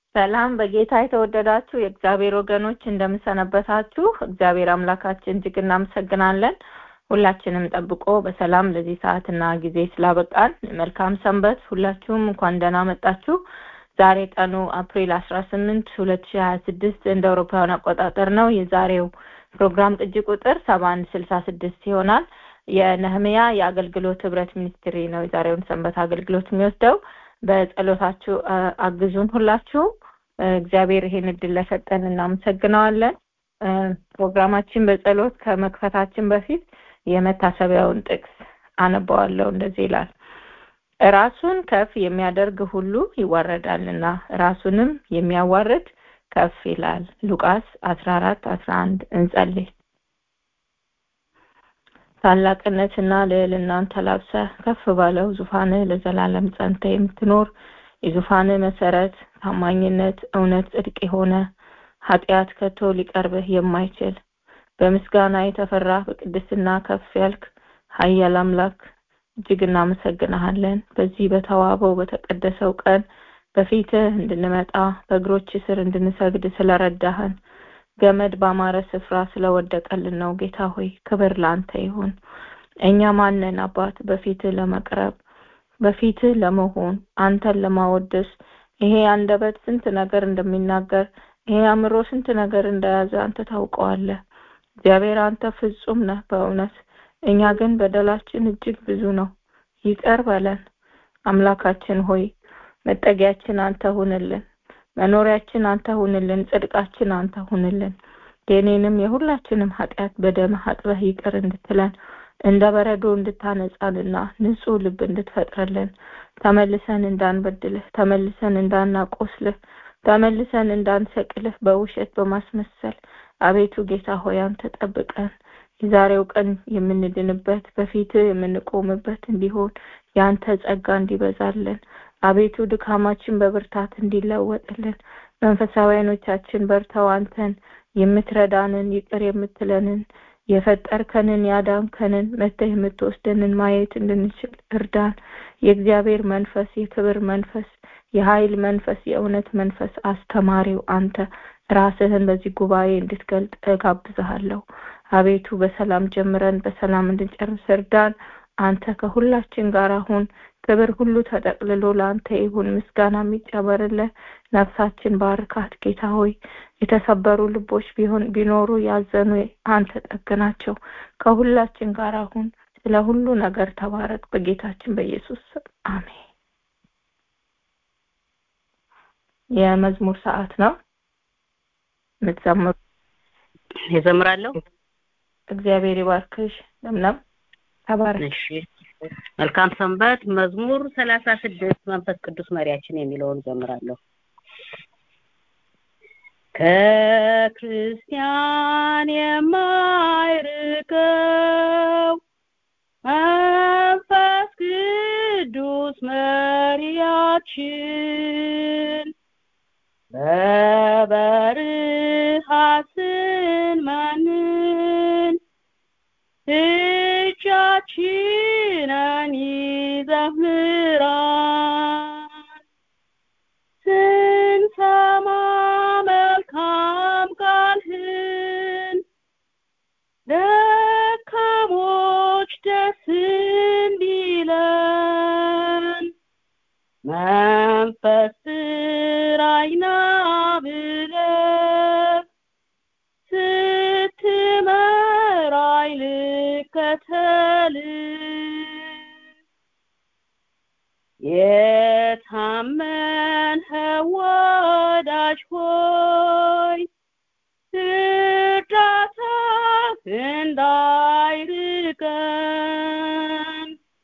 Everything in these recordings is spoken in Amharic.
ሰላም በጌታ የተወደዳችሁ የእግዚአብሔር ወገኖች እንደምሰነበታችሁ። እግዚአብሔር አምላካችን እጅግ እናመሰግናለን። ሁላችንም ጠብቆ በሰላም ለዚህ ሰዓትና ጊዜ ስላበቃን መልካም ሰንበት። ሁላችሁም እንኳን ደህና መጣችሁ። ዛሬ ቀኑ አፕሪል አስራ ስምንት ሁለት ሺህ ሀያ ስድስት እንደ አውሮፓውያን አቆጣጠር ነው። የዛሬው ፕሮግራም ቅጂ ቁጥር ሰባ አንድ ስልሳ ስድስት ይሆናል። የነህምያ የአገልግሎት ህብረት ሚኒስትሪ ነው የዛሬውን ሰንበት አገልግሎት የሚወስደው። በጸሎታችሁ አግዙን ሁላችሁ። እግዚአብሔር ይሄን እድል ለሰጠን እናመሰግነዋለን። ፕሮግራማችን በጸሎት ከመክፈታችን በፊት የመታሰቢያውን ጥቅስ አነበዋለሁ። እንደዚህ ይላል ራሱን ከፍ የሚያደርግ ሁሉ ይዋረዳልና ራሱንም የሚያዋርድ ከፍ ይላል። ሉቃስ አስራ አራት አስራ አንድ እንጸልይ። ታላቅነትና ልዕልናን ተላብሰህ ከፍ ባለው ዙፋንህ ለዘላለም ጸንተ የምትኖር የዙፋንህ መሰረት ታማኝነት፣ እውነት፣ ጽድቅ የሆነ ኃጢአት ከቶ ሊቀርብህ የማይችል በምስጋና የተፈራ በቅድስና ከፍ ያልክ ኃያል አምላክ እጅግ እናመሰግንሃለን። በዚህ በተዋበው በተቀደሰው ቀን በፊትህ እንድንመጣ በእግሮች ስር እንድንሰግድ ስለረዳህን ገመድ ባማረ ስፍራ ስለወደቀልን ነው። ጌታ ሆይ ክብር ለአንተ ይሁን። እኛ ማንን አባት በፊትህ ለመቅረብ በፊትህ ለመሆን አንተን ለማወደስ ይሄ አንደበት ስንት ነገር እንደሚናገር ይሄ አእምሮ ስንት ነገር እንደያዘ አንተ ታውቀዋለህ። እግዚአብሔር አንተ ፍጹም ነህ በእውነት እኛ ግን በደላችን እጅግ ብዙ ነው። ይቅር በለን አምላካችን ሆይ መጠጊያችን አንተ ሁንልን። መኖሪያችን አንተ ሁንልን። ጽድቃችን አንተ ሁንልን። የኔንም የሁላችንም ኃጢአት በደምህ አጥበህ ይቅር እንድትለን እንደ በረዶ እንድታነጻንና ንጹህ ልብ እንድትፈጥርልን ተመልሰን እንዳንበድልህ ተመልሰን እንዳናቆስልህ ተመልሰን እንዳንሰቅልህ በውሸት በማስመሰል አቤቱ ጌታ ሆይ አንተ ጠብቀን። የዛሬው ቀን የምንድንበት በፊትህ የምንቆምበት እንዲሆን የአንተ ጸጋ እንዲበዛልን አቤቱ ድካማችን በብርታት እንዲለወጥልን መንፈሳዊ ዓይኖቻችን በርተው አንተን የምትረዳንን ይቅር የምትለንን የፈጠርከንን ያዳንከንን መተህ የምትወስደንን ማየት እንድንችል እርዳን። የእግዚአብሔር መንፈስ የክብር መንፈስ የኃይል መንፈስ የእውነት መንፈስ አስተማሪው አንተ ራስህን በዚህ ጉባኤ እንድትገልጥ እጋብዝሃለሁ። አቤቱ በሰላም ጀምረን በሰላም እንድንጨርስ እርዳን። አንተ ከሁላችን ጋር አሁን ክብር ሁሉ ተጠቅልሎ ለአንተ ይሁን። ምስጋና የሚጨመርልህ ነፍሳችን ባርካት ጌታ ሆይ የተሰበሩ ልቦች ቢሆን ቢኖሩ ያዘኑ አንተ ጠግናቸው። ከሁላችን ጋር አሁን ስለ ሁሉ ነገር ተባረክ። በጌታችን በኢየሱስ ስም አሜን። የመዝሙር ሰዓት ነው። የምትዘምሩ የዘምራለሁ። እግዚአብሔር ይባርክሽ። ለምለም ተባረክ። እሺ መልካም ሰንበት። መዝሙር ሰላሳ ስድስት መንፈስ ቅዱስ መሪያችን የሚለውን ዘምራለሁ። ከክርስቲያን የማይርቀው መንፈስ ቅዱስ መሪያችን በበረሃ ስንመንን እጃችንን ይዘህ ምራን ስንሰማ መልካም ቃልህን ደካሞች ደስ እንዲለን መንፈስ ራይና ብለህ ስትመራኝ ልከተል የታመንህ ወዳጅ ሆይ እርዳታህ እንዳይርቀን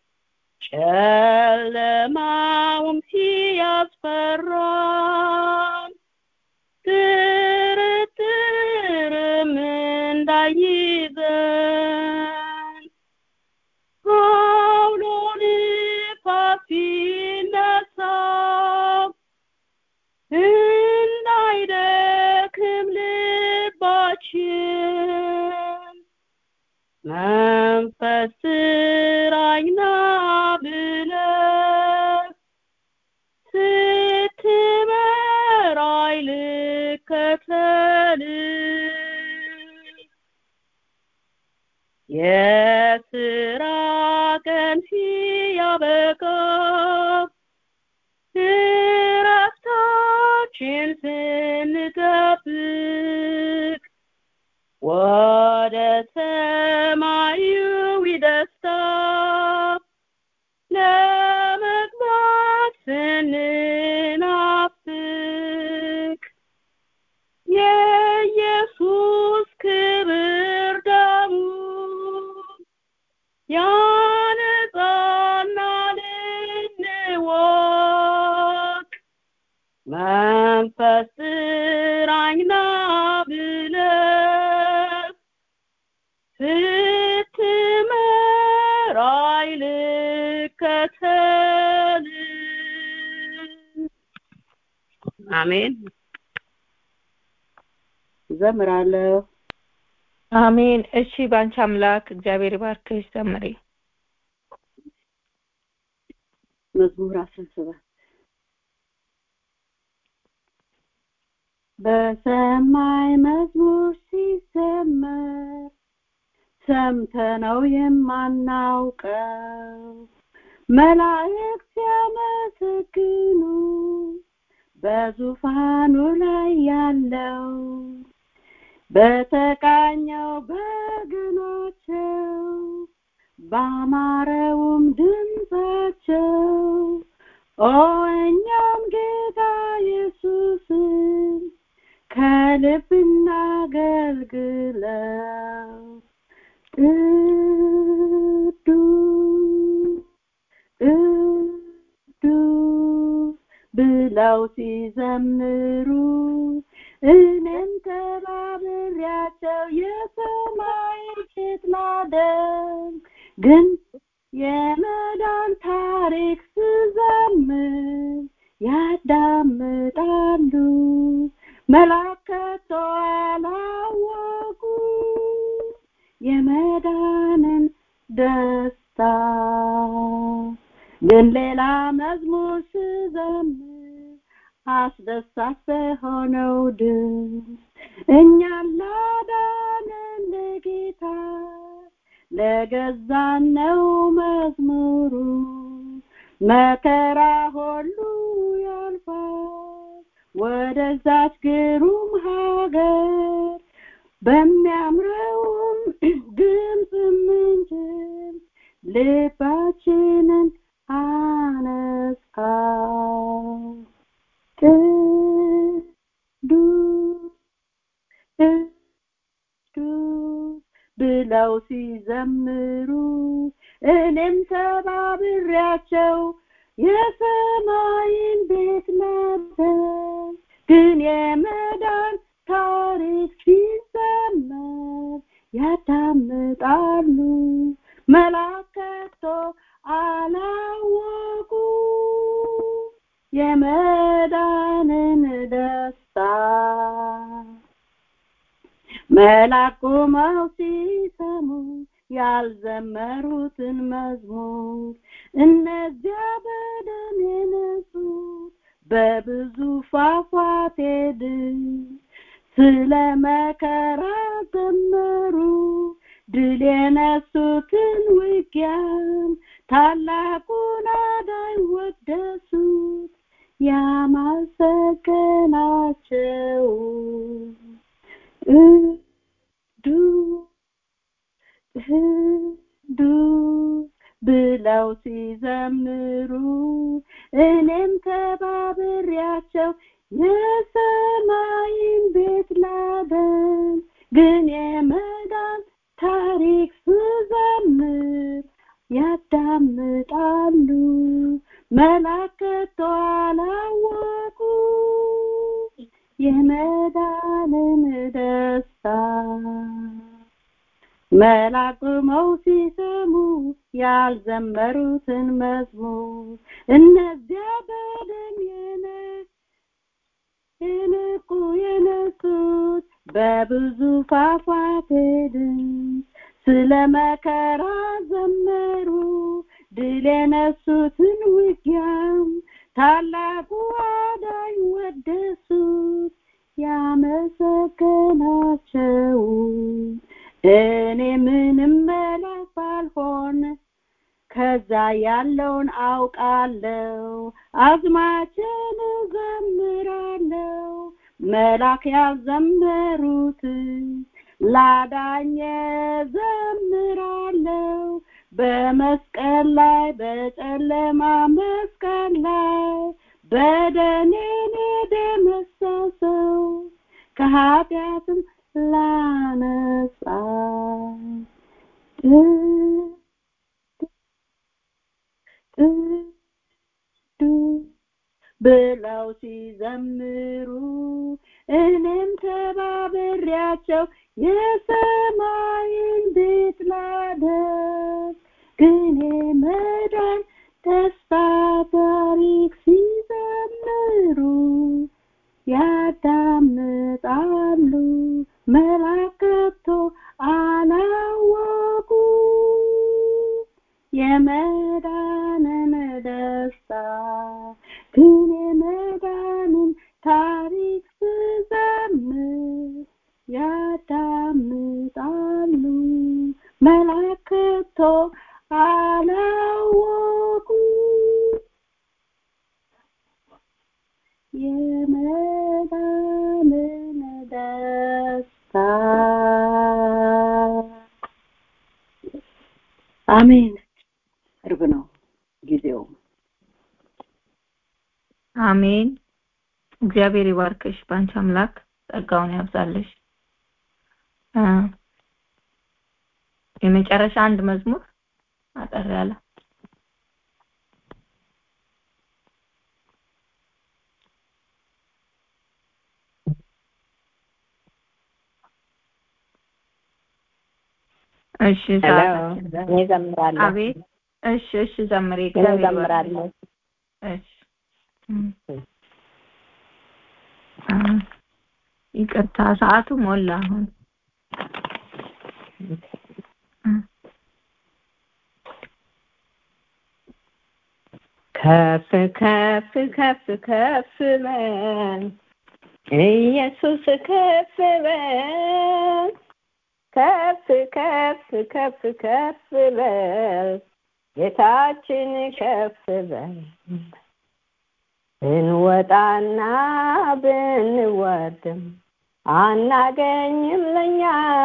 ጨለማውም ሲያስፈራን ጥርጥርም እንዳይዘን አውሎ ንፋስ ሲነሳ እንዳይደክም ልባችን የስራ ቀን ሲያበቃ እረፍታችን ስንጠብቅ ወደ ሰማያዊ ደስታ ለመግባት ስንናፍቅ የኢየሱስ ክብር ደሙ ያነጻናል እንወቅ መንፈስ ጥራኝና ብለህ ስትመራኝ ልከተል አሜን ዘምራለሁ አሜን። እሺ፣ ባንቺ አምላክ እግዚአብሔር ይባርክሽ። ዘምሪ። መዝሙር አስራ ሰባት በሰማይ መዝሙር ሲዘመር ሰምተነው የማናውቀው መላእክት ሲያመሰግኑ በዙፋኑ ላይ ያለው በተቃኘው በገናቸው ባማረውም ድምፃቸው ኦ እኛም ጌታ ኢየሱስን ከልብ እናገልግለው ቅዱስ ቅዱስ ብለው ሲዘምሩ እኔም ተባብሬያቸው የሰማይ ጌት ላደም ግን የመዳን ታሪክ ስዘምር ያዳምጣሉ መላከቶ አላወቁ የመዳንን ደስታ ግን ሌላ መዝሙር ስዘምር አስደሳች በሆነው ድምፅ እኛን ላዳነን ለጌታ ለገዛን ነው መዝሙሩ መከራ ሁሉ ያልፋል ወደዛች ግሩም ሀገር በሚያምረውም ድምፅ ምንጭል ልባችንን አነጻ ቅዱስ ቅዱስ ብለው ሲዘምሩ እኔም ተባብሬያቸው የሰማይን ቤት ነበር ግን የመዳን ታሪክ ሲዘመር ያዳምጣሉ መላከቶ አላወቁ የመዳንን ደስታ መላክ ቆመው ሲሰሙ ያልዘመሩትን መዝሙር እነዚያ በደም የነጹት በብዙ ፏፏቴ ድምፅ ስለ መከራ ዘመሩ ድል የነሱትን ውጊያም ታላቁን አዳኝ ወደሱት ያማሰገናቸው ቅዱስ ብለው ሲዘምሩ እኔም ተባብሬያቸው የሰማይን ቤት ላደን ግን የመዳን ታሪክ ስዘምር ያዳምጣሉ መላከቶ አላወቁ የመዳንን ደስታ መላክ ቆመው ሲሰሙ ያልዘመሩትን መዝሙር እነዚያ በደም የነቁ የነሱት በብዙ ፏፏቴ ድምፅ ስለ መከራ ዘመሩ ድል የነሱትን ውጊያም ታላቁ አዳኝ ወደሱት ያመሰገናቸው እኔ ምንም መለስ ባልሆን ከዛ ያለውን አውቃለሁ አዝማችን እዘምራለሁ መላክ ያዘመሩት ላዳኘ ዘምራለሁ በመስቀል ላይ በጨለማ መስቀል ላይ በደኔን የደመሰሰው ከኃጢአትም ላነጻ ብለው ሲዘምሩ እኔም ተባብሬያቸው የሰማይን ቤት ላደርግ ግን መዳን ተስፋ ታሪክ ሲዘምሩ ያዳምጣሉ መላከቶ አላወቁ የመዳንን ደስታ ግን የመዳንን ታሪክ ስዘምር ያዳምጣሉ መላከቶ አላወቁ የመዳንን ደስታ አሜን ቅርብ ነው ጊዜው አሜን እግዚአብሔር ይባርክሽ በአንቺ አምላክ ጸጋውን ያብዛልሽ የመጨረሻ አንድ መዝሙር አጠር ያለ እሺ እኔ ዘምራለሁ አቤት እሺ እሺ ዘምሪ እኔ ዘምራለሁ እሺ ይቅርታ ሰዓቱ ሞላ አሁን ከፍ ከፍ ከፍ ከፍ በል ኢየሱስ ከፍ በል ከፍ ከፍ ከፍ ከፍ በል ጌታችን ከፍ በል ብንወጣና ብንወርድም አናገኝም ለኛ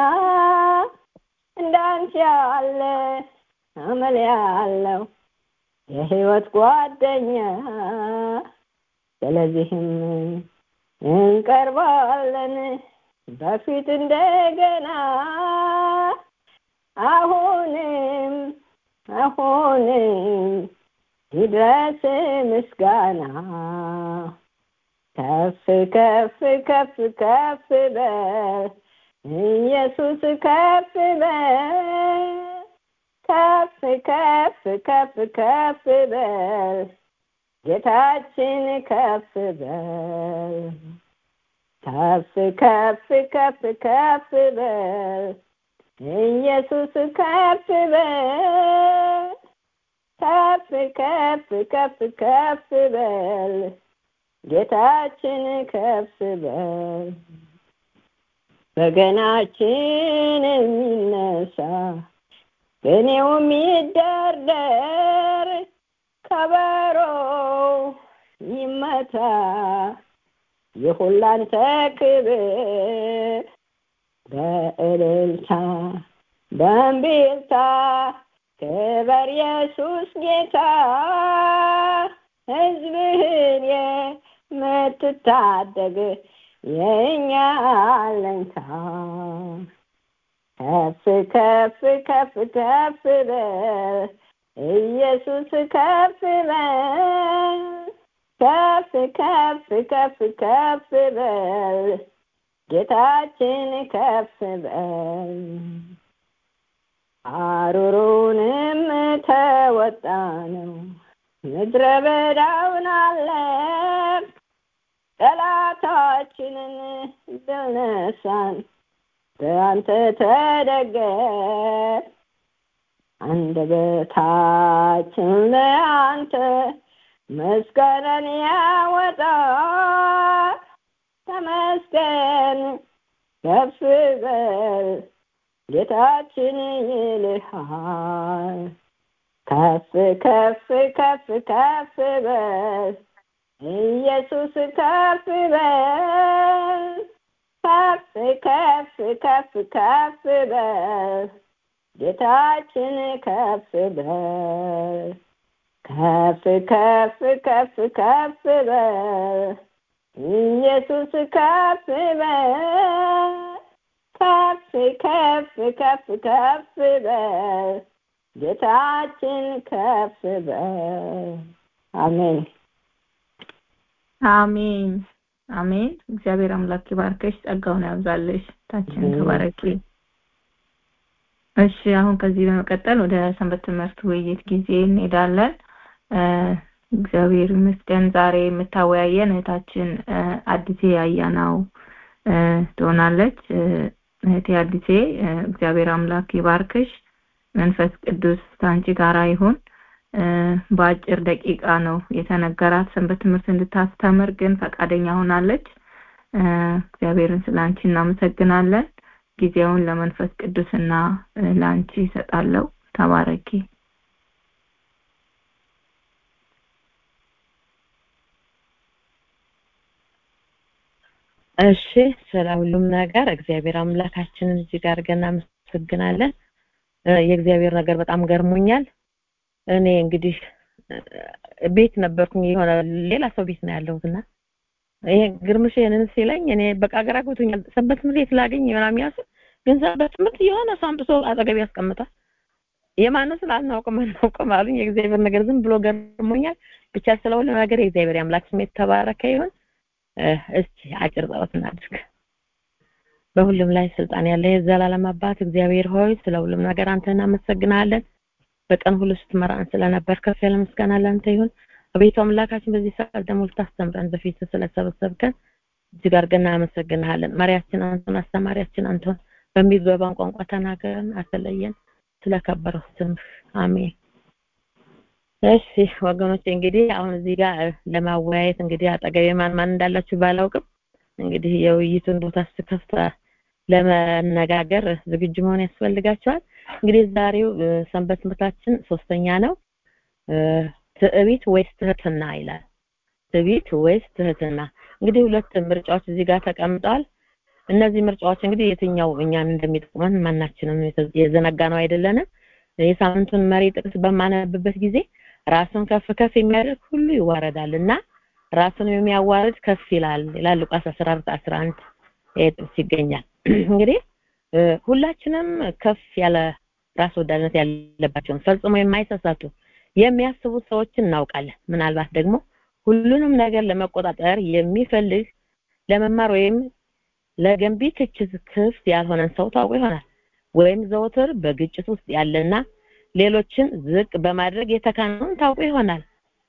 እንዳንተ ያለ አመል ያለው የህይወት ጓደኛ ስለዚህም እንቀርባለን በፊት እንደገና አሁንም አሁንም ይድረስ ምስጋና ከፍ ከፍ ከፍ ከፍ በል ኢየሱስ ከፍ በል ከፍ ከፍ ከፍ ከፍ በል ጌታችን ከፍ በል ከፍ ከፍ ከፍ ከፍ በል ኢየሱስ ከፍ በል ከፍ ከፍ ከፍ ከፍ በል ጌታችን ከፍ በል በገናችን የሚነሳ ቅኔው የሚደርደር ከበሮ ይመታ የሁላንተ ክብር በእልልታ በእምቢልታ ክበር ኢየሱስ ጌታ ሕዝብህን የምትታደግ የእኛ አለኝታ ከፍ ከፍ ከፍ ከፍ በል ኢየሱስ ከፍ በል ከፍ ከፍ ከፍ ከፍ በል ጌታችን ከፍ በል አሩሩንም ተወጣ ነው ምድረ በዳውን አለፍ ጠላታችንን ድል ነሳን በአንተ ተደገፍ አንደበታችን ለአንተ ምስጋናን ያወጣ ተመስገን ከፍ በል ጌታችን ይልሃል ከፍ ከፍ ከፍ ከፍ በል ኢየሱስ ከፍ በል ከፍ ከፍ ከፍ ከፍ በል ጌታችን ከፍ በል ከፍ ከፍ ከፍ ከፍ በል ኢየሱስ ከፍ በል ከፍ ከፍ ከፍ ከፍ በል ጌታችን ከፍ በል አሜን አሜን አሜን። እግዚአብሔር አምላክ ይባርከሽ፣ ጸጋውን ያብዛልሽ። ታችን ተባረኪ። እሺ አሁን ከዚህ በመቀጠል ወደ ሰንበት ትምህርት ውይይት ጊዜ እንሄዳለን። እግዚአብሔር ይመስገን ዛሬ የምታወያየን እህታችን አዲሴ አያናው ትሆናለች። እህቴ አዲሴ እግዚአብሔር አምላክ ይባርክሽ፣ መንፈስ ቅዱስ ከአንቺ ጋራ ይሁን። በአጭር ደቂቃ ነው የተነገራት ሰንበት ትምህርት እንድታስተምር ግን ፈቃደኛ ሆናለች። እግዚአብሔርን ስለ አንቺ እናመሰግናለን። ጊዜውን ለመንፈስ ቅዱስና ለአንቺ ይሰጣለው። ተባረኪ። እሺ ስለ ሁሉም ነገር እግዚአብሔር አምላካችንን እጅግ አድርገን እናመሰግናለን። የእግዚአብሔር ነገር በጣም ገርሞኛል። እኔ እንግዲህ ቤት ነበርኩኝ የሆነ ሌላ ሰው ቤት ነው ያለሁትና ይሄ ግርምሽ ይሄንን ሲለኝ እኔ በቃ ግራ ገብቶኛል። ሰንበት ትምህርት ቤት ላገኝ ምናምን ያስብ ግን ሰንበት ትምህርት የሆነ ሰው አምጥቶ አጠገብ ያስቀምጣል። የማነው ስላልናውቅም አናውቅም አሉኝ። የእግዚአብሔር ነገር ዝም ብሎ ገርሞኛል። ብቻ ስለ ሁሉ ነገር የእግዚአብሔር አምላክ ስም የተባረከ ይሁን። እስቲ አጭር ጸሎት እናድርግ። በሁሉም ላይ ስልጣን ያለ የዘላለም አባት እግዚአብሔር ሆይ ስለ ሁሉም ነገር አንተ እናመሰግናለን። በቀን ሁሉ ስትመራን ስለነበር ከፍ ያለ ምስጋና ለአንተ ይሁን። አቤቱ አምላካችን በዚህ ሰዓት ደግሞ ልታስተምረን በፊት ስለሰበሰብከን እጅግ አድርገን እናመሰግንሃለን። መሪያችን አንተን፣ አስተማሪያችን አንተን፣ በሚገባን ቋንቋ ተናገረን፣ አትለየን። ስለከበረው ስምህ አሜን። እሺ ወገኖች እንግዲህ አሁን እዚህ ጋር ለማወያየት እንግዲህ አጠገቤ ማን ማን እንዳላችሁ ባላውቅም እንግዲህ የውይይቱን ቦታ ስከፍት ለመነጋገር ዝግጁ መሆን ያስፈልጋቸዋል። እንግዲህ ዛሬው ሰንበት ትምህርታችን ሶስተኛ ነው። ትዕቢት ወይስ ትህትና ይላል። ትዕቢት ወይስ ትህትና? እንግዲህ ሁለት ምርጫዎች እዚህ ጋር ተቀምጠዋል። እነዚህ ምርጫዎች እንግዲህ የትኛው እኛን እንደሚጠቅመን ማናችንም የዘነጋ ነው አይደለንም። የሳምንቱን መሪ ጥቅስ በማነብበት ጊዜ ራሱን ከፍ ከፍ የሚያደርግ ሁሉ ይዋረዳል እና ራሱን የሚያዋርድ ከፍ ይላል ይላል ሉቃስ 14 11 ይሄ ጥቅስ ይገኛል። እንግዲህ ሁላችንም ከፍ ያለ ራስ ወዳድነት ያለባቸውን ፈጽሞ የማይሳሳቱ የሚያስቡ ሰዎችን እናውቃለን። ምናልባት ደግሞ ሁሉንም ነገር ለመቆጣጠር የሚፈልግ ለመማር ወይም ለገንቢ ትችት ክፍት ያልሆነን ሰው ታውቁ ይሆናል። ወይም ዘወትር በግጭት ውስጥ ያለና ሌሎችን ዝቅ በማድረግ የተካነውን ታውቁ ይሆናል።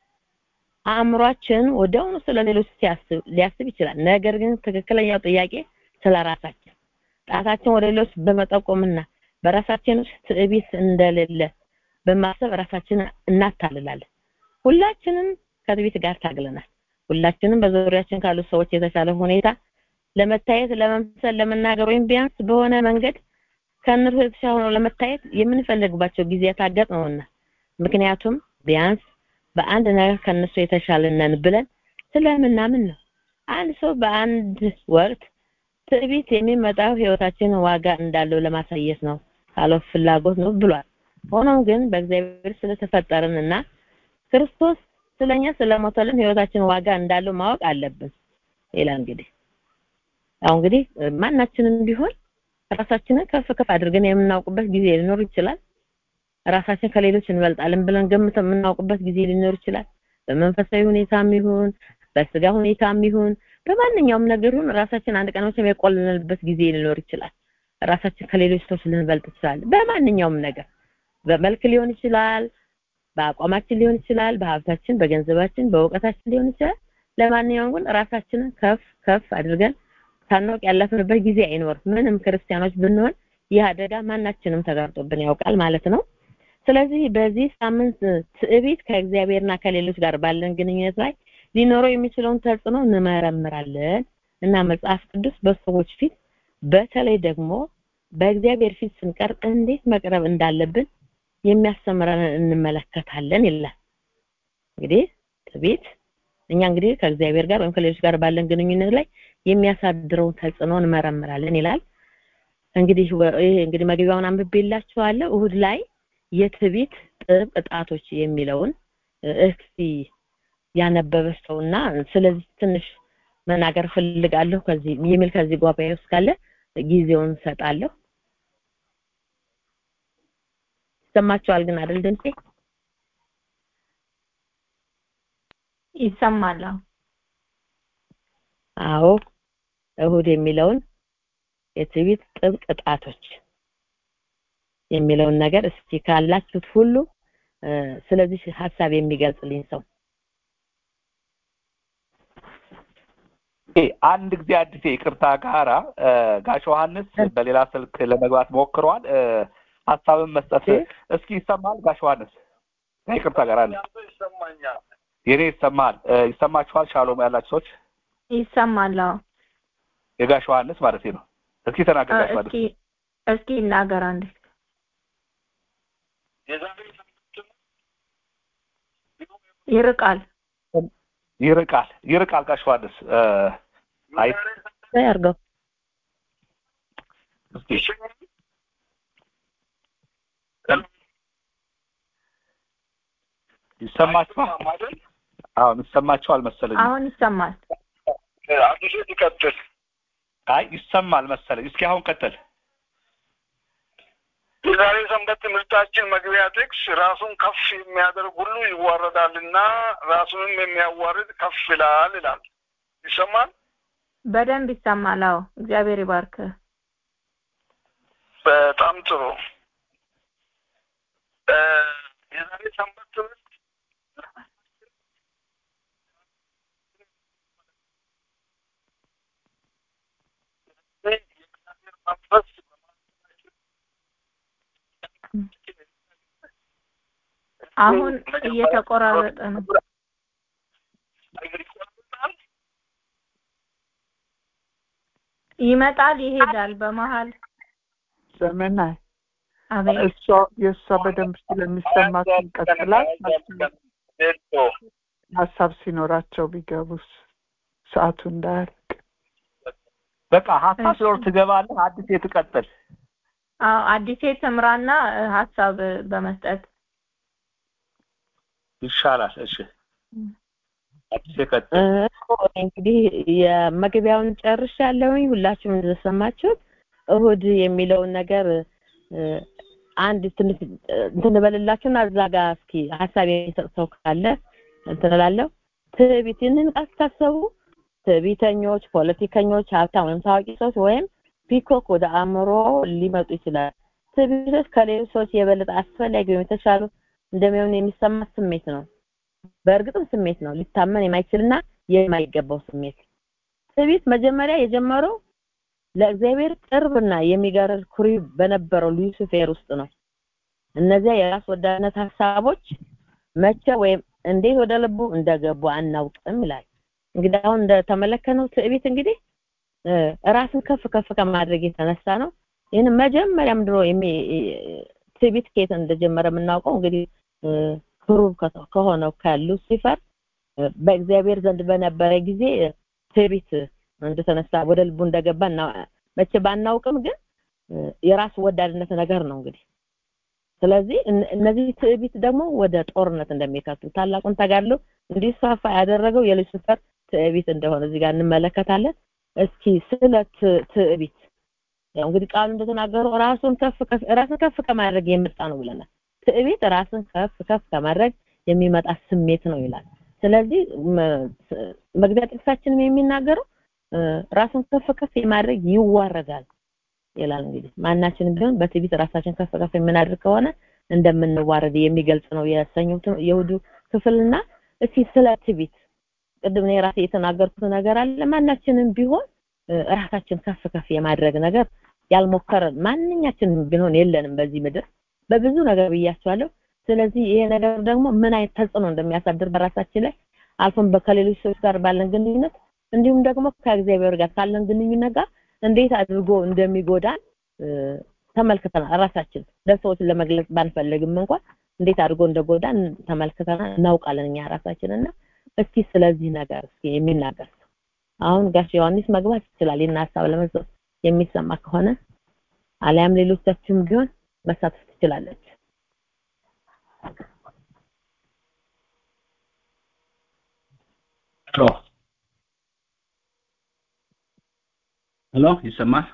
አእምሯችን ወዲያውኑ ስለ ሌሎች ሲያስብ ሊያስብ ይችላል። ነገር ግን ትክክለኛው ጥያቄ ስለ ራሳችን ጣታችን ወደ ሌሎች በመጠቆምና በራሳችን ውስጥ ትዕቢት እንደሌለ በማሰብ ራሳችንን እናታልላለን። ሁላችንም ከትዕቢት ጋር ታግለናል። ሁላችንም በዙሪያችን ካሉ ሰዎች የተሻለ ሁኔታ ለመታየት፣ ለመምሰል፣ ለመናገር ወይም ቢያንስ በሆነ መንገድ ከእነርሱ የተሻለ ሆኖ ለመታየት የምንፈልግባቸው ጊዜያት አጋጥመውና ምክንያቱም ቢያንስ በአንድ ነገር ከነሱ የተሻለ ነን ብለን ስለምናምን ነው። አንድ ሰው በአንድ ወቅት ትዕቢት የሚመጣው ህይወታችን ዋጋ እንዳለው ለማሳየት ነው ካለው ፍላጎት ነው ብሏል። ሆኖም ግን በእግዚአብሔር ስለተፈጠርንና ክርስቶስ ስለኛ ስለሞተልን ህይወታችን ዋጋ እንዳለው ማወቅ አለብን ይላል። እንግዲህ አሁን እንግዲህ ማናችንም ቢሆን ራሳችንን ከፍ ከፍ አድርገን የምናውቅበት ጊዜ ሊኖር ይችላል። ራሳችን ከሌሎች እንበልጣለን ብለን ገምተን የምናውቅበት ጊዜ ሊኖር ይችላል። በመንፈሳዊ ሁኔታም ይሁን በስጋ ሁኔታም ይሁን በማንኛውም ነገር ይሁን ራሳችን አንድ ቀን መቼም የቆለልንበት ጊዜ ሊኖር ይችላል። ራሳችን ከሌሎች ሰዎች ልንበልጥ እንችላለን። በማንኛውም ነገር በመልክ ሊሆን ይችላል፣ በአቋማችን ሊሆን ይችላል፣ በሀብታችን፣ በገንዘባችን፣ በእውቀታችን ሊሆን ይችላል። ለማንኛውም ግን ራሳችንን ከፍ ከፍ አድርገን ሳናውቅ ያለፍንበት ጊዜ አይኖርም። ምንም ክርስቲያኖች ብንሆን ይህ አደጋ ማናችንም ተጋርጦብን ያውቃል ማለት ነው። ስለዚህ በዚህ ሳምንት ትዕቢት ከእግዚአብሔርና ከሌሎች ጋር ባለን ግንኙነት ላይ ሊኖረው የሚችለውን ተጽዕኖ እንመረምራለን እና መጽሐፍ ቅዱስ በሰዎች ፊት በተለይ ደግሞ በእግዚአብሔር ፊት ስንቀርብ እንዴት መቅረብ እንዳለብን የሚያስተምረን እንመለከታለን ይላል። እንግዲህ ትዕቢት እኛ እንግዲህ ከእግዚአብሔር ጋር ወይም ከሌሎች ጋር ባለን ግንኙነት ላይ የሚያሳድረውን ተጽዕኖ እንመረምራለን ይላል። እንግዲህ ይሄ እንግዲህ መግቢያውን አንብቤላችኋለሁ። እሁድ ላይ የትዕቢት ጥብቅ ጣቶች የሚለውን እስቲ ያነበበ ሰውና ስለዚህ ትንሽ መናገር ፈልጋለሁ ከዚህ የሚል ከዚህ ጉባኤ ውስጥ ካለ ጊዜውን ሰጣለሁ። ይሰማችኋል ግን አይደል ድምጼ? ይሰማል። አዎ እሁድ የሚለውን የትዕቢት ጥብቅ ጣቶች የሚለውን ነገር እስቲ ካላችሁት ሁሉ ስለዚህ ሀሳብ የሚገልጽልኝ ሰው አንድ ጊዜ አዲስ ይቅርታ ጋራ ጋሽ ዮሐንስ በሌላ ስልክ ለመግባት ሞክረዋል። ሀሳብን መስጠት እስኪ ይሰማል ጋሽ ዮሐንስ? ይቅርታ ጋር አለ የኔ ይሰማል። ይሰማችኋል? ሻሎም ያላችሁ ሰዎች ይሰማል። አዎ የጋሽ ዮሐንስ ማለት ነው። እስኪ ተናገር ጋሽ ዮሐንስ። እስኪ እስኪ ይናገር አንድ ይርቃል ይርቃል ይርቃል ጋሽ ዮሐንስ አይ ያርገው እስኪ ይሰማችኋል? አሁን ይሰማችኋል መሰለኝ። አሁን ይሰማል። አዲሱ ይቀጥል። አይ ይሰማል መሰለኝ። እስኪ አሁን ቀጥል። የዛሬ ሰንበት ትምህርታችን መግቢያ ጥቅስ ራሱን ከፍ የሚያደርግ ሁሉ ይዋረዳልና ራሱንም የሚያዋርድ ከፍ ይላል ይላል። ይሰማል? በደንብ ይሰማል። አዎ እግዚአብሔር ይባርክ። በጣም ጥሩ። የዛሬ ሰንበት ትምህርት መንፈስ አሁን እየተቆራረጠ ነው። ይመጣል ይሄዳል በመሀል ዘመናይ አቤት እሷ የእሷ በደንብ ስለሚሰማት ይቀጥላል። ሀሳብ ሲኖራቸው ቢገቡስ ሰዓቱ እንዳያልቅ በቃ ሀሳብ ሲኖር ትገባለህ። አዲስ ትቀጥል። አዎ አዲሴ ትምራና ሀሳብ በመስጠት ይሻላል። እሺ አዲስ ቀጥል። እንግዲህ የመግቢያውን ጨርሻለሁኝ። ሁላችሁም እንደሰማችሁት እሁድ የሚለውን ነገር አንድ ትንሽ እንትን በልላችሁና እዛ ጋር እስኪ ሀሳብ የሚሰጥ ሰው ካለ እንትን እላለሁ። ትዕቢትን አስታሰቡ ትዕቢተኞች፣ ፖለቲከኞች፣ ሀብታም ወይም ታዋቂ ሰዎች ወይም ፒኮክ ወደ አእምሮ ሊመጡ ይችላል። ትዕቢቶች ከሌሎች ሰዎች የበለጠ አስፈላጊ ወይም የተሻሉ እንደሚሆን የሚሰማ ስሜት ነው። በእርግጥም ስሜት ነው፣ ሊታመን የማይችልና የማይገባው ስሜት። ትዕቢት መጀመሪያ የጀመረው ለእግዚአብሔር ቅርብና የሚጋርድ ኩሪ በነበረው ሉሲፌር ውስጥ ነው። እነዚያ የራስ ወዳድነት ሀሳቦች መቼ ወይም እንዴት ወደ ልቡ እንደገቡ አናውቅም ይላል። እንግዲህ አሁን እንደተመለከነው ትዕቢት እንግዲህ ራስን ከፍ ከፍ ከማድረግ የተነሳ ነው። ይህን መጀመሪያም ድሮ ትዕቢት ከየት እንደጀመረ የምናውቀው እንግዲህ ክሩብ ከሆነው ከሉሲፈር በእግዚአብሔር ዘንድ በነበረ ጊዜ ትዕቢት እንደተነሳ ወደ ልቡ እንደገባ መቼ ባናውቅም ግን የራስ ወዳድነት ነገር ነው እንግዲህ ስለዚህ እነዚህ ትዕቢት ደግሞ ወደ ጦርነት እንደሚከቱ ታላቁን ተጋድሎ እንዲስፋፋ ያደረገው የሉሲፈር ትዕቢት እንደሆነ እዚህ ጋር እንመለከታለን። እስኪ ስለ ትዕቢት ያው እንግዲህ ቃሉ እንደተናገረው ራሱን ከፍ ከፍ ራስን ከፍ ከማድረግ የመጣ ነው ብለናል። ትዕቢት ራስን ከፍ ከፍ ከማድረግ የሚመጣ ስሜት ነው ይላል። ስለዚህ መግቢያ ጥቅሳችንም የሚናገረው ራሱን ከፍ ከፍ የማድረግ ይዋረዳል ይላል። እንግዲህ ማናችንም ቢሆን በትዕቢት ራሳችን ከፍ ከፍ የምናደርግ ከሆነ እንደምንዋረድ የሚገልጽ ነው የሰኞው የእሑዱ ክፍልና እስኪ ስለ ትዕቢት ቅድም እኔ ራሴ የተናገርኩት ነገር አለ። ማናችንም ቢሆን ራሳችን ከፍ ከፍ የማድረግ ነገር ያልሞከረ ማንኛችንም ቢሆን የለንም በዚህ ምድር በብዙ ነገር ብያቸዋለሁ። ስለዚህ ይሄ ነገር ደግሞ ምን አይነት ተጽዕኖ እንደሚያሳድር በራሳችን ላይ አልፎም ከሌሎች ሰዎች ጋር ባለን ግንኙነት እንዲሁም ደግሞ ከእግዚአብሔር ጋር ካለን ግንኙነት ጋር እንዴት አድርጎ እንደሚጎዳን ተመልክተናል። ራሳችን ለሰዎች ለመግለጽ ባንፈልግም እንኳን እንዴት አድርጎ እንደጎዳን ተመልክተናል፣ እናውቃለን እኛ ራሳችን እና እስኪ ስለዚህ ነገር እስኪ የሚናገር ሰው አሁን ጋሽ ዮሐንስ መግባት ይችላል። ይህን ሀሳብ ለመስጠት የሚሰማ ከሆነ አሊያም ሌሎቻችሁም ቢሆን መሳተፍ ትችላለች። ሄሎ ሄሎ፣ ይሰማል?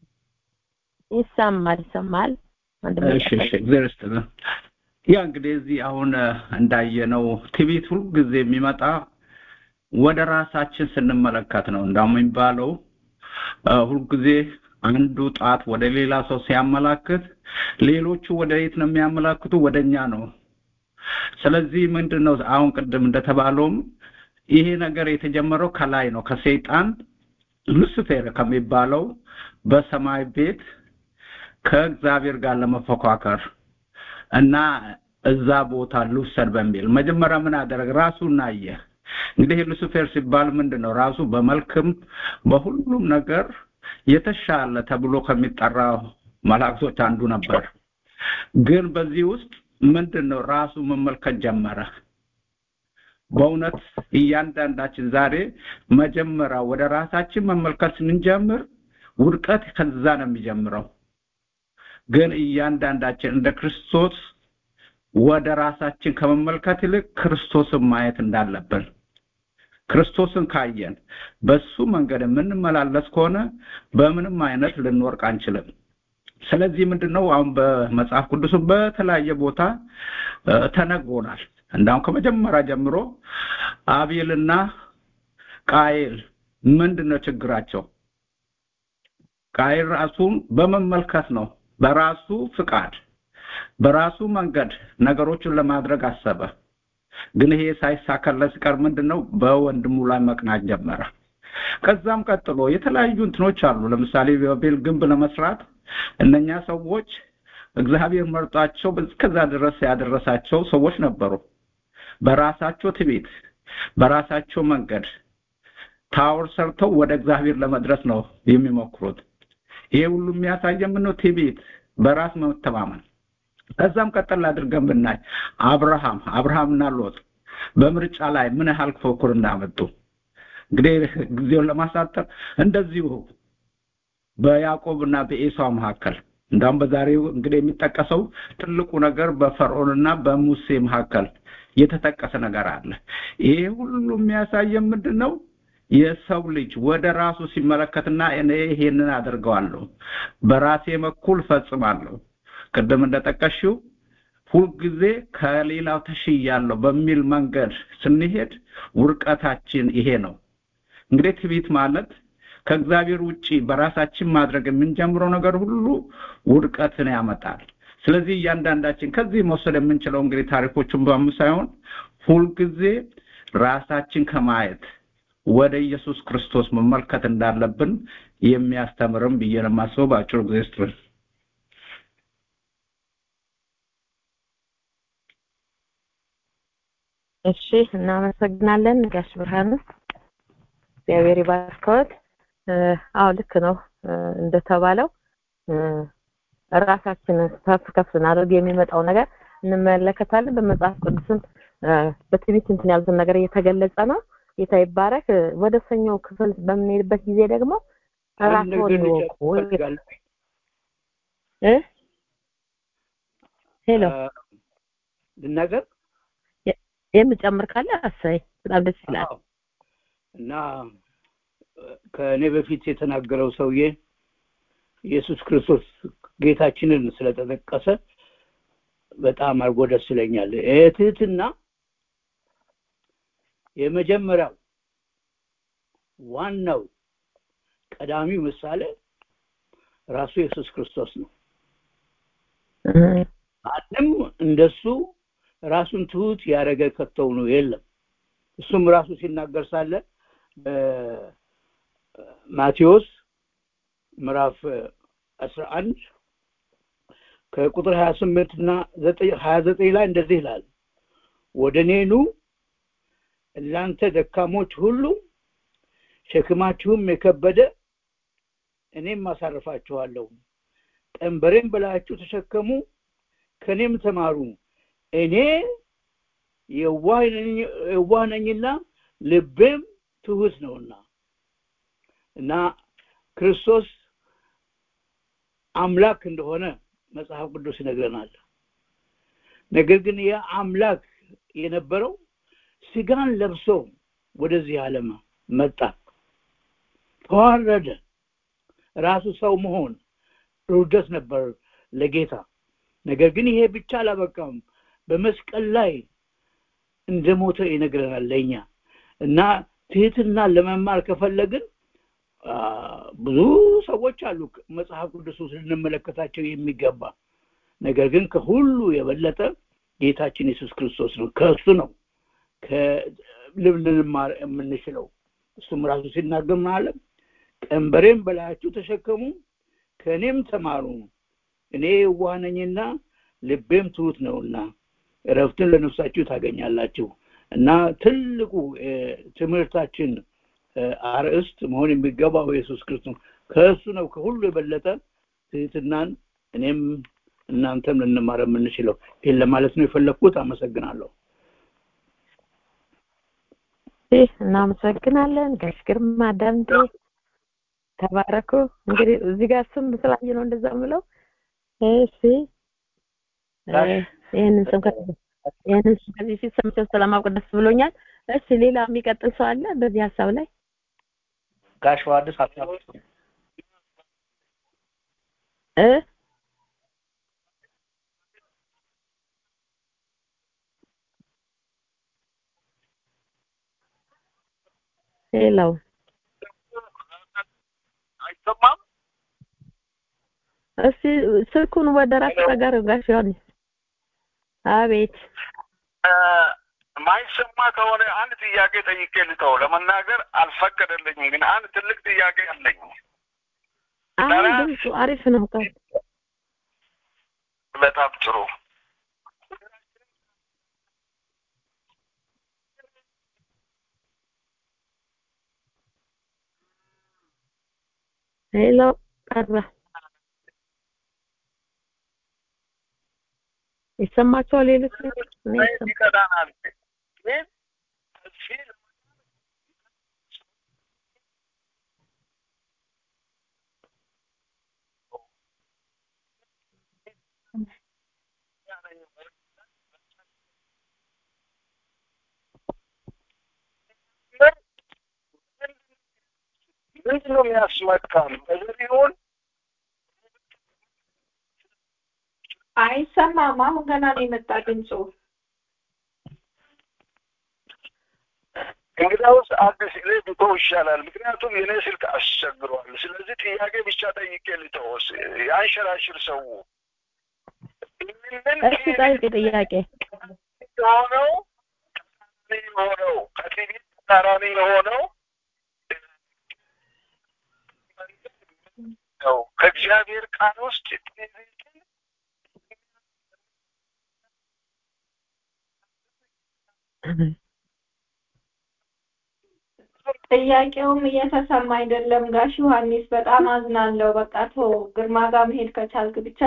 ይሰማል ይሰማል። እሺ እሺ፣ እግዚአብሔር ይስጥልን። ያ እንግዲህ እዚህ አሁን እንዳየነው ትዕቢት ሁልጊዜ የሚመጣ ወደ ራሳችን ስንመለከት ነው። እንዳውም የሚባለው ሁልጊዜ አንዱ ጣት ወደ ሌላ ሰው ሲያመላክት ሌሎቹ ወደ የት ነው የሚያመላክቱ? ወደ እኛ ነው። ስለዚህ ምንድን ነው አሁን ቅድም እንደተባለውም ይሄ ነገር የተጀመረው ከላይ ነው ከሰይጣን ሉሲፌር ከሚባለው በሰማይ ቤት ከእግዚአብሔር ጋር ለመፎካከር እና እዛ ቦታ ልውሰድ በሚል መጀመሪያ ምን አደረገ? ራሱን አየ። እንግዲህ ሉሲፌር ሲባል ምንድን ነው? ራሱ በመልክም በሁሉም ነገር የተሻለ ተብሎ ከሚጠራው መላእክቶች አንዱ ነበር። ግን በዚህ ውስጥ ምንድን ነው ራሱ መመልከት ጀመረ። በእውነት እያንዳንዳችን ዛሬ መጀመሪያ ወደ ራሳችን መመልከት ስንጀምር ውድቀት ከዛ ነው የሚጀምረው። ግን እያንዳንዳችን እንደ ክርስቶስ ወደ ራሳችን ከመመልከት ይልቅ ክርስቶስን ማየት እንዳለብን ክርስቶስን ካየን በሱ መንገድ የምንመላለስ ከሆነ በምንም አይነት ልንወርቅ አንችልም። ስለዚህ ምንድነው አሁን በመጽሐፍ ቅዱስም በተለያየ ቦታ ተነግሮናል። እንዳውም ከመጀመሪያ ጀምሮ አቤልና ቃየል ምንድነው ችግራቸው? ቃየል ራሱን በመመልከት ነው በራሱ ፍቃድ በራሱ መንገድ ነገሮችን ለማድረግ አሰበ። ግን ይሄ ሳይሳካለት ሲቀር ምንድነው በወንድሙ ላይ መቅናት ጀመረ። ከዛም ቀጥሎ የተለያዩ እንትኖች አሉ። ለምሳሌ በቤል ግንብ ለመስራት እነኛ ሰዎች እግዚአብሔር መርጧቸው እስከዛ ድረስ ያደረሳቸው ሰዎች ነበሩ። በራሳቸው ትዕቢት፣ በራሳቸው መንገድ ታወር ሰርተው ወደ እግዚአብሔር ለመድረስ ነው የሚሞክሩት። ይሄ ሁሉ የሚያሳየ ምን ነው? ትዕቢት፣ በራስ መተማመን። ከዛም ቀጠል አድርገን ብናይ አብርሃም አብርሃምና ሎጥ በምርጫ ላይ ምን ያህል ፉክክር እንዳመጡ እንግዲህ ጊዜውን ለማሳጠር እንደዚሁ በያዕቆብና በኤሳው መካከል እንዳውም በዛሬው እንግዲህ የሚጠቀሰው ትልቁ ነገር በፈርዖንና በሙሴ መካከል የተጠቀሰ ነገር አለ። ይሄ ሁሉ የሚያሳየን ምንድን ነው? የሰው ልጅ ወደ ራሱ ሲመለከትና እኔ ይሄንን አደርገዋለሁ፣ በራሴ በኩል ፈጽማለሁ፣ ቅድም እንደጠቀሽው ሁልጊዜ ከሌላው ተሽያለሁ በሚል መንገድ ስንሄድ ውርቀታችን ይሄ ነው። እንግዲህ ትዕቢት ማለት ከእግዚአብሔር ውጪ በራሳችን ማድረግ የምንጀምረው ነገር ሁሉ ውድቀትን ያመጣል። ስለዚህ እያንዳንዳችን ከዚህ መውሰድ የምንችለው እንግዲህ ታሪኮቹን በሙ ሳይሆን ሁልጊዜ ራሳችን ከማየት ወደ ኢየሱስ ክርስቶስ መመልከት እንዳለብን የሚያስተምርም ብዬ ነው የማስበው። በአጭሩ ጊዜ ስትል እሺ፣ እናመሰግናለን ጋሽ ብርሃኑ። እግዚአብሔር ይባርከዎት። አዎ ልክ ነው እንደተባለው ራሳችንን ከፍ ከፍ ስናደርግ የሚመጣው ነገር እንመለከታለን። በመጽሐፍ ቅዱስም በትዕቢት እንትን ያሉትን ነገር እየተገለጸ ነው። ጌታ ይባረክ። ወደ ሰኞው ክፍል በምንሄድበት ጊዜ ደግሞ ራስዎን ይወቁ እ ሄሎ ልናገር የምጨምር ካለ አሳይ በጣም ደስ ይላል። እና ከእኔ በፊት የተናገረው ሰውዬ ኢየሱስ ክርስቶስ ጌታችንን ስለተጠቀሰ በጣም አድርጎ ደስ ይለኛል። ትህትና የመጀመሪያው ዋናው ቀዳሚው ምሳሌ ራሱ ኢየሱስ ክርስቶስ ነው። ማንም እንደሱ ራሱን ትሁት ያደረገ ከተው ነው የለም። እሱም ራሱ ሲናገር ሳለ ማቴዎስ ምዕራፍ አስራ አንድ ከቁጥር ሀያ ስምንት እና ሀያ ዘጠኝ ላይ እንደዚህ ይላል ወደ እኔ ኑ እናንተ ደካሞች ሁሉ ሸክማችሁም የከበደ እኔም አሳርፋችኋለሁ ቀንበሬን ብላችሁ ተሸከሙ ከኔም ተማሩ እኔ የዋህ ነኝና ልቤም ትሁት ነውና እና ክርስቶስ አምላክ እንደሆነ መጽሐፍ ቅዱስ ይነግረናል ነገር ግን ያ አምላክ የነበረው ስጋን ለብሶ ወደዚህ ዓለም መጣ ተዋረደ ራሱ ሰው መሆን ርደት ነበር ለጌታ ነገር ግን ይሄ ብቻ አላበቃም በመስቀል ላይ እንደሞተ ይነግረናል ለኛ እና ትህትና ለመማር ከፈለግን ብዙ ሰዎች አሉ መጽሐፍ ቅዱስ ውስጥ ልንመለከታቸው የሚገባ ነገር ግን ከሁሉ የበለጠ ጌታችን ኢየሱስ ክርስቶስ ነው ከእሱ ነው ልንማር የምንችለው እሱም ራሱ ሲናገር ምናለም ቀንበሬም በላያችሁ ተሸከሙ ከእኔም ተማሩ እኔ የዋህ ነኝና ልቤም ትሁት ነውና እረፍትን ለነፍሳችሁ ታገኛላችሁ እና ትልቁ ትምህርታችን አርእስት መሆን የሚገባው ኢየሱስ ክርስቶስ ከእሱ ነው ከሁሉ የበለጠ ትህትናን እኔም እናንተም ልንማር የምንችለው ይህን ለማለት ነው የፈለግኩት አመሰግናለሁ እናመሰግናለን ጋሽ ግርማ ዳምጤ ተባረኩ እንግዲህ እዚህ ጋር ስም ስላየ ነው እንደዛ ምለው እሺ ይህንን ስም ይህንን ስም ከዚህ ፊት ሰምቼው ስለማውቅ ደስ ብሎኛል እሺ ሌላ የሚቀጥል ሰው አለ በዚህ ሀሳብ ላይ ጋሽ ዮሐንስ ሀሳብ እ ሌላው አይሰማም እስቲ ስልኩን ወደ ራስ ጋር ጋሽ ዮሐንስ አቤት ማይሰማ ከሆነ አንድ ጥያቄ ጠይቄ ልተው ለመናገር አልፈቀደልኝም ግን አንድ ትልቅ ጥያቄ አለኝ አሁን ድምፁ አሪፍ ነው በጣም ጥሩ ሄሎ ቀረ ይሰማቸዋል ሌሎች ይቀዳናል ግን እዚህ ምንድን ነው የሚያስመካን በዘሪሁን አይሰማም አሁን ገና ነው የመጣ ድምፁ እንግዳውስ አዲስ ላይ ብተው ይሻላል ምክንያቱም የኔ ስልክ አስቸግሯል ስለዚህ ጥያቄ ብቻ ጠይቄ ልተወስ የአንሸራሽር ሰው እሺ ጠይቅ ጥያቄ የሆነው የሆነው ከቲቪ ተቃራኒ የሆነው ነው ከእግዚአብሔር ቃል ውስጥ ጥያቄውም እየተሰማ አይደለም ጋሽ ዮሐንስ በጣም አዝናለሁ በቃ ቶ ግርማ ጋር መሄድ ከቻልክ ብቻ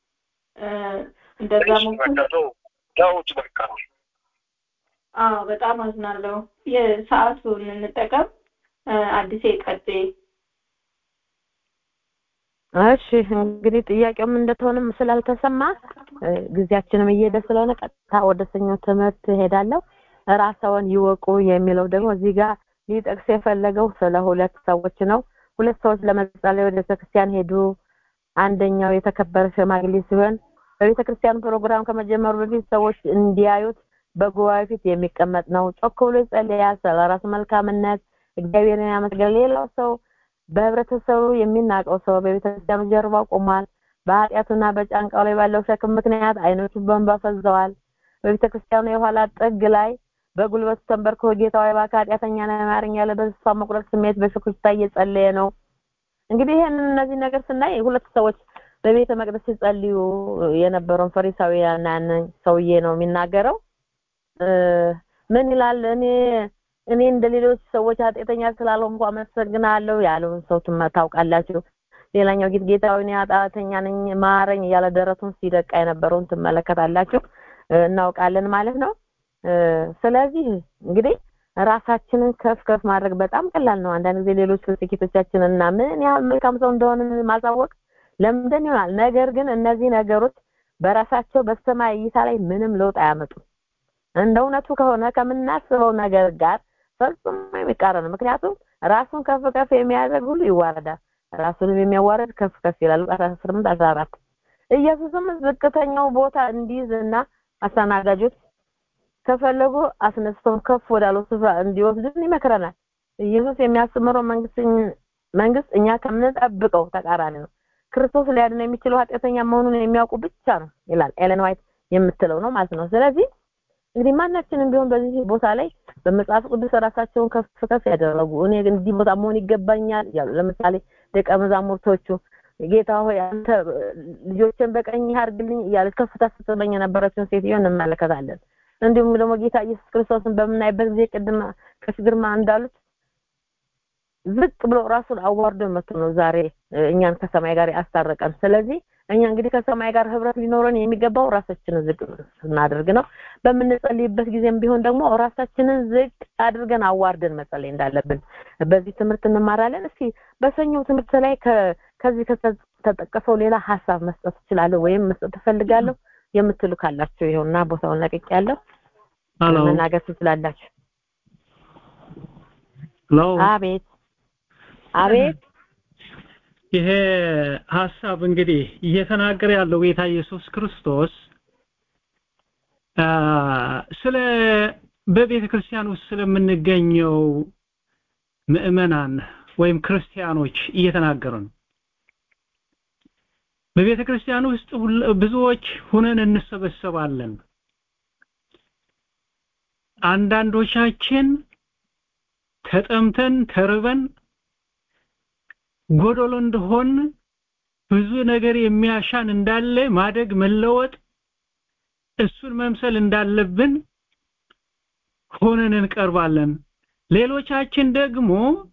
እንደዛ ሞክር ተውት በቃ አዎ በጣም አዝናለሁ የሰዓቱን እንጠቀም አዲሴ ቀጤ እሺ እንግዲህ ጥያቄውም እንደተሆነም ስላልተሰማ ጊዜያችንም እየሄደ ስለሆነ ቀጥታ ወደ ሰኞ ትምህርት ሄዳለሁ ራስዎን ይወቁ የሚለው ደግሞ እዚህ ጋር ሊጠቅስ የፈለገው ስለ ሁለት ሰዎች ነው ሁለት ሰዎች ለመጸለይ ወደ ቤተክርስቲያን ሄዱ አንደኛው የተከበረ ሽማግሌ ሲሆን በቤተ ክርስቲያን ፕሮግራም ከመጀመሩ በፊት ሰዎች እንዲያዩት በጉባኤ ፊት የሚቀመጥ ነው ጮክ ብሎ ይጸልያል ስለ ራሱ መልካምነት እግዚአብሔርን ያመስገን ሌላው ሰው በህብረተሰቡ የሚናቀው ሰው በቤተ ክርስቲያኑ ጀርባ ቆሟል በኃጢአቱና በጫንቃው ላይ ባለው ሸክም ምክንያት አይኖቹ በእንባ ፈዘዋል በቤተ ክርስቲያኑ የኋላ ጥግ ላይ በጉልበቱ ተንበርክኮ ጌታው እባክህ ኃጢአተኛ ነኝ ማረኝ ያለ በተስፋ መቁረጥ ስሜት በሽኩቻ እየጸለየ ነው እንግዲህ ይህንን እነዚህ ነገር ስናይ ሁለት ሰዎች በቤተ መቅደስ ሲጸልዩ የነበረውን ፈሪሳዊያን ሰውዬ ነው የሚናገረው ምን ይላል እኔ እኔ እንደ ሌሎች ሰዎች ኃጢአተኛ ስላልሆንኩ አመሰግናለሁ ያለውን ሰው ትመ- ታውቃላችሁ። ሌላኛው ጌት ጌታ ሆይ እኔ ኃጢአተኛ ነኝ ማረኝ እያለ ደረቱን ሲደቃ የነበረውን ትመለከታላችሁ እ፣ እናውቃለን ማለት ነው። እ፣ ስለዚህ እንግዲህ ራሳችንን ከፍ ከፍ ማድረግ በጣም ቀላል ነው። አንዳንድ ጊዜ ሌሎች ስኬቶቻችንን እና ምን ያህል መልካም ሰው እንደሆንን ማሳወቅ ለምንድን ይሆናል። ነገር ግን እነዚህ ነገሮች በራሳቸው በሰማይ እይታ ላይ ምንም ለውጥ አያመጡም። እንደ እውነቱ ከሆነ ከምናስበው ነገር ጋር ፈጽሞ የሚቃረን ነው። ምክንያቱም ራሱን ከፍ ከፍ የሚያደርግ ሁሉ ይዋረዳል፣ ራሱንም የሚያዋርድ ከፍ ከፍ ይላል። ሉቃስ 18 14 ኢየሱስም ዝቅተኛው ቦታ እንዲይዝ እና አስተናጋጆች ከፈለጉ አስነስተው ከፍ ወዳለው ስፍራ እንዲወስዱን ይመክረናል። ኢየሱስ የሚያስተምረው መንግስት መንግስት እኛ ከምንጠብቀው ተቃራኒ ነው። ክርስቶስ ሊያድን የሚችለው ኃጢአተኛ መሆኑን የሚያውቁ ብቻ ነው ይላል ኤለን ዋይት የምትለው ነው ማለት ነው። ስለዚህ እንግዲህ ማናችንም ቢሆን በዚህ ቦታ ላይ በመጽሐፍ ቅዱስ ራሳቸውን ከፍ ከፍ ያደረጉ እኔ ግን እዚህ ቦታ መሆን ይገባኛል ያሉ ለምሳሌ ደቀ መዛሙርቶቹ ጌታ ሆይ አንተ ልጆችን በቀኝ አድርግልኝ እያለች ከፍታ ስትመኝ የነበረችውን ሴትዮ እንመለከታለን። እንዲሁም ደግሞ ጌታ ኢየሱስ ክርስቶስን በምናይበት ጊዜ ቅድም ከፍ ግርማ እንዳሉት ዝቅ ብሎ ራሱን አዋርዶ መጥቶ ነው ዛሬ እ፣ እኛን ከሰማይ ጋር ያስታረቀን። ስለዚህ እኛ እንግዲህ ከሰማይ ጋር ህብረት ሊኖረን የሚገባው ራሳችንን ዝቅ ስናደርግ ነው። በምንጸልይበት ጊዜም ቢሆን ደግሞ ራሳችንን ዝቅ አድርገን አዋርደን መጸለይ እንዳለብን በዚህ ትምህርት እንማራለን። እስኪ በሰኞው ትምህርት ላይ ከ- ከዚህ ከተጠቀሰው ሌላ ሀሳብ መስጠት እችላለሁ ወይም መስጠት እፈልጋለሁ የምትሉ ካላችሁ ይኸውና ቦታውን ለቅቅ ያለው ሄሎ መናገር ትችላላችሁ። ሄሎ አቤት አቤት ይሄ ሀሳብ እንግዲህ እየተናገረ ያለው ጌታ ኢየሱስ ክርስቶስ አ፣ ስለ በቤተ ክርስቲያን ውስጥ ስለምንገኘው ምዕመናን ወይም ክርስቲያኖች እየተናገረ ነው። በቤተ ክርስቲያን ውስጥ ሁል- ብዙዎች ሁነን እንሰበሰባለን። አንዳንዶቻችን ተጠምተን ተርበን ጎዶሎ እንደሆን ብዙ ነገር የሚያሻን እንዳለ ማደግ መለወጥ እሱን መምሰል እንዳለብን ሆነን እንቀርባለን። ሌሎቻችን ደግሞ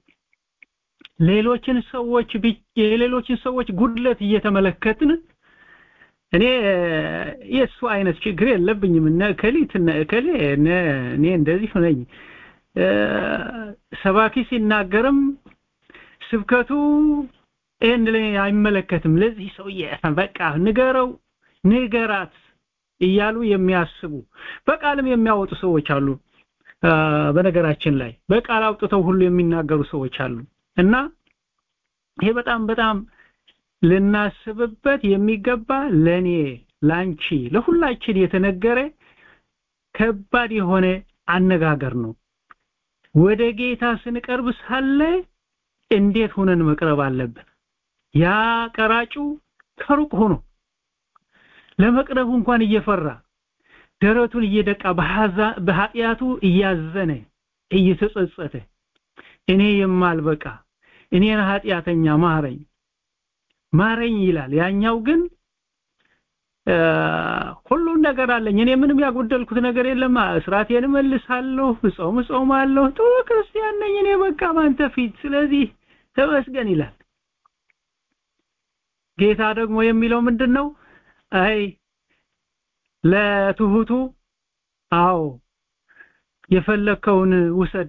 ሌሎችን ሰዎች ብቻ የሌሎችን ሰዎች ጉድለት እየተመለከትን እኔ የእሱ አይነት ችግር የለብኝም እነ ከሊት እነ ከሌ እነ እኔ እንደዚህ ነኝ እ፣ ሰባኪ ሲናገርም ስብከቱ ይህን ላይ አይመለከትም ለዚህ ሰውዬ በቃ ንገረው ንገራት እያሉ የሚያስቡ በቃልም የሚያወጡ ሰዎች አሉ አ፣ በነገራችን ላይ በቃል አውጥተው ሁሉ የሚናገሩ ሰዎች አሉ እና ይሄ በጣም በጣም ልናስብበት የሚገባ ለኔ ላንቺ ለሁላችን የተነገረ ከባድ የሆነ አነጋገር ነው ወደ ጌታ ስንቀርብ ሳለ እንዴት ሆነን መቅረብ አለብን ያ ቀራጩ ከሩቅ ሆኖ ለመቅረቡ እንኳን እየፈራ ደረቱን እየደቃ በሐዛ- በኃጢአቱ እያዘነ እየተጸጸተ እኔ የማልበቃ እኔን ኃጢአተኛ ማረኝ ማረኝ ይላል ያኛው ግን እ፣ ሁሉም ነገር አለኝ እኔ ምንም ያጎደልኩት ነገር የለም እስራቴን እመልሳለሁ እጾም እጾማለሁ ጥሩ ክርስቲያን ነኝ እኔ በቃ ባንተ ፊት ስለዚህ ተመስገን ይላል ጌታ ደግሞ የሚለው ምንድን ነው አይ ለትሁቱ አዎ የፈለከውን ውሰድ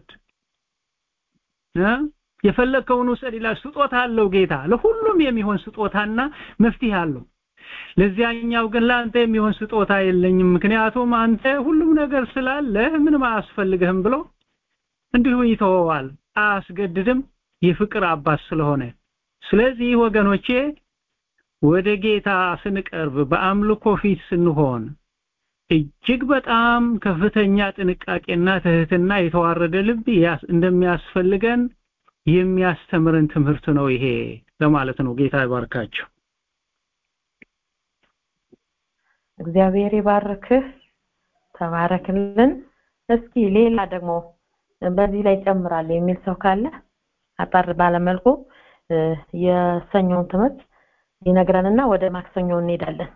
እ የፈለከውን ውሰድ ይላል ስጦታ አለው ጌታ ለሁሉም የሚሆን ስጦታና መፍትሄ አለው ለዚያኛው ግን ለአንተ የሚሆን ስጦታ የለኝም ምክንያቱም አንተ ሁሉም ነገር ስላለ ምንም አያስፈልግህም ብሎ እንዲሁ ይተወዋል አያስገድድም የፍቅር አባት ስለሆነ ስለዚህ ወገኖቼ ወደ ጌታ ስንቀርብ በአምልኮ ፊት ስንሆን እጅግ በጣም ከፍተኛ ጥንቃቄና ትህትና የተዋረደ ልብ ያስ- እንደሚያስፈልገን የሚያስተምረን ትምህርት ነው ይሄ ለማለት ነው ጌታ ይባርካችሁ እግዚአብሔር ይባርክህ ተባረክልን እስኪ ሌላ ደግሞ በዚህ ላይ ጨምራለሁ የሚል ሰው ካለ አጠር ባለመልኩ እ፣ የሰኞውን ትምህርት ይነግረንና ወደ ማክሰኞ እንሄዳለን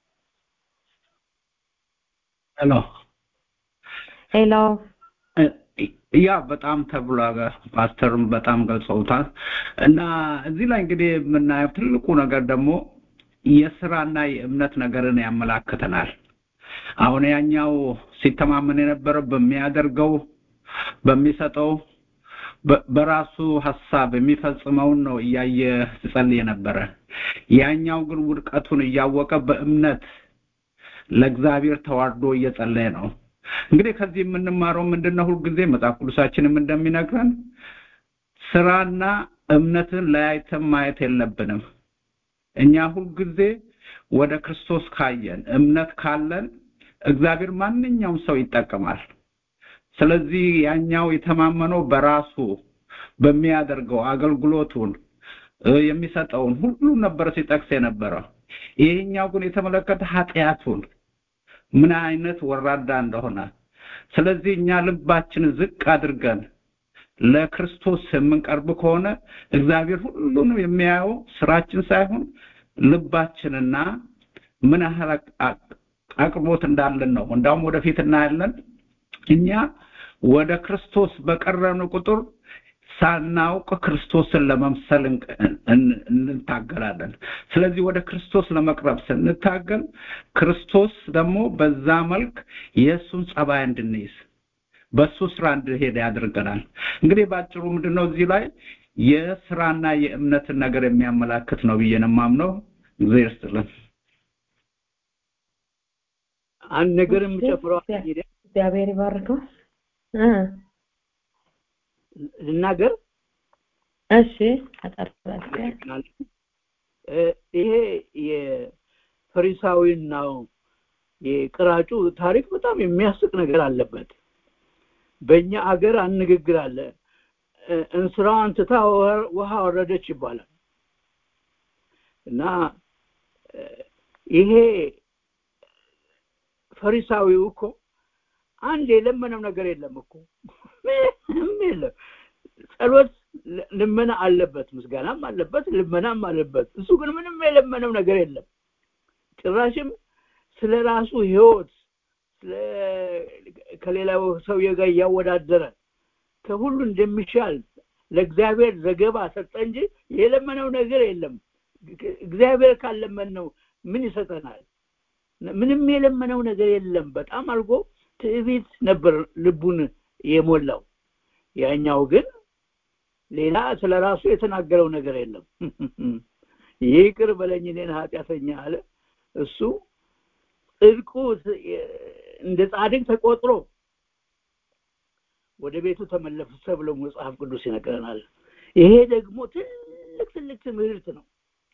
ሄሎ ሄሎ ያ በጣም ተብሏል። ፓስተርም በጣም ገልጸውታል። እና እዚህ ላይ እንግዲህ የምናየው ትልቁ ነገር ደግሞ የስራና የእምነት ነገርን ያመላክተናል። አሁን ያኛው ሲተማመን የነበረው በሚያደርገው በሚሰጠው በራሱ ሀሳብ የሚፈጽመውን ነው እያየ ሲጸልይ የነበረ። ያኛው ግን ውድቀቱን እያወቀ በእምነት ለእግዚአብሔር ተዋርዶ እየጸለየ ነው። እንግዲህ ከዚህ የምንማረው ምንድነው? ሁልጊዜ መጽሐፍ ቅዱሳችንም እንደሚነግረን ስራና እምነትን ለያይተን ማየት የለብንም። እኛ ሁልጊዜ ወደ ክርስቶስ ካየን እምነት ካለን እግዚአብሔር ማንኛውም ሰው ይጠቀማል። ስለዚህ ያኛው የተማመነው በራሱ በሚያደርገው አገልግሎቱን የሚሰጠውን ሁሉ ነበር ሲጠቅስ የነበረው። ይሄኛው ግን የተመለከተ ኃጢአቱን ምን አይነት ወራዳ እንደሆነ። ስለዚህ እኛ ልባችን ዝቅ አድርገን ለክርስቶስ የምንቀርብ ከሆነ እግዚአብሔር ሁሉንም የሚያየው ስራችን ሳይሆን ልባችንና ምን ያህል አቅርቦት እንዳለን ነው። እንዳውም ወደፊት እናያለን። እኛ ወደ ክርስቶስ በቀረብን ቁጥር ሳናውቅ ክርስቶስን ለመምሰል እንታገላለን። ስለዚህ ወደ ክርስቶስ ለመቅረብ ስንታገል ክርስቶስ ደግሞ በዛ መልክ የእሱን ጸባይ እንድንይዝ በሱ ስራ እንድሄድ ያደርገናል። እንግዲህ ባጭሩ ምንድነው እዚህ ላይ የስራና የእምነትን ነገር የሚያመላክት ነው ብዬ ነው የማምነው። እግዚአብሔር ይስጥልን። አንድ ነገር የምጨምረው እግዚአብሔር ይባርከው። ልናገር እሺ አጠርጥራለሁ ይሄ የፈሪሳዊናው የቅራጩ ታሪክ በጣም የሚያስቅ ነገር አለበት በእኛ አገር አንግግር አለ እንስራዋን ትታ ውሃ ወረደች ይባላል እና ይሄ ፈሪሳዊው እኮ አንድ የለመነው ነገር የለም እኮ ምንም የለም ጸሎት ልመና አለበት ምስጋናም አለበት ልመናም አለበት እሱ ግን ምንም የለመነው ነገር የለም ጭራሽም ስለ ራሱ ህይወት ከሌላው ሰውዬ ጋር እያወዳደረ ከሁሉ እንደሚሻል ለእግዚአብሔር ዘገባ ሰጠ እንጂ የለመነው ነገር የለም እግዚአብሔር ካለመን ነው ምን ይሰጠናል ምንም የለመነው ነገር የለም በጣም አልጎ ትዕቢት ነበር ልቡን የሞላው ያኛው ግን ሌላ ስለ ራሱ የተናገረው ነገር የለም ይቅር በለኝ እኔን ኃጢአተኛ አለ እሱ ጽድቁ እንደ ጻድቅ ተቆጥሮ ወደ ቤቱ ተመለሰ ብሎ መጽሐፍ ቅዱስ ይነግረናል ይሄ ደግሞ ትልቅ ትልቅ ትምህርት ነው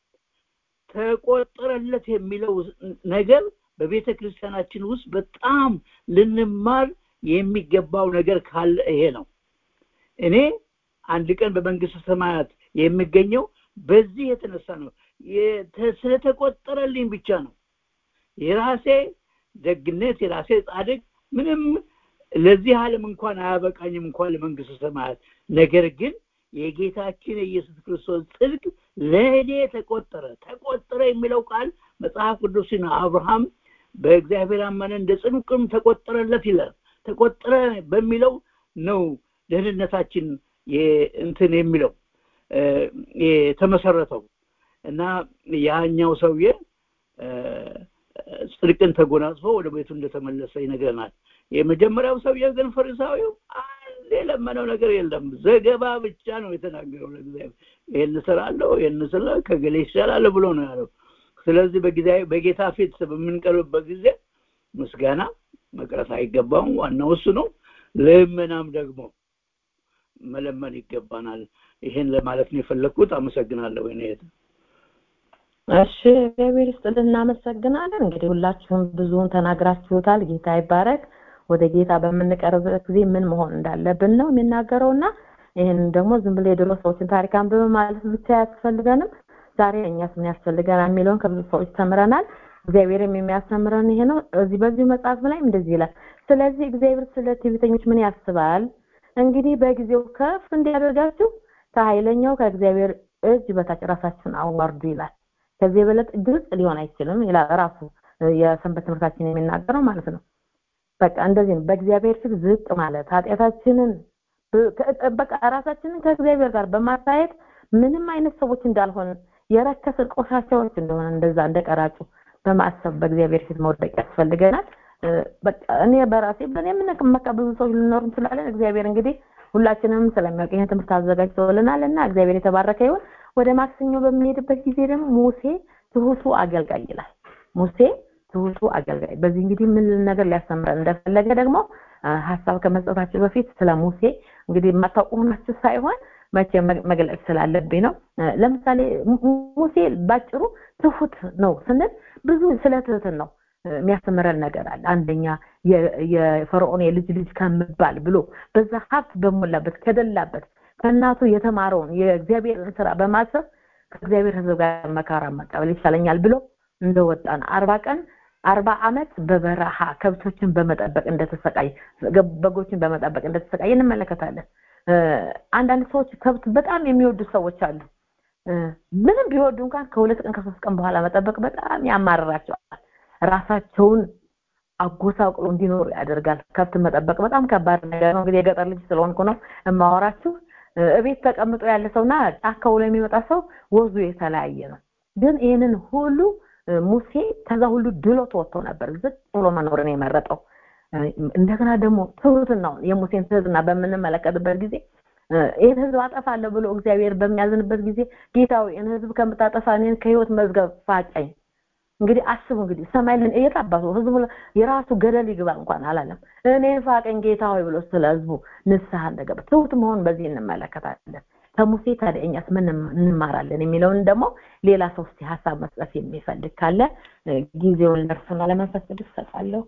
ተቆጠረለት የሚለው ነገር በቤተ ክርስቲያናችን ውስጥ በጣም ልንማር የሚገባው ነገር ካለ ይሄ ነው እኔ አንድ ቀን በመንግስት ሰማያት የሚገኘው በዚህ የተነሳ ነው ስለተቆጠረልኝ ብቻ ነው የራሴ ደግነት የራሴ ጻድቅ ምንም ለዚህ ዓለም እንኳን አያበቃኝም እንኳን ለመንግስት ሰማያት ነገር ግን የጌታችን የኢየሱስ ክርስቶስ ጽድቅ ለእኔ ተቆጠረ ተቆጠረ የሚለው ቃል መጽሐፍ ቅዱስን አብርሃም በእግዚአብሔር አመነ እንደ ጽድቅም ተቆጠረለት ይላል ተቆጠረ በሚለው ነው ደህንነታችን እንትን የሚለው የተመሰረተው እና ያኛው ሰውዬ ጽድቅን ተጎናጽፎ ወደ ቤቱ እንደተመለሰ ይነግረናል የመጀመሪያው ሰውዬ ግን ፈሪሳዊው አንድ የለመነው ነገር የለም ዘገባ ብቻ ነው የተናገረው ለእግዚአብሔር ይህን ስራለሁ ይህን ስለ ከገሌ ይሻላል ብሎ ነው ያለው ስለዚህ በጌታ ፊት በምንቀርብበት ጊዜ ምስጋና መቅረት አይገባውም ዋናው እሱ ነው ልመናም ደግሞ መለመን ይገባናል ይሄን ለማለት ነው የፈለግኩት አመሰግናለሁ እኔ እሺ እግዚአብሔር ይስጥልን እናመሰግናለን እንግዲህ ሁላችሁም ብዙውን ተናግራችሁታል ጌታ ይባረክ ወደ ጌታ በምንቀርብበት ጊዜ ምን መሆን እንዳለብን ነው የሚናገረውና ይህን ደግሞ ዝም ብሎ የድሮ ሰዎችን ታሪክ አንብበ ማለት ብቻ አያስፈልገንም ዛሬ እኛስ ምን ያስፈልገናል የሚለውን ከብዙ ሰዎች ተምረናል እግዚአብሔርም የሚያስተምረን ይሄ ነው እዚህ በዚሁ መጽሐፍ ላይ እንደዚህ ይላል ስለዚህ እግዚአብሔር ስለ ትዕቢተኞች ምን ያስባል እንግዲህ በጊዜው ከፍ እንዲያደርጋችሁ ከኃይለኛው ከእግዚአብሔር እጅ በታች ራሳችሁን አዋርዱ ይላል ከዚህ የበለጠ ግልጽ ሊሆን አይችልም ይላል ራሱ የሰንበት ትምህርታችን የሚናገረው ማለት ነው በቃ እንደዚህ ነው በእግዚአብሔር ፊት ዝቅ ማለት ኃጢአታችንን ብ- ከ- በቃ ራሳችንን ከእግዚአብሔር ጋር በማታየት ምንም አይነት ሰዎች እንዳልሆን የረከስን ቆሻሻዎች እንደሆነ እንደዛ እንደቀራጩ በማሰብ በእግዚአብሔር ፊት መውደቅ ያስፈልገናል እ፣ በቃ እኔ በራሴ በእኔ የምንመካ ብዙ ሰዎች ልኖር እንችላለን እግዚአብሔር እንግዲህ ሁላችንም ስለሚያውቅ ይህን ትምህርት አዘጋጅተውልናል እና እግዚአብሔር የተባረከ ይሁን ወደ ማክሰኞ በምንሄድበት ጊዜ ደግሞ ሙሴ ትሁቱ አገልጋይ ይላል ሙሴ ትሁቱ አገልጋይ በዚህ እንግዲህ ምን ነገር ሊያስተምረን እንደፈለገ ደግሞ አ፣ ሀሳብ ከመስጠታችሁ በፊት ስለ ሙሴ እንግዲህ የማታውቁ ሆናችሁ ሳይሆን መቼ መ- መግለጽ ስላለብኝ ነው እ፣ ለምሳሌ mu- ሙሴ ባጭሩ ትሁት ነው ስንል ብዙ ስለ ትህትን ነው እ፣ የሚያስተምረን ነገር አለ አንደኛ የ- የፈርዖን የልጅ ልጅ ከምባል ብሎ በዛ ሀብት በሞላበት ከደላበት ከእናቱ የተማረውን የእግዚአብሔርን ስራ በማሰብ ከእግዚአብሔር ህዝብ ጋር መከራ መቀበል ይሻለኛል ብሎ እንደወጣ ነው አርባ ቀን አርባ አመት በበረሃ ከብቶችን በመጠበቅ እንደተሰቃይ በጎችን በመጠበቅ እንደተሰቃየ እንመለከታለን እ፣ አንዳንድ ሰዎች ከብት በጣም የሚወዱ ሰዎች አሉ እ፣ ምንም ቢወዱ እንኳን ከሁለት ቀን ከሶስት ቀን በኋላ መጠበቅ በጣም ያማርራቸዋል ራሳቸውን አጎሳቅሎ እንዲኖሩ ያደርጋል ከብት መጠበቅ በጣም ከባድ ነገር ነው እንግዲህ የገጠር ልጅ ስለሆንኩ ነው የማወራችሁ እ፣ እቤት ተቀምጦ ያለ ሰውና ጫካ ውሎ የሚመጣ ሰው ወዙ የተለያየ ነው ግን ይህንን ሁሉ እ፣ ሙሴ ከዛ ሁሉ ድሎት ወጥቶ ነበር ዝቅ ብሎ መኖርን የመረጠው እ፣ እንደገና ደግሞ ትህትናውን የሙሴን ትህትና በምንመለከትበት ጊዜ እ፣ ይህን ህዝብ አጠፋለሁ ብሎ እግዚአብሔር በሚያዝንበት ጊዜ ጌታዊ ይህን ህዝብ ከምታጠፋ እኔን ከህይወት መዝገብ ፋቀኝ እንግዲህ አስቡ እንግዲህ ሰማይ ልን እየጣባሱ ህዝቡ የራሱ ገደል ይግባ እንኳን አላለም እኔን ፋቀኝ ጌታ ሆይ ብሎ ስለ ህዝቡ ንስሐ እንደገባ ትሁት መሆን በዚህ እንመለከታለን ከሙሴ ታዲያ እኛስ ምን እንማራለን የሚለውን ደግሞ ሌላ ሰው እስቲ ሀሳብ መስጠት የሚፈልግ ካለ እ፣ ጊዜውን ለእርሱና ለመንፈስ ቅዱስ እሰጣለሁ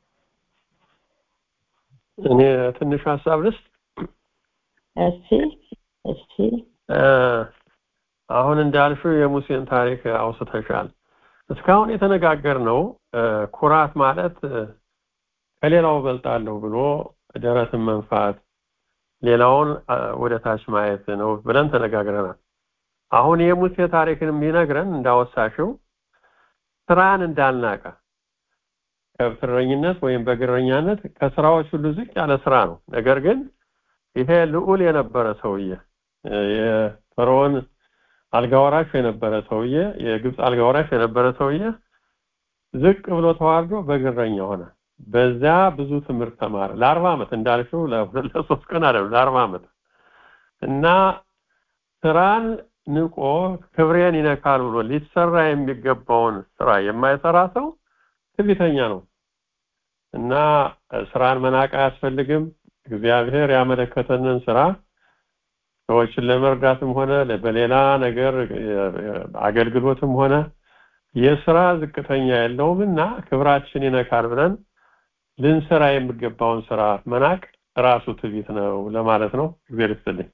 እኔ ትንሽ ሀሳብ ልስጥ እሺ እሺ እ፣ አሁን እንዳልሽው የሙሴን ታሪክ አውስተሻል እስካሁን የተነጋገርነው እ፣ ኩራት ማለት እ፣ ከሌላው እበልጣለሁ ብሎ ደረትን መንፋት ሌላውን አ፣ ወደ ታች ማየት ነው ብለን ተነጋግረናል አሁን የሙሴ ታሪክን የሚነግረን እንዳወሳሽው ስራን እንዳልናቀ ከብትረኝነት ወይም በግረኛነት ከስራዎች ሁሉ ዝቅ ያለ ስራ ነው ነገር ግን ይሄ ልዑል የነበረ ሰውዬ እ፣ የፈርዖን አልጋወራሽ የነበረ ሰውዬ የግብፅ አልጋወራሽ የነበረ ሰውዬ ዝቅ ብሎ ተዋርዶ በግረኛ ሆነ በዛ ብዙ ትምህርት ተማረ ለአርባ ዓመት እንዳልሽው ለሁለት ለሶስት ቀን አይደለም ለአርባ ዓመት እና ስራን ንቆ ክብሬን ይነካል ብሎ ሊሰራ የሚገባውን ስራ የማይሰራ ሰው ትዕቢተኛ ነው እና ስራን መናቅ አያስፈልግም እግዚአብሔር ያመለከተንን ስራ ሰዎችን ለመርዳትም ሆነ በሌላ ነገር አገልግሎትም ሆነ የስራ ዝቅተኛ የለውም እና ክብራችን ይነካል ብለን ልንሰራ የሚገባውን ስራ መናቅ ራሱ ትዕቢት ነው ለማለት ነው እግዚአብሔር ይስጥልኝ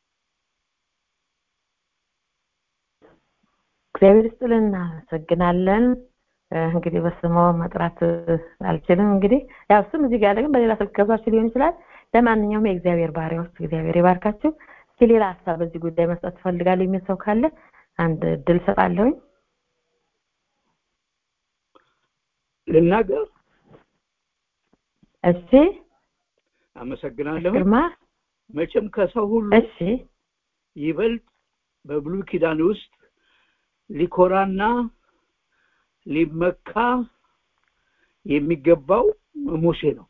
እግዚአብሔር ይስጥልን እናመሰግናለን እ፣ እንግዲህ በስሙ መጥራት እ፣ አልችልም እንግዲህ ያው ስም እዚህ ጋር ያለ ግን በሌላ ስልክ ገብታችሁ ሊሆን ይችላል ለማንኛውም የእግዚአብሔር ባሪያዎች እግዚአብሔር ይባርካችሁ እስኪ ሌላ ሀሳብ በዚህ ጉዳይ መስጠት ትፈልጋለሁ የሚል ሰው ካለ አንድ እድል ሰጣለሁኝ ልናገር እሺ አመሰግናለሁ ግርማ መቼም ከሰው ሁሉ እሺ ይበልጥ በብሉይ ኪዳን ውስጥ ሊኮራና ሊመካ የሚገባው ሙሴ ነው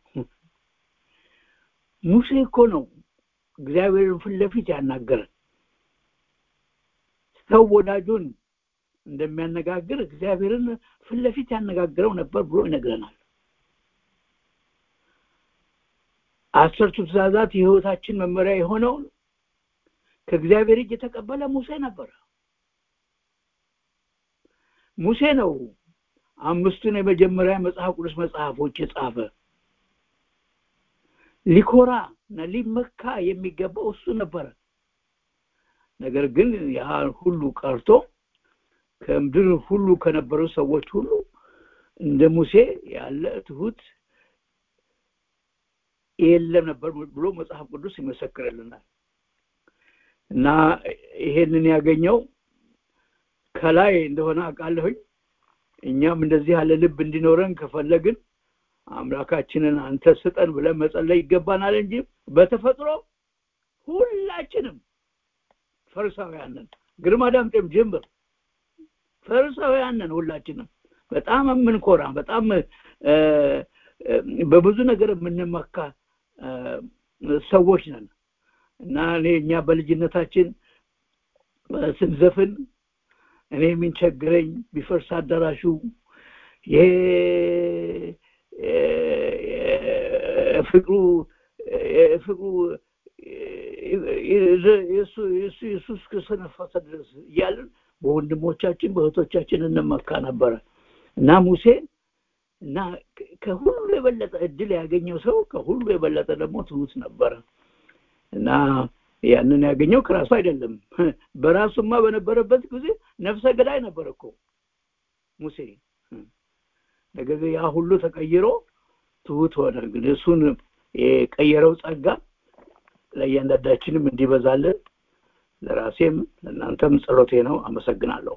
ሙሴ እኮ ነው እግዚአብሔርን ፊት ለፊት ያናገረን ሰው ወዳጁን እንደሚያነጋግር እግዚአብሔርን ፊት ለፊት ያነጋግረው ነበር ብሎ ይነግረናል አስርቱ ትእዛዛት የህይወታችን መመሪያ የሆነውን ከእግዚአብሔር እጅ የተቀበለ ሙሴ ነበረ ሙሴ ነው አምስቱን የመጀመሪያ መጽሐፍ ቅዱስ መጽሐፎች የጻፈ ሊኮራ እና ሊመካ የሚገባው እሱ ነበረ ነገር ግን ያ ሁሉ ቀርቶ ከምድር ሁሉ ከነበሩ ሰዎች ሁሉ እንደ ሙሴ ያለ ትሁት የለም ነበር ብሎ መጽሐፍ ቅዱስ ይመሰክርልናል እና ይሄንን ያገኘው ከላይ እንደሆነ አውቃለሁኝ እኛም እንደዚህ ያለ ልብ እንዲኖረን ከፈለግን አምላካችንን አንተ ስጠን ብለን መጸለይ ይገባናል እንጂ በተፈጥሮ ሁላችንም ፈሪሳውያን ነን። ግርማ ዳምጤም ጀምር ፈሪሳውያን ነን ሁላችንም። በጣም የምንኮራ በጣም በብዙ ነገር የምንመካ ሰዎች ነን እና እኔ እኛ በልጅነታችን ስንዘፍን እኔ የሚንቸግረኝ ቢፈርስ አዳራሹ ይሄ ፍቅሩ ፍቅሩ የሱ የሱ እስከሰነፈሰ ድረስ እያልን በወንድሞቻችን በእህቶቻችን እንመካ ነበረ እና ሙሴ እና ከሁሉ የበለጠ እድል ያገኘው ሰው ከሁሉ የበለጠ ደግሞ ትሁት ነበረ እና ያንን ያገኘው ከራሱ አይደለም በራሱማ በነበረበት ጊዜ ነፍሰ ገዳይ ነበር እኮ ሙሴ ነገር ግን ያ ሁሉ ተቀይሮ ትሁት ሆነ ግን እሱን የቀየረው ጸጋ ለእያንዳንዳችንም እንዲበዛልን ለራሴም ለእናንተም ጸሎቴ ነው አመሰግናለሁ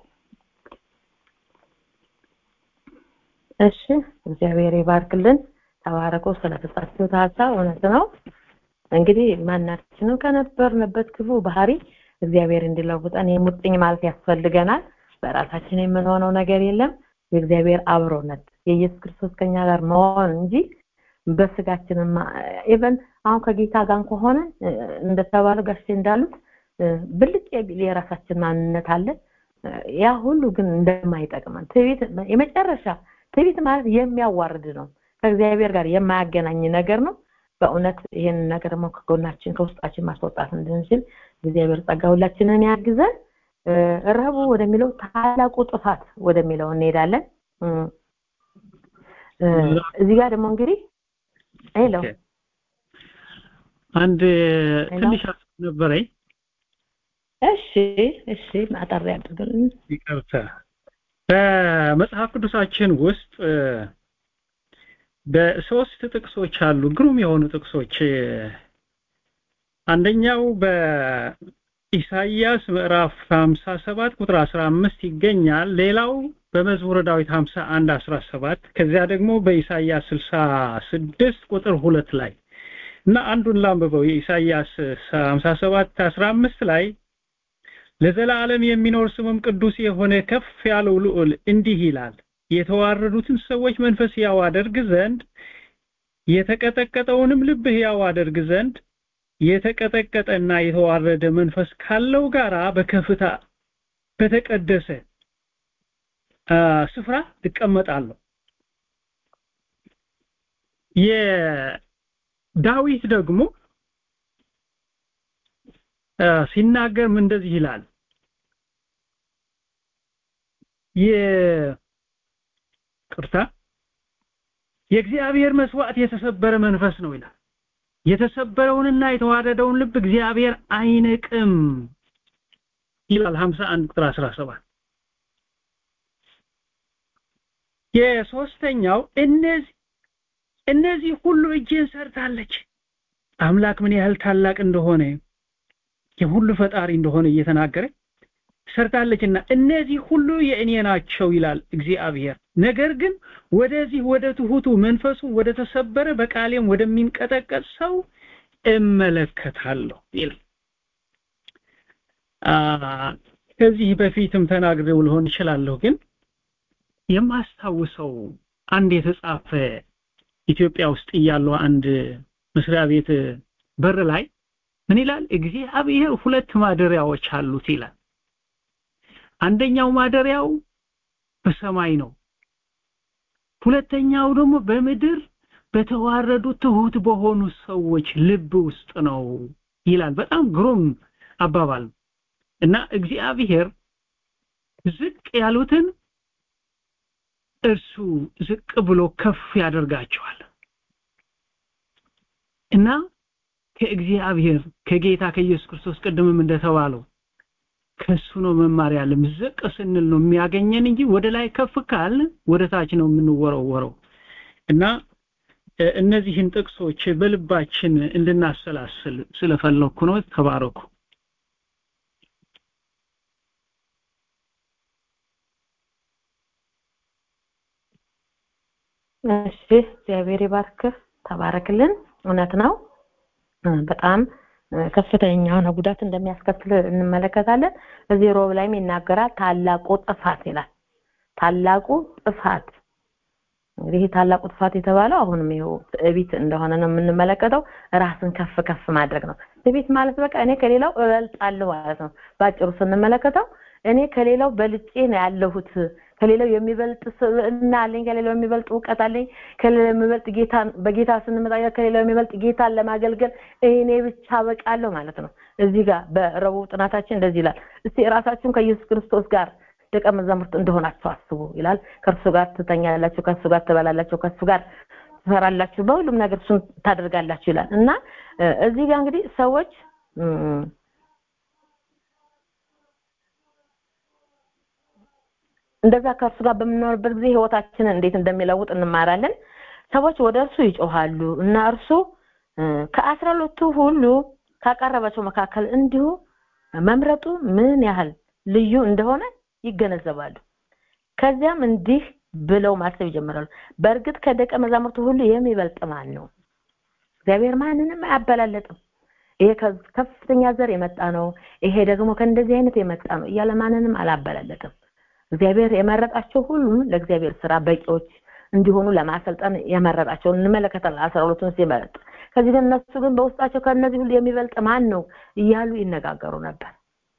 እሺ እግዚአብሔር ይባርክልን ተባረኮ ስለተጻፉት ሀሳብ እውነት ነው እንግዲህ ማናችንም ከነበርንበት ክፉ ባህሪ እግዚአብሔር እንዲለውጠን የሙጥኝ ማለት ያስፈልገናል በራሳችን የምንሆነው ነገር የለም የእግዚአብሔር አብሮነት የኢየሱስ ክርስቶስ ከኛ ጋር መሆን እንጂ በስጋችን ኢቨን አሁን ከጌታ ጋር ከሆነ እንደተባለ ጋሽ እንዳሉት ብልጭ የሚል የራሳችን ማንነት አለ ያ ሁሉ ግን እንደማይጠቅመን ትዕቢት የመጨረሻ ትዕቢት ማለት የሚያዋርድ ነው ከእግዚአብሔር ጋር የማያገናኝ ነገር ነው በእውነት ይህን ነገር ደግሞ ከጎናችን ከውስጣችን ማስወጣት እንድንችል እግዚአብሔር ጸጋ ሁላችንን ያግዘን ረቡ ወደሚለው ታላቁ ጥፋት ወደሚለው እንሄዳለን እዚህ ጋር ደግሞ እንግዲህ ሄሎ አንድ ትንሽ ነበረኝ እሺ እሺ ማጠር ያድርግልን ይቅርታ በመጽሐፍ ቅዱሳችን ውስጥ በሶስት ጥቅሶች አሉ ግሩም የሆኑ ጥቅሶች አንደኛው በኢሳይያስ ምዕራፍ 57 ቁጥር 15 ይገኛል ሌላው በመዝሙረ ዳዊት 51 17 ከዚያ ደግሞ በኢሳይያስ 66 ቁጥር 2 ላይ እና አንዱን ላንብበው የኢሳይያስ 57 15 ላይ ለዘላለም የሚኖር ስሙም ቅዱስ የሆነ ከፍ ያለው ልዑል እንዲህ ይላል የተዋረዱትን ሰዎች መንፈስ ያው አደርግ ዘንድ የተቀጠቀጠውንም ልብ ያው አደርግ ዘንድ የተቀጠቀጠና የተዋረደ መንፈስ ካለው ጋራ በከፍታ በተቀደሰ ስፍራ እቀመጣለሁ የዳዊት ደግሞ ሲናገር እንደዚህ ይላል የቅርታ የእግዚአብሔር መስዋዕት የተሰበረ መንፈስ ነው ይላል የተሰበረውንና የተዋረደውን ልብ እግዚአብሔር አይንቅም ይላል 51 ቁጥር 17 የሶስተኛው እነዚህ እነዚህ ሁሉ እጄን ሰርታለች አምላክ ምን ያህል ታላቅ እንደሆነ የሁሉ ፈጣሪ እንደሆነ እየተናገረ ሰርታለችና እነዚህ ሁሉ የእኔ ናቸው ይላል እግዚአብሔር ነገር ግን ወደዚህ ወደ ትሁቱ መንፈሱ ወደ ተሰበረ በቃሌም ወደሚንቀጠቀጥ ሰው እመለከታለሁ ይላል ከዚህ በፊትም ተናግሬው ሊሆን ይችላለሁ ግን የማስታውሰው አንድ የተጻፈ ኢትዮጵያ ውስጥ እያለው አንድ መስሪያ ቤት በር ላይ ምን ይላል እግዚአብሔር ሁለት ማደሪያዎች አሉት ይላል አንደኛው ማደሪያው በሰማይ ነው ሁለተኛው ደግሞ በምድር በተዋረዱ ትሁት በሆኑ ሰዎች ልብ ውስጥ ነው ይላል በጣም ግሩም አባባል እና እግዚአብሔር ዝቅ ያሉትን እርሱ ዝቅ ብሎ ከፍ ያደርጋቸዋል እና ከእግዚአብሔር ከጌታ ከኢየሱስ ክርስቶስ ቅድምም እንደተባለው ከሱ ነው መማር ያለም ዝቅ ስንል ነው የሚያገኘን እንጂ ወደ ላይ ከፍ ካል ወደ ታች ነው የምንወረወረው እና እነዚህን ጥቅሶች በልባችን እንድናሰላስል ስለፈለኩ ነው ተባረኩ እሺ እግዚአብሔር ይባርክህ ተባረክልን እውነት ነው በጣም ከፍተኛ የሆነ ጉዳት እንደሚያስከትል እንመለከታለን እዚህ ሮብ ላይም ይናገራል ታላቁ ጥፋት ይላል ታላቁ ጥፋት እንግዲህ ታላቁ ጥፋት የተባለው አሁንም ይኸው ትዕቢት እንደሆነ ነው የምንመለከተው ራስን ከፍ ከፍ ማድረግ ነው ትዕቢት ማለት በቃ እኔ ከሌላው እበልጣለሁ ማለት ነው ባጭሩ ስንመለከተው እኔ ከሌላው በልጬ ነው ያለሁት ከሌላው የሚበልጥ ስብዕና አለኝ ከሌላው የሚበልጥ እውቀት አለኝ ከሌላው የሚበልጥ ጌታ በጌታ ስንመጣ ከሌላው የሚበልጥ ጌታን ለማገልገል እኔ ብቻ በቃለሁ ማለት ነው እዚህ ጋር በረቡዕ ጥናታችን እንደዚህ ይላል እስቲ ራሳችሁን ከኢየሱስ ክርስቶስ ጋር ደቀ መዛሙርት እንደሆናችሁ አስቡ ይላል ከእርሱ ጋር ትተኛላችሁ ከእሱ ጋር ትበላላችሁ ከእሱ ጋር ትሰራላችሁ በሁሉም ነገር እሱን ታደርጋላችሁ ይላል እና እዚህ ጋር እንግዲህ ሰዎች እንደዛ ከእርሱ ጋር በምንኖርበት ጊዜ ህይወታችንን እንዴት እንደሚለውጥ እንማራለን ሰዎች ወደ እርሱ ይጮሃሉ እና እርሱ ከአስራ ሁለቱ ሁሉ ካቀረባቸው መካከል እንዲሁ መምረጡ ምን ያህል ልዩ እንደሆነ ይገነዘባሉ ከዚያም እንዲህ ብለው ማሰብ ይጀምራሉ በእርግጥ ከደቀ መዛሙርቱ ሁሉ የሚበልጥ ማን ነው እግዚአብሔር ማንንም አያበላለጥም ይሄ ከፍተኛ ዘር የመጣ ነው ይሄ ደግሞ ከእንደዚህ አይነት የመጣ ነው እያለ ማንንም አላበላለጥም እግዚአብሔር የመረጣቸው ሁሉ ለእግዚአብሔር ስራ በቂዎች እንዲሆኑ ለማሰልጠን የመረጣቸውን እንመለከታለን አስራ ሁለቱን ሲመረጥ ከዚህ ግን እነሱ ግን በውስጣቸው ከእነዚህ ሁሉ የሚበልጥ ማን ነው እያሉ ይነጋገሩ ነበር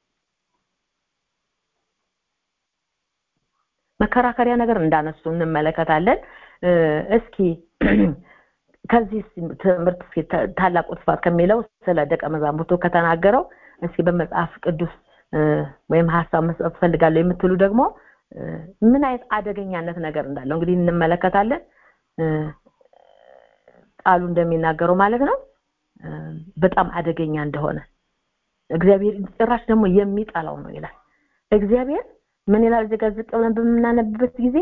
መከራከሪያ ነገር እንዳነሱ እንመለከታለን እስኪ ከዚህ ትምህርት ታላቁ ጥፋት ከሚለው ስለ ደቀ መዛሙርቱ ከተናገረው እስኪ በመጽሐፍ ቅዱስ ወይም ሀሳብ መስጠት ፈልጋለሁ የምትሉ ደግሞ ምን አይነት አደገኛነት ነገር እንዳለው እንግዲህ እንመለከታለን ቃሉ እንደሚናገረው ማለት ነው በጣም አደገኛ እንደሆነ እግዚአብሔር ጭራሽ ደግሞ የሚጠላው ነው ይላል እግዚአብሔር ምን ይላል እዚህ ጋር ዝቅ ብለን በምናነብበት ጊዜ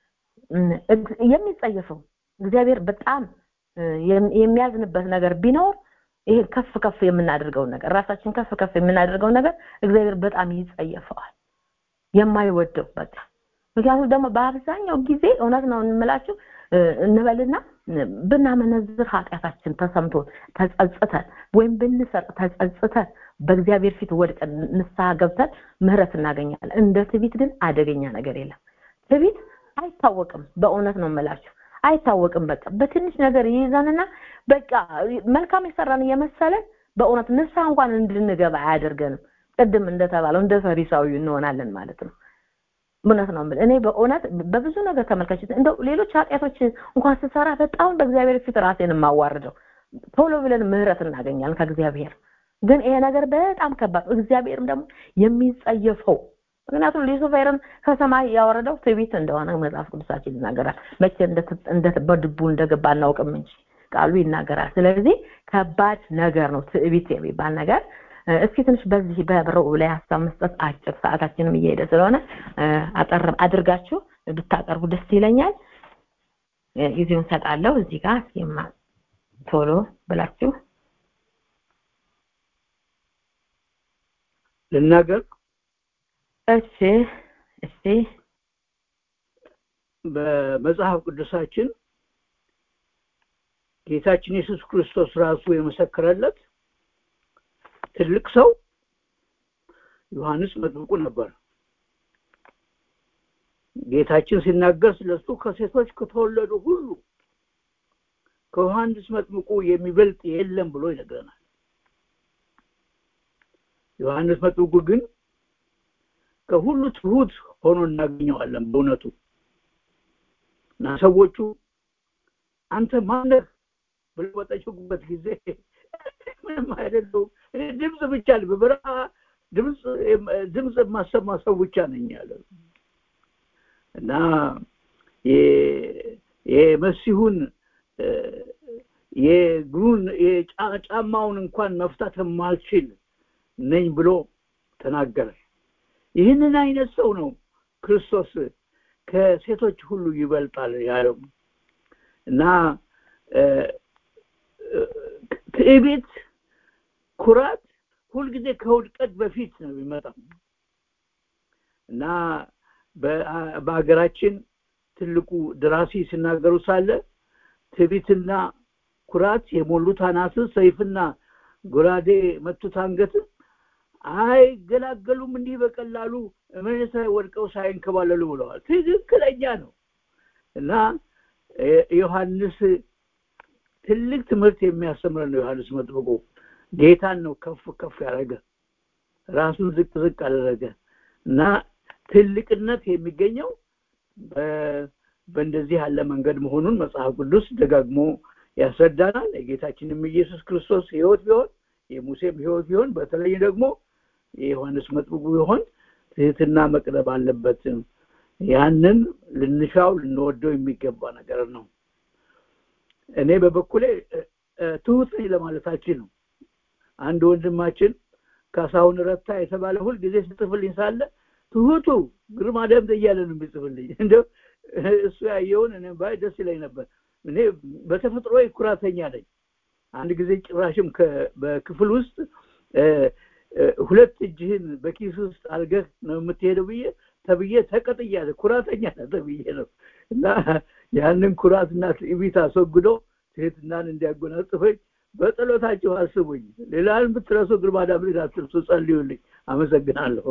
የሚጸየፈው እግዚአብሔር በጣም የሚያዝንበት ነገር ቢኖር ይሄ ከፍ ከፍ የምናደርገው ነገር ራሳችን ከፍ ከፍ የምናደርገው ነገር እግዚአብሔር በጣም ይጸየፈዋል የማይወደው በቃ ምክንያቱም ደግሞ በአብዛኛው ጊዜ እውነት ነው እንምላችሁ እንበልና ብናመነዝር ኃጢአታችን ተሰምቶ ተጸጽተን ወይም ብንሰርቅ ተጸጽተን በእግዚአብሔር ፊት ወድቀን ንስሐ ገብተን ምህረት እናገኛለን እንደ ትቢት ግን አደገኛ ነገር የለም ትቢት አይታወቅም በእውነት ነው የምላችሁ አይታወቅም በቃ በትንሽ ነገር ይይዘንና በቃ መልካም የሰራን እየመሰለን በእውነት ንስሐ እንኳን እንድንገባ አያደርገንም ቅድም እንደተባለው እንደ ፈሪሳዊ እንሆናለን ማለት ነው እውነት ነው እኔ በእውነት በብዙ ነገር ተመልካች እንደው ሌሎች ኃጢአቶች እንኳን ስሰራ በጣም በእግዚአብሔር ፊት ራሴን የማዋርደው ቶሎ ብለን ምህረት እናገኛለን ከእግዚአብሔር ግን ይሄ ነገር በጣም ከባድ እግዚአብሔርም ደግሞ የሚጸየፈው ምክንያቱም ሉሲፈርን ከሰማይ ያወረደው ትዕቢት እንደሆነ መጽሐፍ ቅዱሳችን ይናገራል መቼ እንደ በድቡ እንደገባ አናውቅም እንጂ ቃሉ ይናገራል ስለዚህ ከባድ ነገር ነው ትዕቢት የሚባል ነገር እስኪ ትንሽ በዚህ በብረው ላይ ሀሳብ መስጠት አጭር ሰዓታችንም እየሄደ ስለሆነ አጠር አድርጋችሁ ብታቀርቡ ደስ ይለኛል ጊዜውን ሰጣለሁ እዚህ ጋር ሲማ ቶሎ ብላችሁ ልናገር እሺ እሺ በመጽሐፍ ቅዱሳችን ጌታችን ኢየሱስ ክርስቶስ ራሱ የመሰከረለት ትልቅ ሰው ዮሐንስ መጥምቁ ነበር ጌታችን ሲናገር ስለሱ ከሴቶች ከተወለዱ ሁሉ ከዮሐንስ መጥምቁ የሚበልጥ የለም ብሎ ይነግረናል ዮሐንስ መጥምቁ ግን ከሁሉ ትሁት ሆኖ እናገኘዋለን በእውነቱ እና ሰዎቹ አንተ ማነህ ብለው በጠየቁበት ጊዜ ምንም አይደለሁም እኔ ድምፅ ብቻ በበረሃ ድምፅ ድምፅ የማሰማ ሰው ብቻ ነኝ ያለ እና የመሲሁን የእግሩን ጫማውን እንኳን መፍታት የማልችል ነኝ ብሎ ተናገረ ይህንን አይነት ሰው ነው ክርስቶስ ከሴቶች ሁሉ ይበልጣል ያለው እና ትዕቢት ኩራት ሁልጊዜ ከውድቀት በፊት ነው የሚመጣው እና በሀገራችን ትልቁ ደራሲ ሲናገሩ ሳለ ትዕቢትና ኩራት የሞሉት አናትን ሰይፍና ጎራዴ መቱት አንገትን አይገላገሉም እንዲህ በቀላሉ መሬት ላይ ወድቀው ሳይንከባለሉ ብለዋል። ትክክለኛ ነው እና ዮሐንስ ትልቅ ትምህርት የሚያስተምረን ነው። ዮሐንስ መጥምቁ ጌታን ነው ከፍ ከፍ ያደረገ ራሱን ዝቅ ዝቅ አደረገ እና ትልቅነት የሚገኘው በእንደዚህ ያለ መንገድ መሆኑን መጽሐፍ ቅዱስ ደጋግሞ ያስረዳናል። የጌታችንም ኢየሱስ ክርስቶስ ሕይወት ቢሆን የሙሴም ሕይወት ቢሆን በተለይ ደግሞ የዮሐንስ መጥምቁ ቢሆን ትህትና መቅረብ አለበት። ያንን ልንሻው ልንወደው የሚገባ ነገር ነው። እኔ በበኩሌ ትሁት ነኝ ለማለታችን ነው። አንድ ወንድማችን ካሳሁን ረታ የተባለ ሁል ጊዜ ሲጽፍልኝ ሳለ ትሁቱ ግርማ ደምት እያለ ነው የሚጽፍልኝ። እንደው እሱ ያየውን እኔ ባይ ደስ ይለኝ ነበር። እኔ በተፈጥሮ ኩራተኛ ነኝ። አንድ ጊዜ ጭራሽም በክፍል ውስጥ ሁለት እጅህን በኪስ ውስጥ አልገህ ነው የምትሄደው ብዬ ተብዬ ተቀጥያለሁ። ኩራተኛ ነህ ተብዬ ነው እና ያንን ኩራትና ትዕቢት አስወግዶ ትህትናን እንዲያጎናጽፈኝ በጸሎታችሁ አስቡኝ። ሌላን ብትረሱ ግርማ ዳምሌን አትርሱ፣ ጸልዩልኝ። አመሰግናለሁ።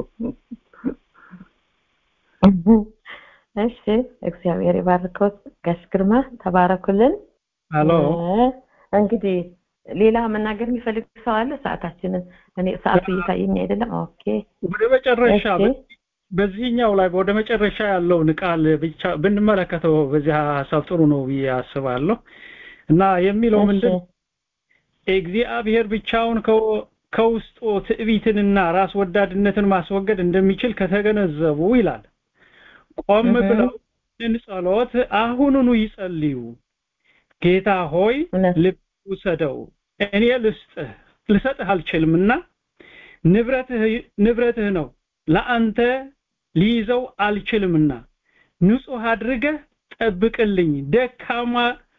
እሺ፣ እግዚአብሔር ይባርከዎት። ጋሽ ግርማ ተባረኩልን። አሎ እንግዲህ ሌላ መናገር የሚፈልግ ሰው አለ? ሰዓታችንን እኔ ሰዓቱ እየታየኝ አይደለም። ኦኬ፣ ወደ መጨረሻ በዚህኛው ላይ ወደ መጨረሻ ያለውን ቃል ብቻ ብንመለከተው በዚህ ሀሳብ ጥሩ ነው ብዬ አስባለሁ እና የሚለው ምንድን እግዚአብሔር ብቻውን ከውስጡ ትዕቢትንና ራስ ወዳድነትን ማስወገድ እንደሚችል ከተገነዘቡ ይላል ቆም ብለው ጸሎት አሁኑኑ ይጸልዩ። ጌታ ሆይ ልብ ውሰደው፣ እኔ ልስጥህ ልሰጥህ አልችልምና ንብረትህ ንብረትህ ነው ለአንተ ሊይዘው አልችልምና ንጹህ አድርገህ ጠብቅልኝ። ደካማ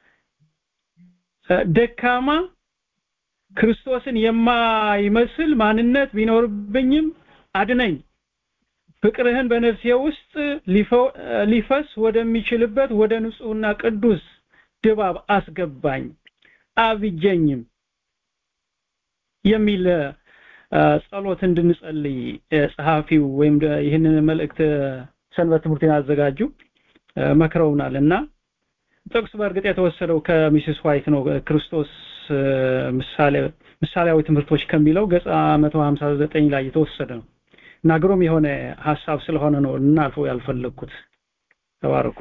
ደካማ ክርስቶስን የማይመስል ማንነት ቢኖርብኝም አድነኝ። ፍቅርህን በነፍሴ ውስጥ ሊፈስ ወደሚችልበት ወደ ንጹህና ቅዱስ ድባብ አስገባኝ አብጀኝም የሚል ጸሎት እንድንጸልይ ጸሐፊው ወይም ይህንን መልእክት ሰንበት ትምህርትን ያዘጋጁ መክረውናል እና ጥቅስ በእርግጥ የተወሰደው ከሚስስ ዋይት ነው ክርስቶስ ምሳሌ ምሳሌያዊ ትምህርቶች ከሚለው ገጽ 159 ላይ የተወሰደ ነው እና ግሩም የሆነ ሀሳብ ስለሆነ ነው እናልፈው ያልፈለግኩት ተባረኩ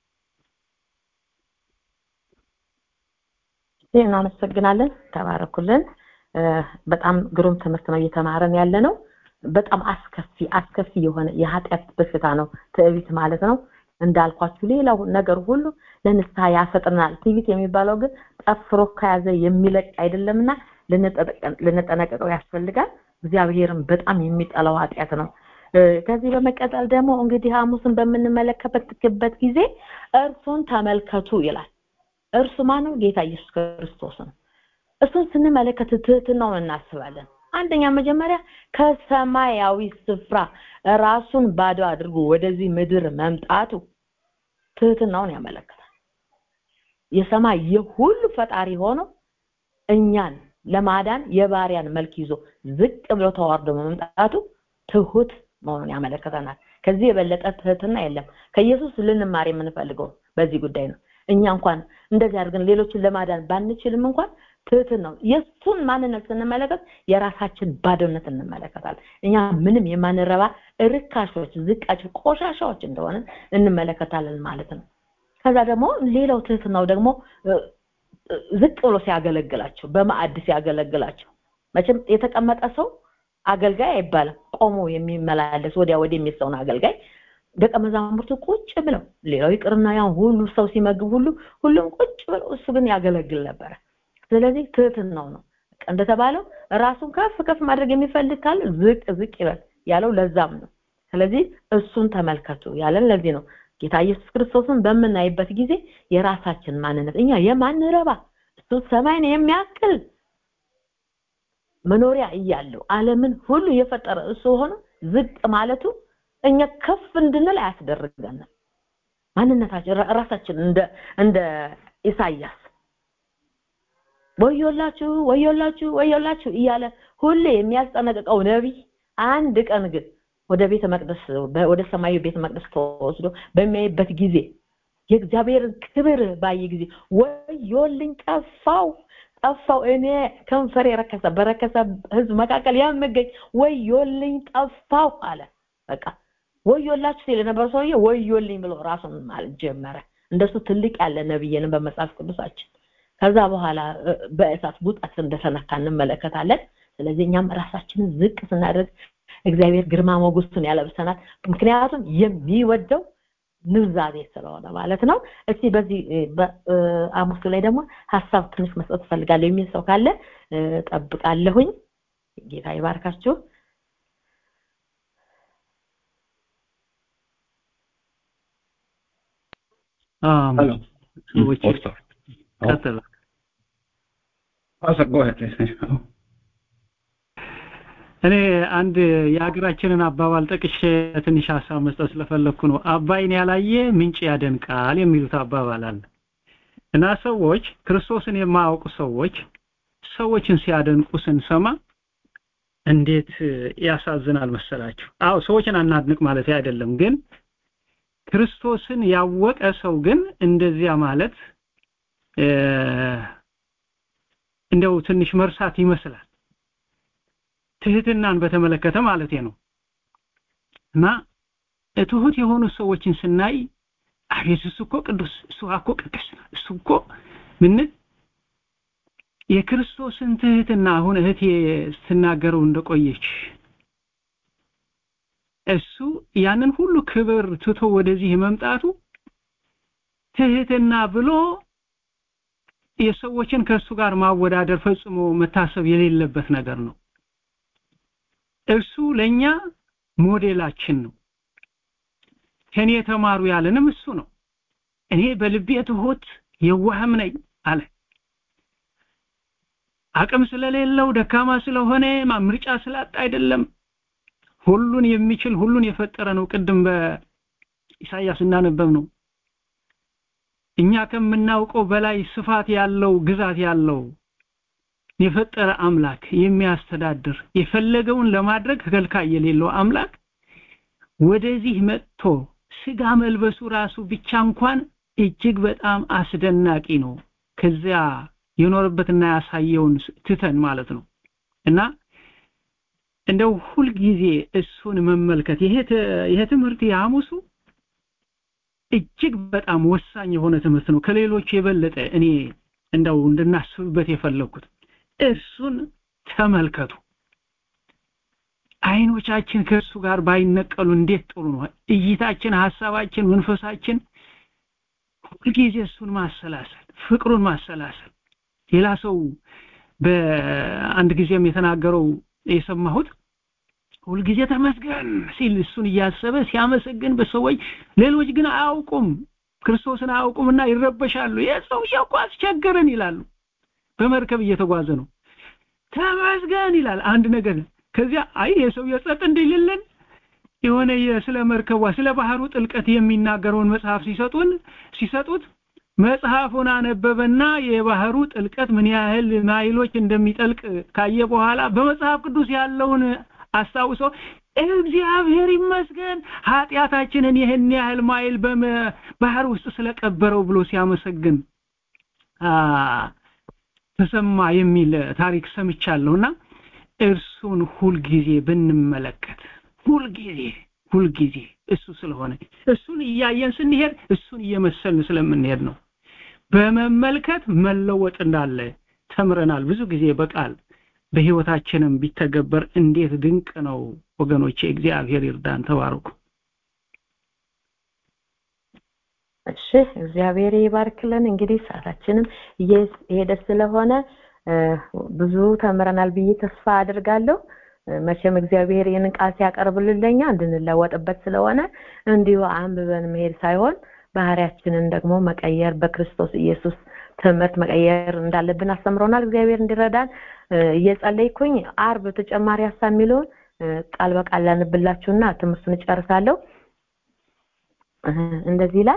እናመሰግናለን ተባረኩልን በጣም ግሩም ትምህርት ነው እየተማረን ያለ ነው በጣም አስከፊ አስከፊ የሆነ የኃጢአት በሽታ ነው ትዕቢት ማለት ነው እንዳልኳችሁ ሌላው ነገር ሁሉ ለንስሐ ያፈጥናል ትዕቢት የሚባለው ግን ጠፍሮ ከያዘ የሚለቅ አይደለምና ልንጠነቀቀው ያስፈልጋል እግዚአብሔርም በጣም የሚጠላው ኃጢአት ነው ከዚህ በመቀጠል ደግሞ እንግዲህ ሐሙስን በምንመለከትበት ጊዜ እርሱን ተመልከቱ ይላል እርሱ ማነው ጌታ ኢየሱስ ክርስቶስ ነው እሱን ስንመለከት ትህትናውን እናስባለን አንደኛ መጀመሪያ ከሰማያዊ ስፍራ ራሱን ባዶ አድርጎ ወደዚህ ምድር መምጣቱ ትህትናውን ያመለክታል የሰማይ የሁሉ ፈጣሪ ሆኖ እኛን ለማዳን የባሪያን መልክ ይዞ ዝቅ ብሎ ተዋርዶ መምጣቱ ትሁት መሆኑን ያመለክተናል ከዚህ የበለጠ ትህትና የለም ከኢየሱስ ልንማር የምንፈልገው በዚህ ጉዳይ ነው እኛ እንኳን እንደዚህ አድርገን ሌሎችን ለማዳን ባንችልም እንኳን ትህትን ነው የእሱን ማንነት ስንመለከት የራሳችን ባዶነት እንመለከታል እኛ ምንም የማንረባ ርካሾች ዝቃጭ ቆሻሻዎች እንደሆነ እንመለከታለን ማለት ነው ከዛ ደግሞ ሌላው ትህትናው ደግሞ ዝቅ ብሎ ሲያገለግላቸው በማዕድ ሲያገለግላቸው መቼም የተቀመጠ ሰው አገልጋይ አይባልም ቆሞ የሚመላለስ ወዲያ ወዲህ የሚል ሰውን አገልጋይ ደቀ መዛሙርቱ ቁጭ ብለው ሌላው ይቅርና ያን ሁሉ ሰው ሲመግብ ሁሉ ሁሉም ቁጭ ብለው እሱ ግን ያገለግል ነበረ ስለዚህ ትህትናው ነው እንደተባለው ራሱን ከፍ ከፍ ማድረግ የሚፈልግ ካለ ዝቅ ዝቅ ይበል ያለው ለዛም ነው ስለዚህ እሱን ተመልከቱ ያለን ለዚህ ነው ጌታ ኢየሱስ ክርስቶስን በምናይበት ጊዜ የራሳችን ማንነት እኛ የማንረባ እሱ ሰማይን የሚያክል መኖሪያ እያለው ዓለምን ሁሉ የፈጠረ እሱ ሆኖ ዝቅ ማለቱ እኛ ከፍ እንድንል አያስደርገንም ማንነታችን ራሳችን እንደ እንደ ኢሳይያስ ወዮላችሁ ወዮላችሁ ወዮላችሁ እያለ ሁሌ የሚያስጠነቅቀው ነቢይ አንድ ቀን ግን ወደ ቤተ መቅደስ ወደ ሰማያዊ ቤተ መቅደስ ተወስዶ በሚያይበት ጊዜ የእግዚአብሔርን ክብር ባየ ጊዜ ወዮልኝ ጠፋው ጠፋው እኔ ከንፈር የረከሰ በረከሰ ህዝብ መካከል የምገኝ ወዮልኝ ጠፋው አለ በቃ ወዮላችሁ ሲል የነበረ ሰውዬ ወዮልኝ ብሎ ራሱን ማለት ጀመረ እንደሱ ትልቅ ያለ ነብይንም በመጽሐፍ ቅዱሳችን ከዛ በኋላ በእሳት ቡጣት እንደተነካ እንመለከታለን ስለዚህ እኛም ራሳችንን ዝቅ ስናደርግ እግዚአብሔር ግርማ ሞገሱን ያለብሰናል ምክንያቱም የሚወደው ንዛዜ ስለሆነ ማለት ነው እስቲ በዚህ በአሙሱ ላይ ደግሞ ሀሳብ ትንሽ መስጠት ፈልጋለሁ የሚል ሰው ካለ ጠብቃለሁኝ ጌታ ይባርካችሁ እኔ አንድ የሀገራችንን አባባል ጠቅሼ ትንሽ ሀሳብ መስጠት ስለፈለኩ ነው አባይን ያላየ ምንጭ ያደንቃል የሚሉት አባባል አለ እና ሰዎች ክርስቶስን የማያውቁ ሰዎች ሰዎችን ሲያደንቁ ስንሰማ እንዴት ያሳዝናል መሰላችሁ አዎ ሰዎችን አናድንቅ ማለት አይደለም ግን ክርስቶስን ያወቀ ሰው ግን እንደዚያ ማለት እንደው ትንሽ መርሳት ይመስላል ትህትናን በተመለከተ ማለት ነው እና ትሁት የሆኑ ሰዎችን ስናይ አቤት እሱ እኮ ቅዱስ እሱ እኮ ቅዱስ እሱ እኮ ምን የክርስቶስን ትህትና አሁን እህቴ ስትናገረው እንደቆየች እሱ ያንን ሁሉ ክብር ትቶ ወደዚህ መምጣቱ ትህትና ብሎ የሰዎችን ከእሱ ጋር ማወዳደር ፈጽሞ መታሰብ የሌለበት ነገር ነው እርሱ ለኛ ሞዴላችን ነው ከኔ የተማሩ ያለንም እሱ ነው እኔ በልቤ ትሁት የዋህም ነኝ አለ አቅም ስለሌለው ደካማ ስለሆነ ምርጫ ስላጣ አይደለም ሁሉን የሚችል ሁሉን የፈጠረ ነው ቅድም በኢሳይያስ እናነበብ ነው እኛ ከምናውቀው በላይ ስፋት ያለው ግዛት ያለው የፈጠረ አምላክ የሚያስተዳድር የፈለገውን ለማድረግ ከልካይ የሌለው አምላክ ወደዚህ መጥቶ ስጋ መልበሱ ራሱ ብቻ እንኳን እጅግ በጣም አስደናቂ ነው ከዚያ የኖረበትና ያሳየውን ትተን ማለት ነው እና እንደው ሁልጊዜ እሱን መመልከት ይሄ ይሄ ትምህርት የሐሙሱ እጅግ በጣም ወሳኝ የሆነ ትምህርት ነው ከሌሎች የበለጠ እኔ እንደው እንድናስብበት የፈለኩት እርሱን ተመልከቱ አይኖቻችን ከእርሱ ጋር ባይነቀሉ እንዴት ጥሩ ነው እይታችን ሐሳባችን መንፈሳችን ሁልጊዜ እሱን ማሰላሰል ፍቅሩን ማሰላሰል ሌላ ሰው በአንድ ጊዜም የተናገረው የሰማሁት ሁልጊዜ ተመስገን ሲል እሱን እያሰበ ሲያመሰግን በሰዎች ሌሎች ግን አያውቁም ክርስቶስን አያውቁምና ይረበሻሉ የሰው እኮ አስቸገረን ይላሉ በመርከብ እየተጓዘ ነው ተመስገን ይላል አንድ ነገር ከዚያ አይ የሰው የጸጥ እንዲልልን የሆነ ስለ መርከቧ ስለ ባህሩ ጥልቀት የሚናገረውን መጽሐፍ ሲሰጡን ሲሰጡት መጽሐፉን አነበበና የባህሩ ጥልቀት ምን ያህል ማይሎች እንደሚጠልቅ ካየ በኋላ በመጽሐፍ ቅዱስ ያለውን አስታውሶ እግዚአብሔር ይመስገን ኃጢአታችንን ይህን ያህል ማይል በባህር ውስጥ ስለቀበረው ብሎ ሲያመሰግን ተሰማ የሚል ታሪክ ሰምቻለሁና እርሱን ሁልጊዜ ብንመለከት ሁልጊዜ ሁልጊዜ እሱ ስለሆነ እሱን እያየን ስንሄድ እሱን እየመሰልን ስለምንሄድ ነው በመመልከት መለወጥ እንዳለ ተምረናል ብዙ ጊዜ በቃል በህይወታችንም ቢተገበር እንዴት ድንቅ ነው ወገኖቼ እግዚአብሔር ይርዳን ተባረኩ እሺ እግዚአብሔር ይባርክልን እንግዲህ ሰዓታችንም እየሄደ ስለሆነ ብዙ ተምረናል ብዬ ተስፋ አድርጋለሁ መቼም እግዚአብሔር ይህንን ቃል ሲያቀርብልን ለኛ እንድንለወጥበት ስለሆነ እንዲሁ አንብበን መሄድ ሳይሆን ባህሪያችንን ደግሞ መቀየር በክርስቶስ ኢየሱስ ትምህርት መቀየር እንዳለብን አስተምሮናል እግዚአብሔር እንዲረዳን እየጸለይኩኝ አርብ ተጨማሪ ሀሳብ የሚለውን ቃል በቃል ላንብላችሁና ትምህርቱን እጨርሳለሁ እንደዚህ ይላል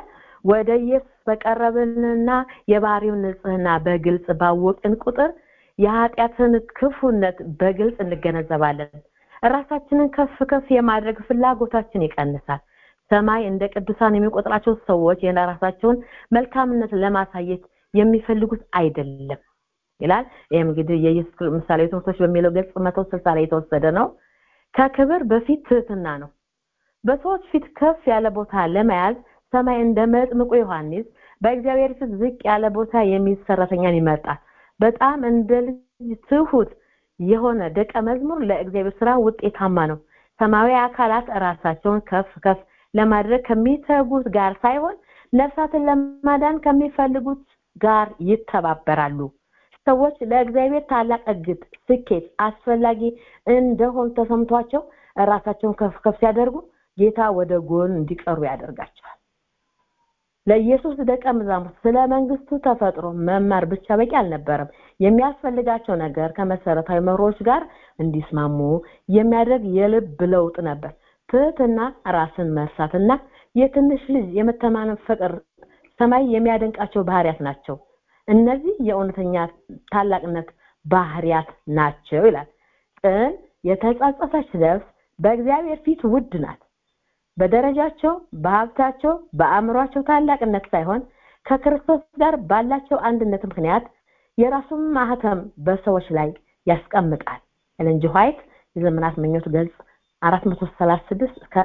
ወደ ኢየሱስ በቀረብንና የባህሪውን ንጽህና በግልጽ ባወቅን ቁጥር የኃጢአትን ክፉነት በግልጽ እንገነዘባለን ራሳችንን ከፍ ከፍ የማድረግ ፍላጎታችን ይቀንሳል ሰማይ እንደ ቅዱሳን የሚቆጥራቸው ሰዎች የራሳቸውን መልካምነት ለማሳየት የሚፈልጉት አይደለም ይላል ይህም እንግዲህ የኢየሱስ ምሳሌ ትምህርቶች በሚለው ገጽ መቶ ስልሳ ላይ የተወሰደ ነው ከክብር በፊት ትህትና ነው በሰዎች ፊት ከፍ ያለ ቦታ ለመያዝ ሰማይ እንደ መጥምቁ ዮሐንስ በእግዚአብሔር ፊት ዝቅ ያለ ቦታ የሚይዝ ሰራተኛን ይመርጣል በጣም እንደ ልጅ ትሁት የሆነ ደቀ መዝሙር ለእግዚአብሔር ስራ ውጤታማ ነው ሰማያዊ አካላት ራሳቸውን ከፍ ከፍ ለማድረግ ከሚተጉት ጋር ሳይሆን ነፍሳትን ለማዳን ከሚፈልጉት ጋር ይተባበራሉ ሰዎች ለእግዚአብሔር ታላቅ እግድ ስኬት አስፈላጊ እንደሆን ተሰምቷቸው ራሳቸውን ከፍ ከፍ ሲያደርጉ ጌታ ወደ ጎን እንዲቀሩ ያደርጋቸዋል ለኢየሱስ ደቀ መዛሙርት ስለ መንግስቱ ተፈጥሮ መማር ብቻ በቂ አልነበረም የሚያስፈልጋቸው ነገር ከመሰረታዊ መሮች ጋር እንዲስማሙ የሚያደርግ የልብ ለውጥ ነበር ትህትና ራስን መርሳትና የትንሽ ልጅ የመተማመን ፍቅር ሰማይ የሚያደንቃቸው ባህሪያት ናቸው እነዚህ የእውነተኛ ታላቅነት ባህሪያት ናቸው ይላል ቅን የተጸጸተች ነፍስ በእግዚአብሔር ፊት ውድ ናት በደረጃቸው በሀብታቸው በአእምሯቸው ታላቅነት ሳይሆን ከክርስቶስ ጋር ባላቸው አንድነት ምክንያት የራሱን ማህተም በሰዎች ላይ ያስቀምጣል ኤለን ጂ ዋይት የዘመናት ምኞት ገልጽ 436 እስከ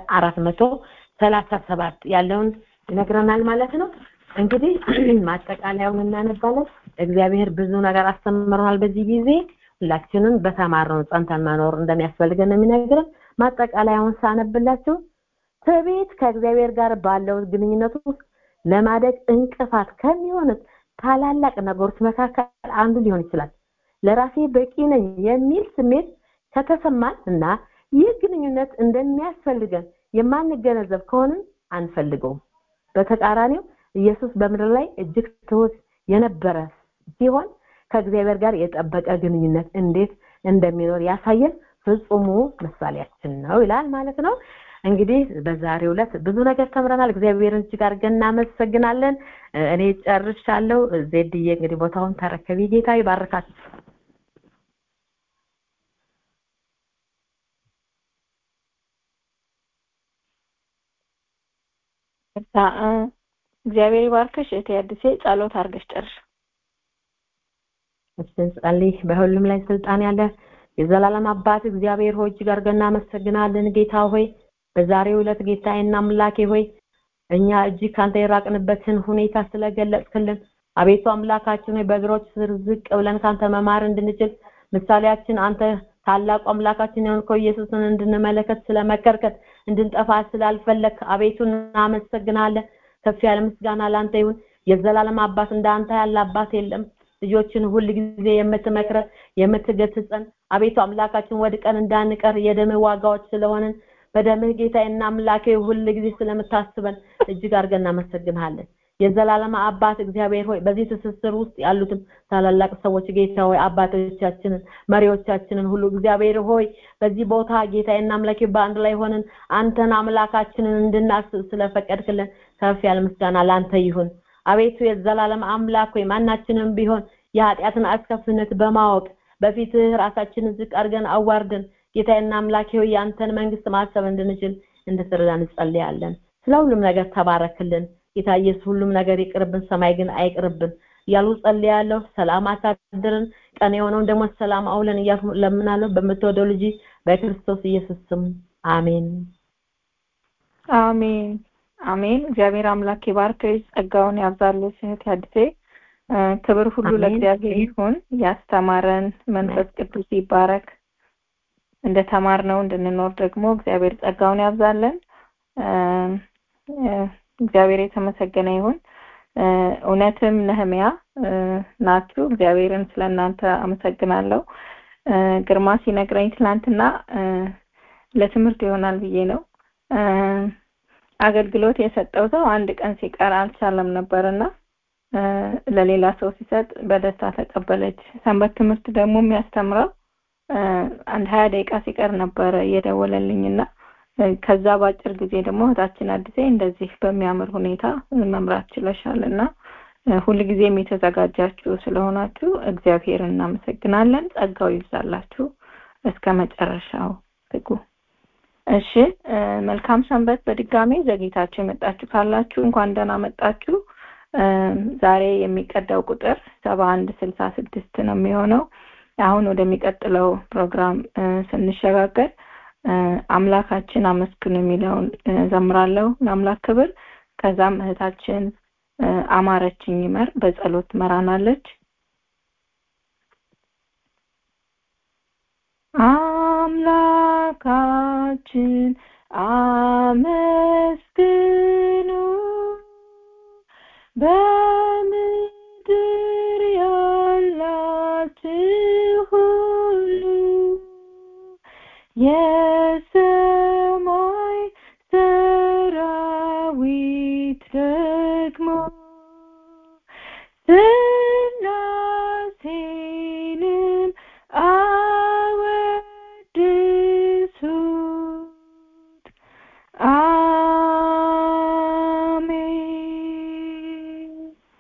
437 ያለውን ይነግረናል ማለት ነው እንግዲህ ማጠቃለያውን እናነባለን እግዚአብሔር ብዙ ነገር አስተምረናል በዚህ ጊዜ ሁላችንም በተማርነው ጸንተን መኖር እንደሚያስፈልገን የሚነግረን ማጠቃለያውን ሳነብላችሁ ትዕቢት ከእግዚአብሔር ጋር ባለው ግንኙነት ውስጥ ለማደግ እንቅፋት ከሚሆኑት ታላላቅ ነገሮች መካከል አንዱ ሊሆን ይችላል ለራሴ በቂ ነኝ የሚል ስሜት ከተሰማን እና ይህ ግንኙነት እንደሚያስፈልገን የማንገነዘብ ከሆንን አንፈልገውም በተቃራኒው ኢየሱስ በምድር ላይ እጅግ ትሁት የነበረ ሲሆን ከእግዚአብሔር ጋር የጠበቀ ግንኙነት እንዴት እንደሚኖር ያሳየን ፍጹሙ ምሳሌያችን ነው ይላል ማለት ነው እንግዲህ በዛሬው ዕለት ብዙ ነገር ተምረናል እግዚአብሔርን እጅግ አድርገን እናመሰግናለን እኔ ጨርሻለሁ ዜድዬ እንግዲህ ቦታውን ተረከቢ ጌታ ይባርካችሁ እግዚአብሔር ይባርክሽ እህቴ አዲሴ ጸሎት አድርገሽ ጨርሽ ጸልይ በሁሉም ላይ ስልጣን ያለ የዘላለም አባት እግዚአብሔር ሆይ እጅግ አድርገን እናመሰግናለን ጌታ ሆይ በዛሬው ዕለት ጌታዬና አምላኬ ሆይ እኛ እጅግ ካንተ የራቅንበትን ሁኔታ ስለገለጽክልን አቤቱ አምላካችን ሆይ በእግሮች ስር ዝቅ ብለን ካንተ መማር እንድንችል ምሳሌያችን አንተ ታላቁ አምላካችን የሆንከው ኢየሱስን እንድንመለከት ስለመከርከት እንድንጠፋ ስላልፈለግ አቤቱ እናመሰግናለን ከፍ ያለ ምስጋና ላንተ ይሁን የዘላለም አባት እንዳንተ ያለ አባት የለም ልጆችን ሁል ጊዜ የምትመክረ የምትገስጸን አቤቱ አምላካችን ወድቀን እንዳንቀር የደም ዋጋዎች ስለሆንን በደምህ ጌታዬና አምላኬ ሁል ጊዜ ስለምታስበን እጅግ አድርገን እናመሰግንሃለን የዘላለም አባት እግዚአብሔር ሆይ በዚህ ትስስር ውስጥ ያሉትን ታላላቅ ሰዎች ጌታ ሆይ አባቶቻችንን መሪዎቻችንን ሁሉ እግዚአብሔር ሆይ በዚህ ቦታ ጌታዬና አምላኬ በአንድ ላይ ሆነን አንተን አምላካችንን እንድናስብ ስለፈቀድክልን ከፍ ያለ ምስጋና ለአንተ ይሁን አቤቱ የዘላለም አምላክ ሆይ ማናችንም ቢሆን የኃጢአትን አስከፊነት በማወቅ በፊትህ ራሳችንን ዝቅ አድርገን አዋርደን ጌታዬና አምላኬ ሆይ የአንተን መንግስት ማሰብ እንድንችል እንድትረዳን እንጸልያለን ስለ ሁሉም ነገር ተባረክልን ጌታ ኢየሱስ ሁሉም ነገር ይቅርብን ሰማይ ግን አይቅርብን እያሉ ጸልያለሁ ሰላም አሳድርን ቀን የሆነውን ደግሞ ሰላም አውለን እያልኩ ለምናለሁ በምትወደው ልጅ በክርስቶስ ኢየሱስ ስም አሜን አሜን አሜን እግዚአብሔር አምላክ ይባርክሽ ጸጋውን ያብዛልሽ እህት አዲሴ ክብር ሁሉ ለእግዚአብሔር ይሁን ያስተማረን መንፈስ ቅዱስ ይባረክ እንደተማርነው እንድንኖር ደግሞ እግዚአብሔር ጸጋውን ያብዛለን እግዚአብሔር የተመሰገነ ይሁን እውነትም ነህሚያ ናችሁ እግዚአብሔርን ስለእናንተ አመሰግናለሁ ግርማ ሲነግረኝ ትላንትና ለትምህርት ይሆናል ብዬ ነው አገልግሎት የሰጠው ሰው አንድ ቀን ሲቀር አልቻለም ነበርና ለሌላ ሰው ሲሰጥ በደስታ ተቀበለች ሰንበት ትምህርት ደግሞ የሚያስተምረው አንድ ሀያ ደቂቃ ሲቀር ነበረ እየደወለልኝና ከዛ በአጭር ጊዜ ደግሞ እህታችን አዲሴ እንደዚህ በሚያምር ሁኔታ መምራት ችለሻል እና ሁልጊዜም የተዘጋጃችሁ ስለሆናችሁ እግዚአብሔር እናመሰግናለን። ጸጋው ይብዛላችሁ። እስከ መጨረሻው ትጉ። እሺ መልካም ሰንበት። በድጋሚ ዘግይታችሁ የመጣችሁ ካላችሁ እንኳን ደህና መጣችሁ። ዛሬ የሚቀዳው ቁጥር ሰባ አንድ ስልሳ ስድስት ነው የሚሆነው። አሁን ወደሚቀጥለው ፕሮግራም ስንሸጋገር አምላካችን አመስግኑ የሚለውን ዘምራለሁ ለአምላክ ክብር። ከዛም እህታችን አማረችኝ ይመር በጸሎት መራናለች። አምላካችን አመስግኑ በምድር ያላችሁ ሁሉ የሰማይ ሰራዊት ደግሞ ስላሴንም አወድሱት። አሜን።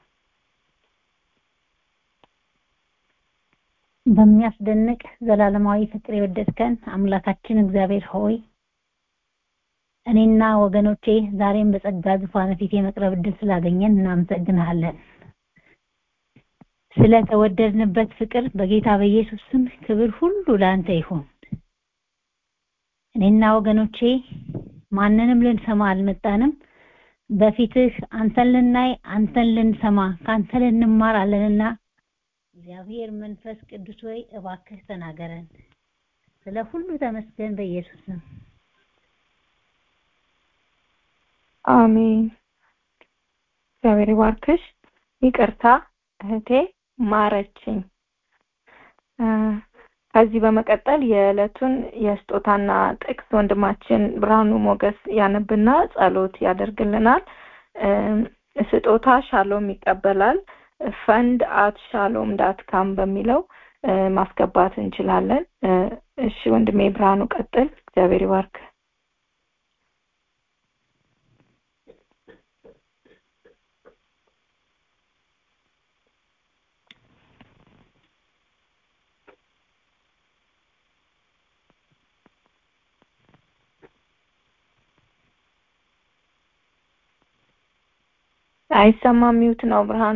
በሚያስደንቅ ዘላለማዊ ፍቅር የወደድከን አምላካችን እግዚአብሔር ሆይ እኔና ወገኖቼ ዛሬም በጸጋ ዙፋን ፊት የመቅረብ እድል ስላገኘን እናመሰግንሃለን። ስለተወደድንበት ፍቅር በጌታ በኢየሱስ ስም ክብር ሁሉ ለአንተ ይሁን። እኔና ወገኖቼ ማንንም ልንሰማ አልመጣንም። በፊትህ አንተን ልናይ፣ አንተን ልንሰማ፣ ከአንተ ልንማር አለንና እግዚአብሔር መንፈስ ቅዱስ ሆይ እባክህ ተናገረን። ስለ ሁሉ ተመስገን በኢየሱስ ስም። አሜን። እግዚአብሔር ይባርክሽ። ይቅርታ እህቴ ማረችኝ። ከዚህ በመቀጠል የዕለቱን የስጦታና ጥቅስ ወንድማችን ብርሃኑ ሞገስ ያነብና ጸሎት ያደርግልናል። ስጦታ ሻሎም ይቀበላል። ፈንድ አት ሻሎም ዳት ካም በሚለው ማስገባት እንችላለን። እሺ ወንድሜ ብርሃኑ ቀጥል። እግዚአብሔር ይባርክ። አይሰማም። ሚውት ነው ብርሃኑ።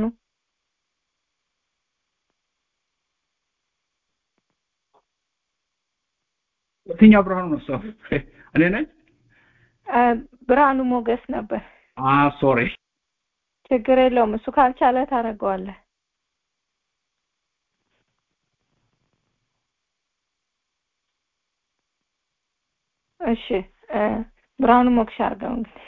የትኛው ብርሃኑ ነው? ሰው እኔ ነኝ። ብርሃኑ ሞገስ ነበር። አ ሶሪ ችግር የለውም። እሱ ካልቻለ ታደርገዋለህ። እሺ ብርሃኑ ሞክሽ አድርገው እንግዲህ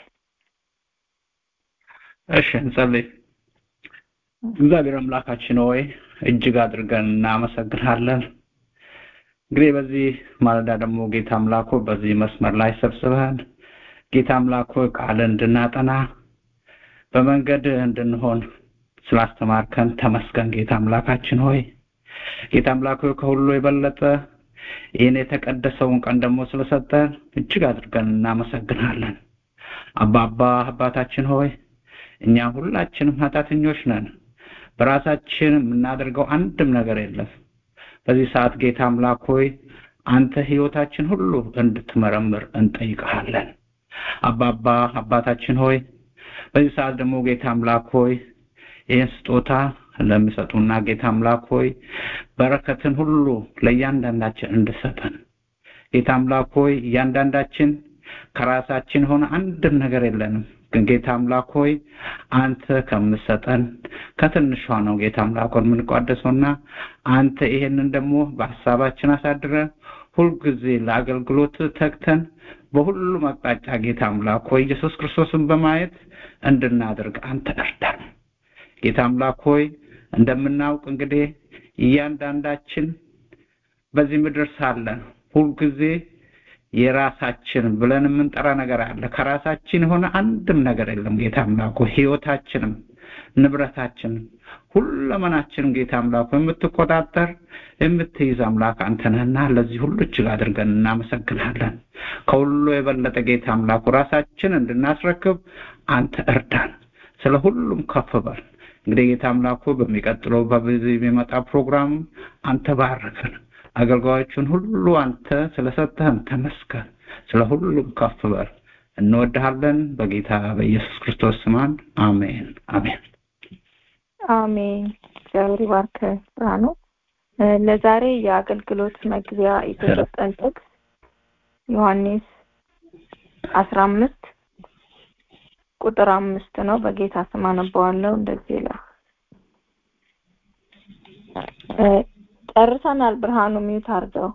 እሺ እንጸልይ። እግዚአብሔር አምላካችን ሆይ እጅግ አድርገን እናመሰግናለን። እንግዲህ በዚህ ማለዳ ደግሞ ጌታ አምላኮ በዚህ መስመር ላይ ሰብስበን ጌታ አምላኮ ቃል እንድናጠና በመንገድ እንድንሆን ስላስተማርከን ተመስገን ጌታ አምላካችን ሆይ ጌታ አምላኮ ከሁሉ የበለጠ ይህን የተቀደሰውን ቀን ደግሞ ስለሰጠን እጅግ አድርገን እናመሰግናለን። አባባ አባታችን ሆይ እኛ ሁላችንም ኃጢአተኞች ነን። በራሳችን የምናደርገው አንድም ነገር የለም። በዚህ ሰዓት ጌታ አምላክ ሆይ አንተ ህይወታችን ሁሉ እንድትመረምር እንጠይቅሃለን። አባባ አባታችን ሆይ በዚህ ሰዓት ደግሞ ጌታ አምላክ ሆይ ይህን ስጦታ ለሚሰጡና ጌታ አምላክ ሆይ በረከትን ሁሉ ለእያንዳንዳችን እንድሰጠን ጌታ አምላክ ሆይ እያንዳንዳችን ከራሳችን ሆነ አንድም ነገር የለንም ግን ጌታ አምላክ ሆይ አንተ ከምሰጠን ከትንሿ ነው ጌታ አምላክ ሆይ የምንቋደሰውና አንተ ይሄንን ደግሞ በሀሳባችን አሳድረን ሁልጊዜ ለአገልግሎት ተግተን በሁሉም አቅጣጫ ጌታ አምላክ ሆይ ኢየሱስ ክርስቶስን በማየት እንድናደርግ አንተ እርዳን። ጌታ አምላክ ሆይ እንደምናውቅ እንግዲህ እያንዳንዳችን በዚህ ምድር ሳለን ሁልጊዜ የራሳችን ብለን የምንጠራ ነገር አለ። ከራሳችን የሆነ አንድም ነገር የለም። ጌታ አምላክ ሆይ ህይወታችንም ንብረታችን ሁለመናችንን ጌታ አምላክ የምትቆጣጠር የምትይዝ አምላክ አንተ ነህና ለዚህ ሁሉ እጅግ አድርገን እናመሰግናለን። ከሁሉ የበለጠ ጌታ አምላኩ ራሳችን እንድናስረክብ አንተ እርዳን። ስለ ሁሉም ከፍ በል። እንግዲህ ጌታ አምላኩ በሚቀጥለው በዚህ የሚመጣ ፕሮግራም አንተ ባርክን። አገልጋዮቹን ሁሉ አንተ ስለሰጠህን ተመስገን። ስለ ሁሉም ከፍ በል። እንወድሃለን። በጌታ በኢየሱስ ክርስቶስ ስማን አሜን አሜን። አሜን። እግዚአብሔር ይባርክ ብርሃኑ። ለዛሬ የአገልግሎት መግቢያ የተሰጠን ጥቅስ ዮሐንስ አስራ አምስት ቁጥር አምስት ነው። በጌታ ስም አነበዋለሁ። እንደዚህ ይላል። ጨርሰናል። ብርሃኑ ሚዩት አድርገው።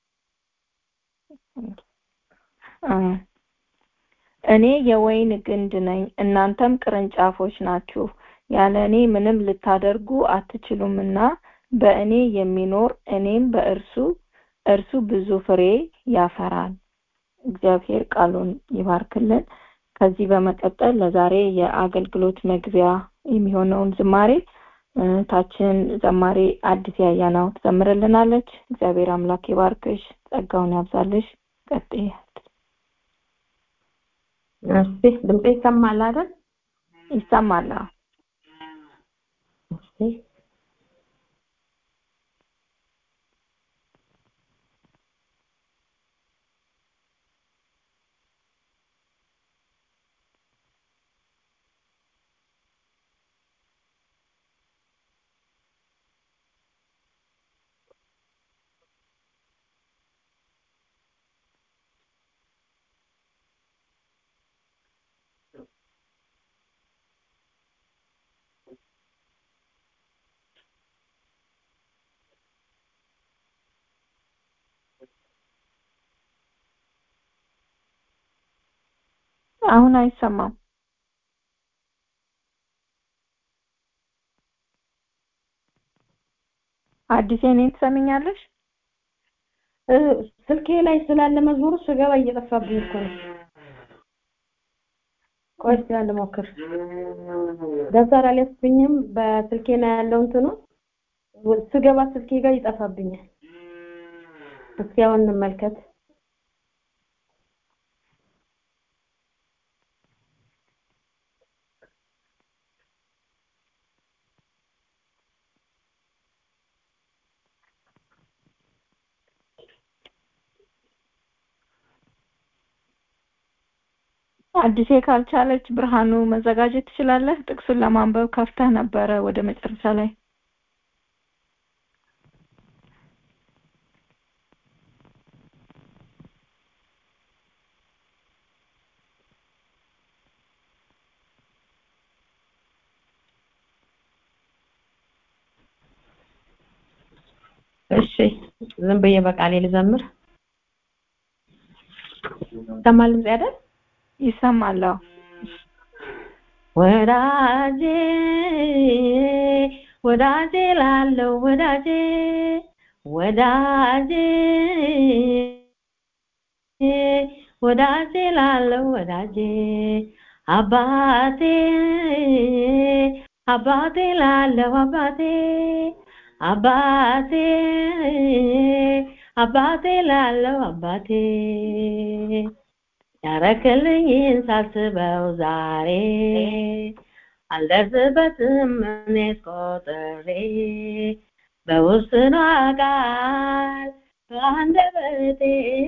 እኔ የወይን ግንድ ነኝ፣ እናንተም ቅርንጫፎች ናችሁ። ያለ እኔ ምንም ልታደርጉ አትችሉምና በእኔ የሚኖር እኔም በእርሱ እርሱ ብዙ ፍሬ ያፈራል። እግዚአብሔር ቃሉን ይባርክልን። ከዚህ በመቀጠል ለዛሬ የአገልግሎት መግቢያ የሚሆነውን ዝማሬ ታችን ዘማሪ አዲስ ያያናው ትዘምርልናለች። እግዚአብሔር አምላክ ይባርክሽ፣ ጸጋውን ያብዛልሽ። ቀጥይ። እስቲ ድምጼ ይሰማል አይደል? ይሰማል። እስቲ አሁን አይሰማም። አዲስ እኔን ትሰሚኛለሽ? ስልኬ ላይ ስላለ መዝሙሩ ስገባ እየጠፋብኝ እኮ ነው። ቆይ እስኪ አንድ ሞክር። ደብተር አልያዝኩኝም። በስልኬ ነው ያለው እንትኑ ስገባ ስልኬ ጋር ይጠፋብኛል። እስኪ አሁን እንመልከት። አዲሴ ካልቻለች ብርሃኑ መዘጋጀት ትችላለህ። ጥቅሱን ለማንበብ ከፍተህ ነበረ ወደ መጨረሻ ላይ። እሺ ዝም ብዬ በቃሌ ልዘምር። ይሰማል ድምጼ አይደል? ይሰማል። ወዳጄ ወዳጄ ላለው ወዳጄ ወዳጄ ወዳጄ ላለው ወዳጄ አባቴ አባቴ ላለው አባቴ አባቴ አባቴ ላለው አባቴ ያረክልኝን ሳስበው ዛሬ አልደርስበትም እኔስ ቆጥሬ በውስኗ ቃል በአንደበቴ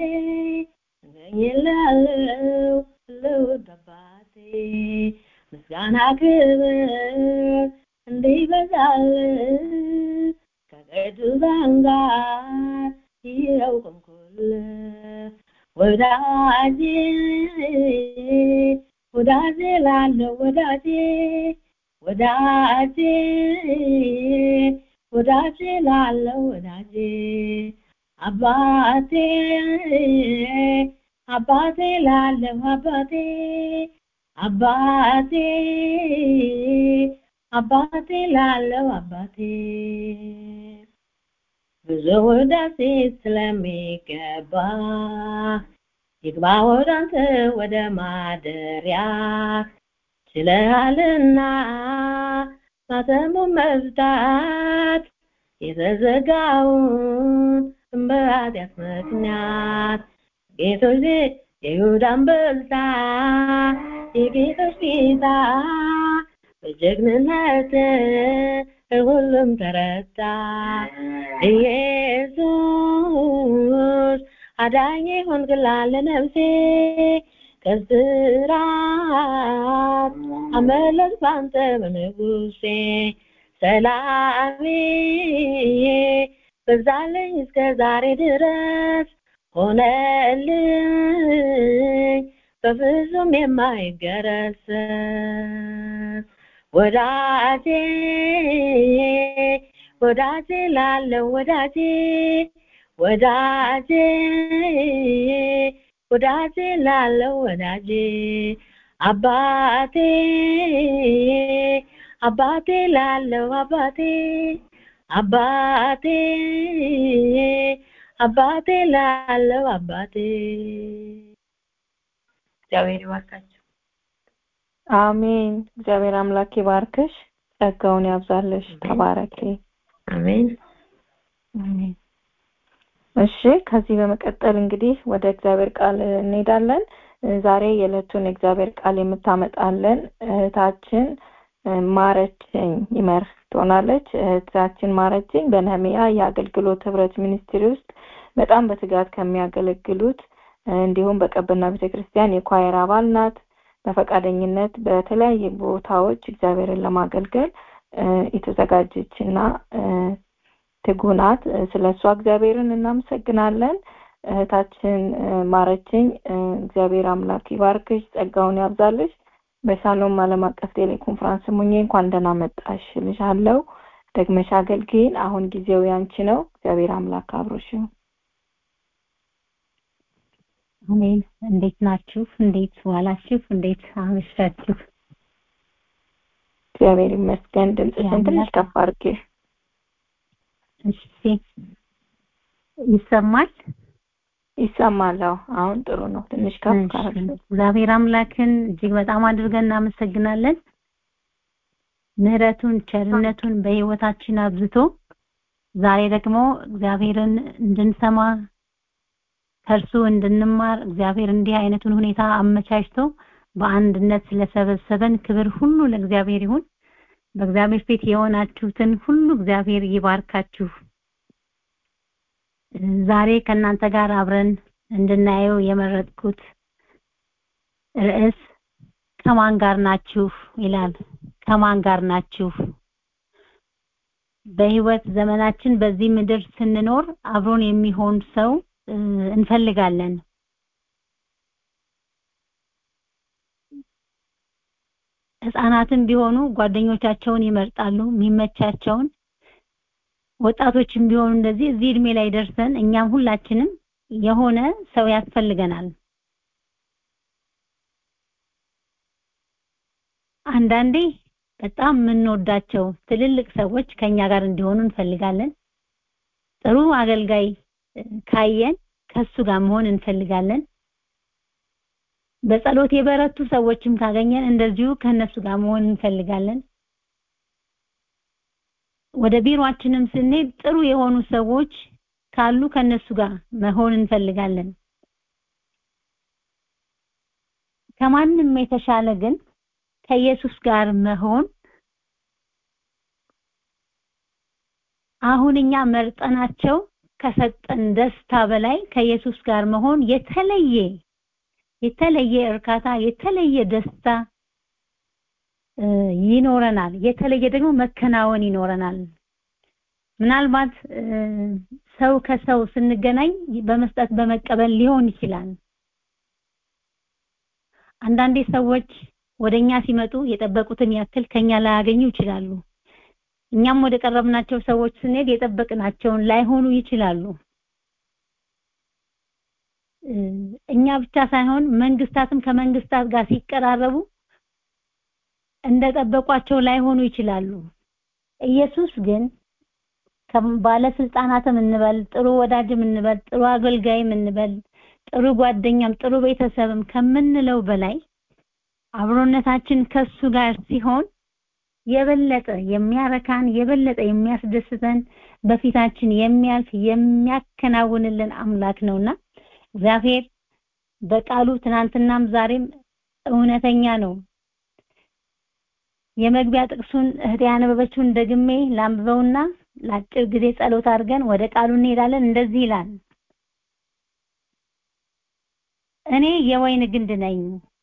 እገኝልሃለሁ ልውድ አባቴ ምስጋና ክብር እንዲበዛል ከቅዱሳን ጋር ይኸው ቆምኩልህ ወዳጄ ወዳጄ ላለው ወዳጄ ወዳጄ ወዳጄ ላለው ወዳጄ አባቴ አባቴ ላለው አባቴ አባቴ አባቴ ላለው አባቴ ብዙ ውዳሴ ስለሚገባ ይግባ ወደ አንተ ወደ ማደሪያ ችለሃልና ማተሙን መፍታት የተዘጋውን በኃጢአት ምክንያት ጌቶች የይሁዳ አንበሳ የጌቶች ጌታ በጀግንነት ሁሉም ተረታ ኢየሱስ አዳኝ ሆንክላት ለነፍሴ ከስራት አመለጥ ባንተ በንጉሴ ሰላሜ በዛለኝ እስከ ዛሬ ድረስ ሆነልኝ በፍጹም የማይገረስ ወዳጄ ወዳጄ ላለው ወዳጄ ወዳጄ ወዳጄ ላለው ወዳጄ አባቴ አባቴ ላለው አባቴ አባቴ አባቴ ላለው አባቴ እግዚአብሔር ይባርካችሁ። አሜን። እግዚአብሔር አምላክ ይባርክሽ፣ ጸጋውን ያብዛልሽ። ተባረኪ። አሜን። አሜን። እሺ ከዚህ በመቀጠል እንግዲህ ወደ እግዚአብሔር ቃል እንሄዳለን። ዛሬ የዕለቱን እግዚአብሔር ቃል የምታመጣለን እህታችን ማረችኝ ይመር ትሆናለች። እህታችን ማረችኝ በነህሚያ የአገልግሎት ህብረት ሚኒስትሪ ውስጥ በጣም በትጋት ከሚያገለግሉት እንዲሁም በቀበና ቤተክርስቲያን የኳየር አባል ናት። በፈቃደኝነት በተለያየ ቦታዎች እግዚአብሔርን ለማገልገል የተዘጋጀች እና ትጉ ናት። ስለ እሷ እግዚአብሔርን እናመሰግናለን። እህታችን ማረችኝ እግዚአብሔር አምላክ ይባርክሽ፣ ጸጋውን ያብዛልሽ። በሻሎም ዓለም አቀፍ ቴሌኮንፈረንስ ሙኜ እንኳን ደህና መጣሽ ልሻለው። ደግመሽ አገልግይን። አሁን ጊዜው ያንቺ ነው። እግዚአብሔር አምላክ አብሮሽ ይሁን። አሜን። እንዴት ናችሁ? እንዴት ዋላችሁ? እንዴት አመሻችሁ? እግዚአብሔር ይመስገን። ድምፅሽን ትንሽ ከፍ አድርጌ። እሺ፣ ይሰማል? ይሰማል። አሁን ጥሩ ነው። ትንሽ ከፍ ካረግሽ። እግዚአብሔር አምላክን እጅግ በጣም አድርገን እናመሰግናለን። ምህረቱን ቸርነቱን በህይወታችን አብዝቶ ዛሬ ደግሞ እግዚአብሔርን እንድንሰማ ከእርሱ እንድንማር እግዚአብሔር እንዲህ አይነቱን ሁኔታ አመቻችቶ በአንድነት ስለሰበሰበን ክብር ሁሉ ለእግዚአብሔር ይሁን። በእግዚአብሔር ፊት የሆናችሁትን ሁሉ እግዚአብሔር ይባርካችሁ። ዛሬ ከእናንተ ጋር አብረን እንድናየው የመረጥኩት ርዕስ ከማን ጋር ናችሁ ይላል። ከማን ጋር ናችሁ? በህይወት ዘመናችን በዚህ ምድር ስንኖር አብሮን የሚሆን ሰው እንፈልጋለን። ህፃናትም ቢሆኑ ጓደኞቻቸውን ይመርጣሉ የሚመቻቸውን ወጣቶችም ቢሆኑ እንደዚህ እዚህ እድሜ ላይ ደርሰን እኛም ሁላችንም የሆነ ሰው ያስፈልገናል። አንዳንዴ በጣም የምንወዳቸው ትልልቅ ሰዎች ከኛ ጋር እንዲሆኑ እንፈልጋለን። ጥሩ አገልጋይ ካየን ከሱ ጋር መሆን እንፈልጋለን። በጸሎት የበረቱ ሰዎችም ካገኘን እንደዚሁ ከነሱ ጋር መሆን እንፈልጋለን። ወደ ቢሮአችንም ስንሄድ ጥሩ የሆኑ ሰዎች ካሉ ከነሱ ጋር መሆን እንፈልጋለን። ከማንም የተሻለ ግን ከኢየሱስ ጋር መሆን አሁን እኛ መርጠናቸው ከሰጠን ደስታ በላይ ከኢየሱስ ጋር መሆን የተለየ የተለየ እርካታ የተለየ ደስታ ይኖረናል። የተለየ ደግሞ መከናወን ይኖረናል። ምናልባት ሰው ከሰው ስንገናኝ በመስጠት በመቀበል ሊሆን ይችላል። አንዳንዴ ሰዎች ወደኛ ሲመጡ የጠበቁትን ያክል ከኛ ላያገኙ ይችላሉ። እኛም ወደ ቀረብናቸው ሰዎች ስንሄድ የጠበቅናቸውን ላይሆኑ ይችላሉ። እኛ ብቻ ሳይሆን መንግስታትም ከመንግስታት ጋር ሲቀራረቡ እንደጠበቋቸው ላይሆኑ ይችላሉ። ኢየሱስ ግን ባለስልጣናትም እንበል ጥሩ ወዳጅም እንበል ጥሩ አገልጋይም እንበል ጥሩ ጓደኛም ጥሩ ቤተሰብም ከምንለው በላይ አብሮነታችን ከሱ ጋር ሲሆን የበለጠ የሚያረካን የበለጠ የሚያስደስተን በፊታችን የሚያልፍ የሚያከናውንልን አምላክ ነውና እግዚአብሔር በቃሉ ትናንትናም ዛሬም እውነተኛ ነው የመግቢያ ጥቅሱን እህቴ ያነበበችውን ደግሜ ላንብበውና ለአጭር ጊዜ ጸሎት አድርገን ወደ ቃሉ እንሄዳለን እንደዚህ ይላል እኔ የወይን ግንድ ነኝ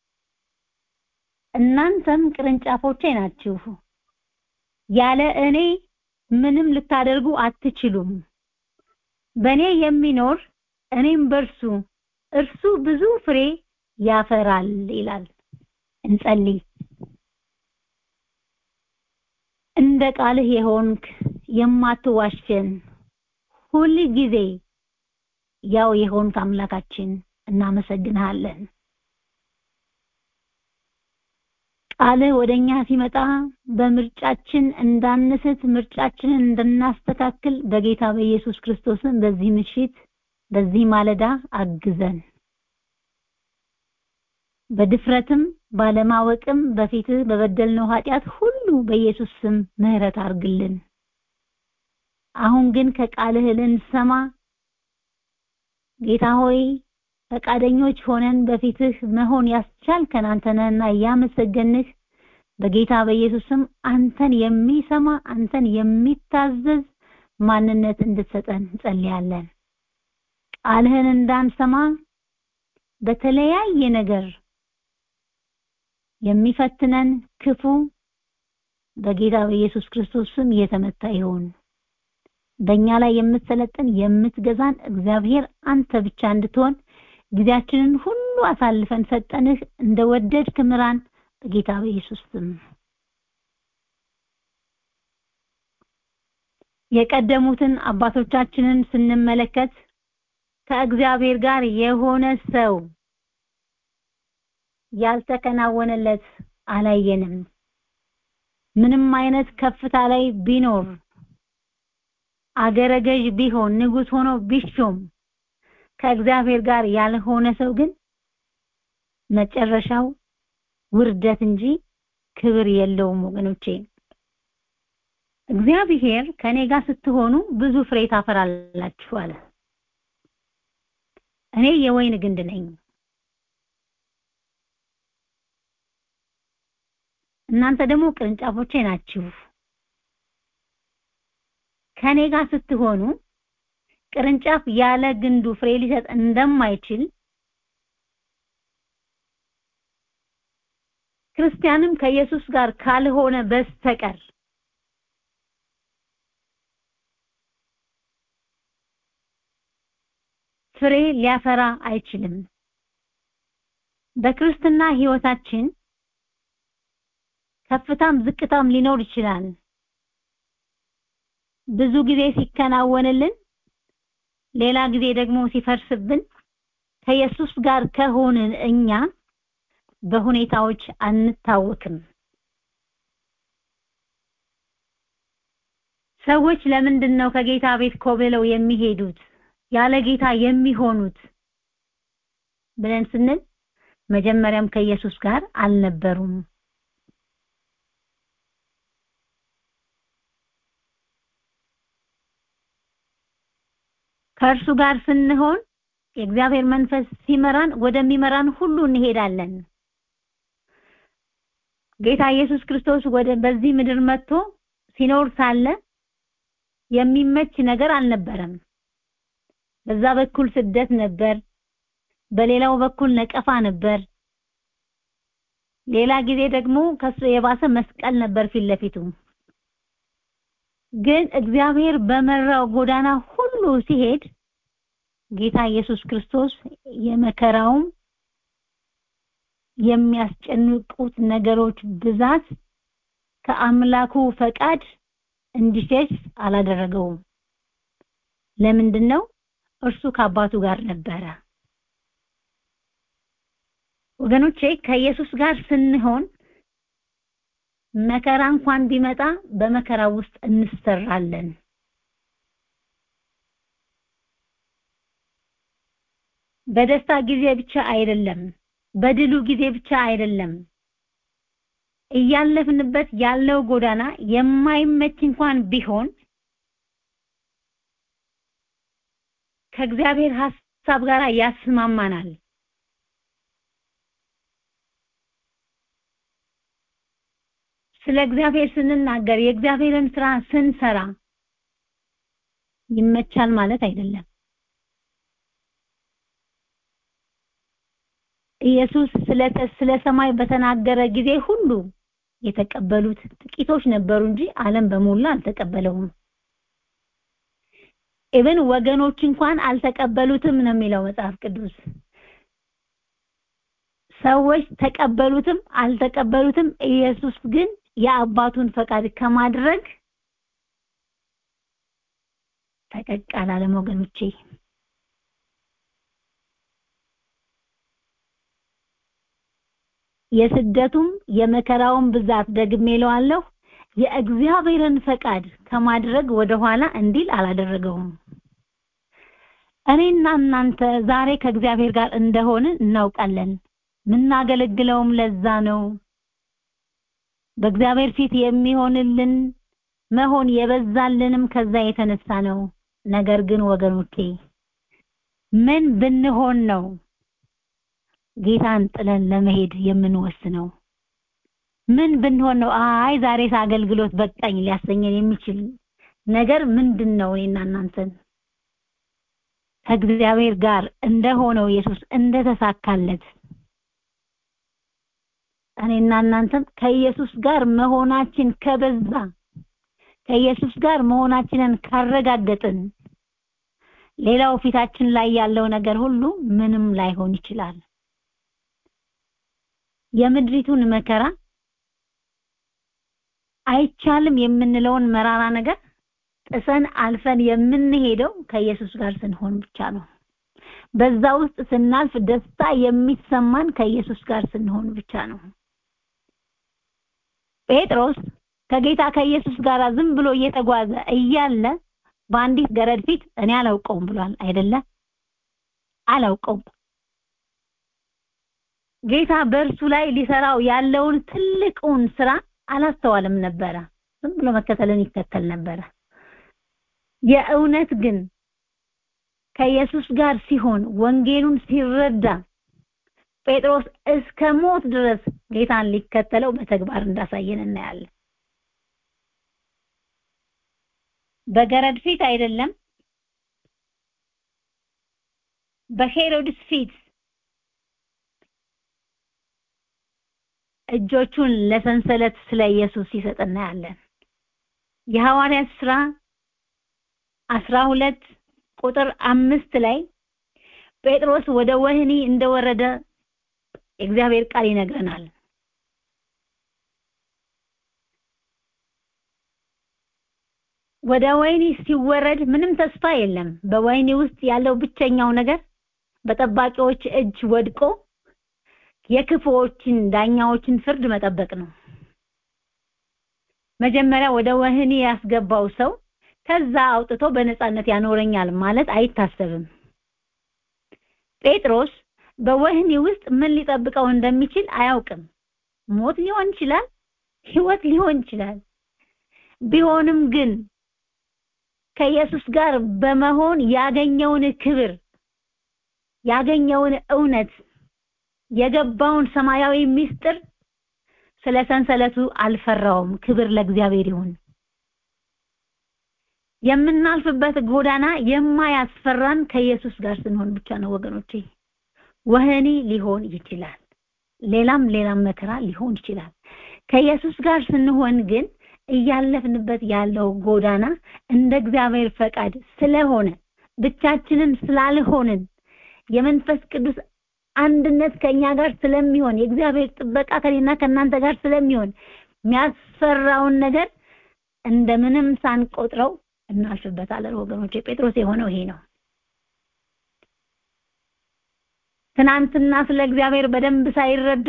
እናንተም ቅርንጫፎቼ ናችሁ ያለ እኔ ምንም ልታደርጉ አትችሉም በእኔ የሚኖር እኔም በርሱ እርሱ ብዙ ፍሬ ያፈራል ይላል እንጸልይ እንደ ቃልህ የሆንክ የማትዋሸን ሁል ጊዜ ያው የሆንክ አምላካችን እናመሰግንሃለን ቃልህ ወደኛ ሲመጣ በምርጫችን እንዳንስት ምርጫችንን እንድናስተካክል በጌታ በኢየሱስ ክርስቶስን በዚህ ምሽት በዚህ ማለዳ አግዘን በድፍረትም ባለማወቅም በፊትህ በበደልነው ኃጢአት ሁሉ በኢየሱስ ስም ምህረት አርግልን አሁን ግን ከቃልህ ልንሰማ ጌታ ሆይ ፈቃደኞች ሆነን በፊትህ መሆን ያስቻልከን አንተ ነህና እያመሰገንህ በጌታ በኢየሱስም አንተን የሚሰማ አንተን የሚታዘዝ ማንነት እንድትሰጠን እንጸልያለን ቃልህን እንዳንሰማ በተለያየ ነገር የሚፈትነን ክፉ በጌታ በኢየሱስ ክርስቶስ ስም እየተመታ ይሁን በእኛ ላይ የምትሰለጥን የምትገዛን እግዚአብሔር አንተ ብቻ እንድትሆን ጊዜያችንን ሁሉ አሳልፈን ሰጠንህ እንደወደድክ ምራን በጌታ በኢየሱስ ስም የቀደሙትን አባቶቻችንን ስንመለከት ከእግዚአብሔር ጋር የሆነ ሰው ያልተከናወነለት አላየንም ምንም አይነት ከፍታ ላይ ቢኖር አገረ ገዥ ቢሆን ንጉስ ሆኖ ቢሾም ከእግዚአብሔር ጋር ያልሆነ ሰው ግን መጨረሻው ውርደት እንጂ ክብር የለውም ወገኖቼ እግዚአብሔር ከኔ ጋር ስትሆኑ ብዙ ፍሬ ታፈራላችሁ አለ እኔ የወይን ግንድ ነኝ እናንተ ደግሞ ቅርንጫፎቼ ናችሁ ከኔ ጋር ስትሆኑ ቅርንጫፍ ያለ ግንዱ ፍሬ ሊሰጥ እንደማይችል ክርስቲያንም ከኢየሱስ ጋር ካልሆነ በስተቀር ፍሬ ሊያፈራ አይችልም በክርስትና ህይወታችን ከፍታም ዝቅታም ሊኖር ይችላል ብዙ ጊዜ ሲከናወንልን ሌላ ጊዜ ደግሞ ሲፈርስብን ከኢየሱስ ጋር ከሆንን እኛ በሁኔታዎች አንታወክም ሰዎች ለምንድን ነው ከጌታ ቤት ኮብለው የሚሄዱት ያለ ጌታ የሚሆኑት ብለን ስንል መጀመሪያም ከኢየሱስ ጋር አልነበሩም ከእርሱ ጋር ስንሆን የእግዚአብሔር መንፈስ ሲመራን ወደሚመራን ሁሉ እንሄዳለን ጌታ ኢየሱስ ክርስቶስ ወደ በዚህ ምድር መጥቶ ሲኖር ሳለ የሚመች ነገር አልነበረም በዛ በኩል ስደት ነበር በሌላው በኩል ነቀፋ ነበር ሌላ ጊዜ ደግሞ ከሱ የባሰ መስቀል ነበር ፊት ለፊቱ ግን እግዚአብሔር በመራው ጎዳና ሁሉ ሲሄድ ጌታ ኢየሱስ ክርስቶስ የመከራውም የሚያስጨንቁት ነገሮች ብዛት ከአምላኩ ፈቃድ እንዲሸሽ አላደረገውም ለምንድን ነው እርሱ ከአባቱ ጋር ነበረ ወገኖቼ ከኢየሱስ ጋር ስንሆን መከራ እንኳን ቢመጣ በመከራ ውስጥ እንሰራለን በደስታ ጊዜ ብቻ አይደለም በድሉ ጊዜ ብቻ አይደለም እያለፍንበት ያለው ጎዳና የማይመች እንኳን ቢሆን ከእግዚአብሔር ሐሳብ ጋር ያስማማናል ስለ እግዚአብሔር ስንናገር የእግዚአብሔርን ስራ ስንሰራ ይመቻል ማለት አይደለም ኢየሱስ ስለ ስለ ሰማይ በተናገረ ጊዜ ሁሉ የተቀበሉት ጥቂቶች ነበሩ እንጂ ዓለም በሞላ አልተቀበለውም ኢብን ወገኖች እንኳን አልተቀበሉትም ነው የሚለው መጽሐፍ ቅዱስ ሰዎች ተቀበሉትም አልተቀበሉትም ኢየሱስ ግን የአባቱን ፈቃድ ከማድረግ ፈቀቅ አላለም ወገኖቼ የስደቱም የመከራውን ብዛት ደግሜ እለዋለሁ የእግዚአብሔርን ፈቃድ ከማድረግ ወደኋላ እንዲል አላደረገውም እኔና እናንተ ዛሬ ከእግዚአብሔር ጋር እንደሆንን እናውቃለን ምናገለግለውም ለዛ ነው በእግዚአብሔር ፊት የሚሆንልን መሆን የበዛልንም ከዛ የተነሳ ነው ነገር ግን ወገኖቼ ምን ብንሆን ነው ጌታን ጥለን ለመሄድ የምንወስነው ምን ብንሆን ነው አይ ዛሬስ አገልግሎት በቃኝ ሊያሰኘን የሚችል ነገር ምንድን ነው እኔና እናንተን ከእግዚአብሔር ጋር እንደሆነው ኢየሱስ እንደተሳካለት እኔና እናንተም ከኢየሱስ ጋር መሆናችን ከበዛ ከኢየሱስ ጋር መሆናችንን ካረጋገጥን ሌላው ፊታችን ላይ ያለው ነገር ሁሉ ምንም ላይሆን ይችላል የምድሪቱን መከራ አይቻልም የምንለውን መራራ ነገር ጥሰን አልፈን የምንሄደው ከኢየሱስ ጋር ስንሆን ብቻ ነው በዛ ውስጥ ስናልፍ ደስታ የሚሰማን ከኢየሱስ ጋር ስንሆን ብቻ ነው ጴጥሮስ ከጌታ ከኢየሱስ ጋር ዝም ብሎ እየተጓዘ እያለ በአንዲት ገረድ ፊት እኔ አላውቀውም ብሏል አይደለ አላውቀውም ጌታ በእርሱ ላይ ሊሰራው ያለውን ትልቁን ስራ አላስተዋልም ነበረ ዝም ብሎ መከተልን ይከተል ነበረ የእውነት ግን ከኢየሱስ ጋር ሲሆን ወንጌሉን ሲረዳ ጴጥሮስ እስከ ሞት ድረስ ጌታን ሊከተለው በተግባር እንዳሳየን እናያለን በገረድ ፊት አይደለም በሄሮድስ ፊት እጆቹን ለሰንሰለት ስለ ኢየሱስ ሲሰጥ እናያለን የሐዋርያት ስራ አስራ ሁለት ቁጥር አምስት ላይ ጴጥሮስ ወደ ወህኒ እንደወረደ የእግዚአብሔር ቃል ይነግረናል ወደ ወህኒ ሲወረድ ምንም ተስፋ የለም በወህኒ ውስጥ ያለው ብቸኛው ነገር በጠባቂዎች እጅ ወድቆ የክፉዎችን ዳኛዎችን ፍርድ መጠበቅ ነው መጀመሪያ ወደ ወህኒ ያስገባው ሰው ከዛ አውጥቶ በነፃነት ያኖረኛል ማለት አይታሰብም ጴጥሮስ በወህኒ ውስጥ ምን ሊጠብቀው እንደሚችል አያውቅም ሞት ሊሆን ይችላል ህይወት ሊሆን ይችላል ቢሆንም ግን ከኢየሱስ ጋር በመሆን ያገኘውን ክብር ያገኘውን እውነት የገባውን ሰማያዊ ምስጢር ስለ ሰንሰለቱ አልፈራውም ክብር ለእግዚአብሔር ይሁን የምናልፍበት ጎዳና የማያስፈራን ከኢየሱስ ጋር ስንሆን ብቻ ነው ወገኖቼ ወህኒ ሊሆን ይችላል ሌላም ሌላም መከራ ሊሆን ይችላል ከኢየሱስ ጋር ስንሆን ግን እያለፍንበት ያለው ጎዳና እንደ እግዚአብሔር ፈቃድ ስለሆነ ብቻችንን ስላልሆንን የመንፈስ ቅዱስ አንድነት ከኛ ጋር ስለሚሆን የእግዚአብሔር ጥበቃ ከኔና ከናንተ ጋር ስለሚሆን የሚያስፈራውን ነገር እንደምንም ሳንቆጥረው እናልፍበታለን ወገኖች ጴጥሮስ የሆነው ይሄ ነው ትናንትና ስለ እግዚአብሔር በደንብ ሳይረዳ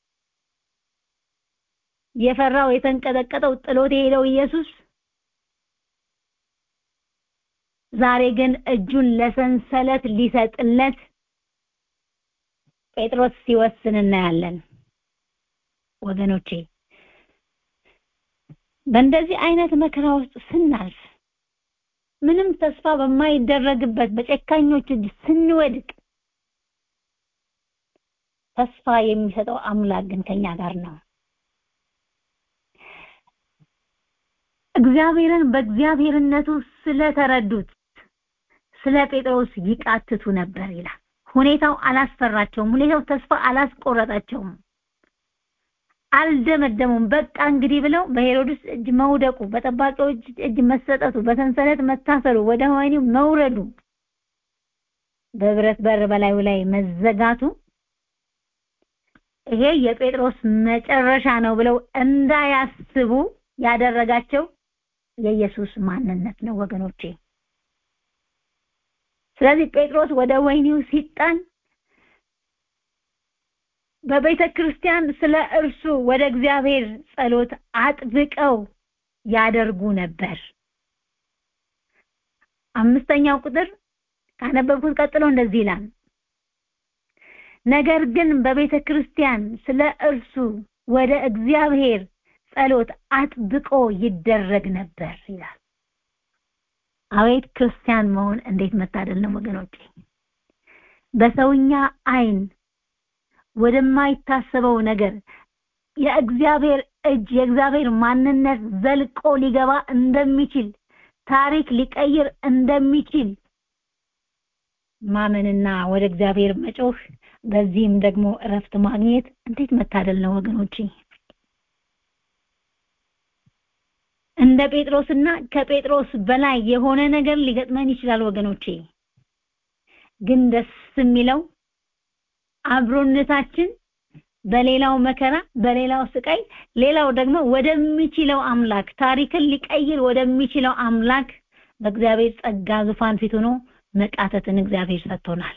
የፈራው የተንቀጠቀጠው ጥሎት የሄደው ኢየሱስ ዛሬ ግን እጁን ለሰንሰለት ሊሰጥለት ጴጥሮስ ሲወስን እናያለን ወገኖቼ በእንደዚህ አይነት መከራ ውስጥ ስናልፍ ምንም ተስፋ በማይደረግበት በጨካኞች እጅ ስንወድቅ ተስፋ የሚሰጠው አምላክ ግን ከኛ ጋር ነው። እግዚአብሔርን በእግዚአብሔርነቱ ስለተረዱት ስለ ጴጥሮስ ይቃትቱ ነበር ይላል። ሁኔታው አላስፈራቸውም። ሁኔታው ተስፋ አላስቆረጣቸውም። አልደመደሙም። በቃ እንግዲህ ብለው በሄሮድስ እጅ መውደቁ፣ በጠባቂዎች እጅ መሰጠቱ፣ በሰንሰለት መታሰሩ፣ ወደ ወህኒው መውረዱ፣ በብረት በር በላዩ ላይ መዘጋቱ ይሄ የጴጥሮስ መጨረሻ ነው ብለው እንዳያስቡ ያደረጋቸው የኢየሱስ ማንነት ነው ወገኖቼ። ስለዚህ ጴጥሮስ ወደ ወህኒው ሲጣል በቤተ ክርስቲያን ስለ እርሱ ወደ እግዚአብሔር ጸሎት አጥብቀው ያደርጉ ነበር። አምስተኛው ቁጥር ካነበብኩት ቀጥሎ እንደዚህ ይላል። ነገር ግን በቤተ ክርስቲያን ስለ እርሱ ወደ እግዚአብሔር ጸሎት አጥብቆ ይደረግ ነበር ይላል። አቤት ክርስቲያን መሆን እንዴት መታደል ነው ወገኖቼ! በሰውኛ አይን ወደማይታሰበው ነገር የእግዚአብሔር እጅ የእግዚአብሔር ማንነት ዘልቆ ሊገባ እንደሚችል ታሪክ ሊቀይር እንደሚችል ማመንና ወደ እግዚአብሔር መጮህ በዚህም ደግሞ እረፍት ማግኘት እንዴት መታደል ነው ወገኖቼ! እንደ ጴጥሮስና ከጴጥሮስ በላይ የሆነ ነገር ሊገጥመን ይችላል ወገኖቼ። ግን ደስ የሚለው አብሮነታችን በሌላው መከራ፣ በሌላው ስቃይ፣ ሌላው ደግሞ ወደሚችለው አምላክ ታሪክን ሊቀይር ወደሚችለው አምላክ በእግዚአብሔር ጸጋ ዙፋን ፊት ሆኖ መቃተትን እግዚአብሔር ሰጥቶናል።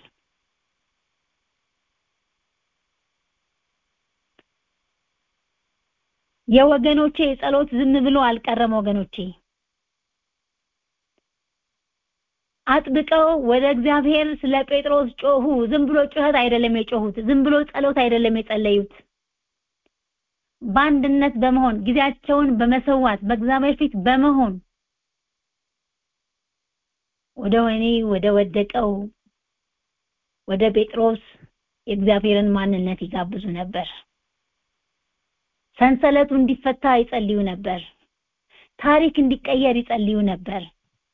የወገኖቼ ጸሎት ዝም ብሎ አልቀረም ወገኖቼ አጥብቀው ወደ እግዚአብሔር ስለ ጴጥሮስ ጮሁ ዝም ብሎ ጩኸት አይደለም የጮሁት ዝም ብሎ ጸሎት አይደለም የጸለዩት በአንድነት በመሆን ጊዜያቸውን በመሰዋት በእግዚአብሔር ፊት በመሆን ወደ ወህኒ ወደ ወደቀው ወደ ጴጥሮስ የእግዚአብሔርን ማንነት ይጋብዙ ነበር ሰንሰለቱ እንዲፈታ ይጸልዩ ነበር ታሪክ እንዲቀየር ይጸልዩ ነበር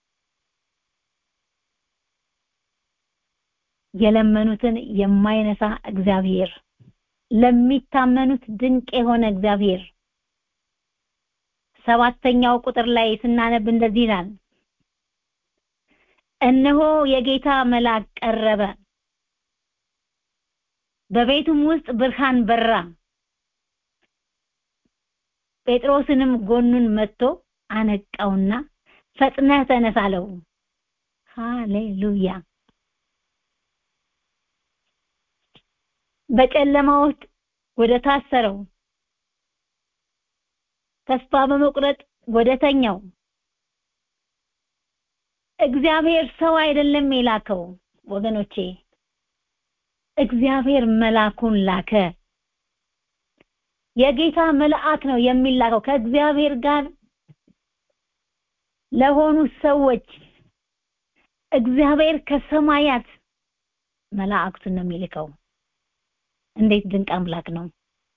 የለመኑትን የማይነሳ እግዚአብሔር ለሚታመኑት ድንቅ የሆነ እግዚአብሔር ሰባተኛው ቁጥር ላይ ስናነብ እንደዚህ ይላል እነሆ የጌታ መልአክ ቀረበ በቤቱም ውስጥ ብርሃን በራ ጴጥሮስንም ጎኑን መጥቶ አነቃውና ፈጥነህ ተነስ አለው ሃሌሉያ በጨለማ ውስጥ ወደ ታሰረው ተስፋ በመቁረጥ ወደ ተኛው እግዚአብሔር ሰው አይደለም የላከው ወገኖቼ እግዚአብሔር መልአኩን ላከ የጌታ መልአክ ነው የሚላከው ከእግዚአብሔር ጋር ለሆኑ ሰዎች እግዚአብሔር ከሰማያት መላእክቱን ነው የሚልከው እንዴት ድንቅ አምላክ ነው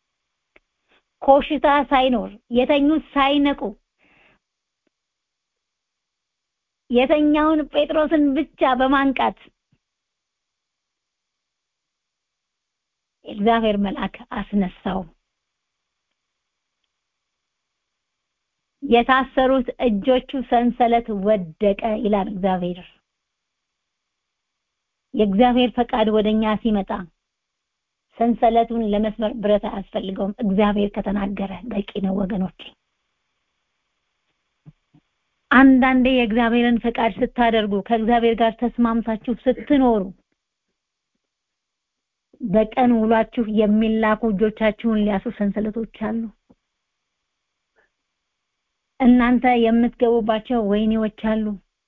ኮሽታ ሳይኖር የተኙት ሳይነቁ የተኛውን ጴጥሮስን ብቻ በማንቃት የእግዚአብሔር መልአክ አስነሳው የታሰሩት እጆቹ ሰንሰለት ወደቀ ይላል እግዚአብሔር የእግዚአብሔር ፈቃድ ወደኛ ሲመጣ ሰንሰለቱን ለመስመር ብረት አያስፈልገውም እግዚአብሔር ከተናገረ በቂ ነው ወገኖች አንዳንዴ የእግዚአብሔርን ፈቃድ ስታደርጉ ከእግዚአብሔር ጋር ተስማምታችሁ ስትኖሩ በቀን ውሏችሁ የሚላኩ እጆቻችሁን ሊያሱ ሰንሰለቶች አሉ እናንተ የምትገቡባቸው ወይኔዎች አሉ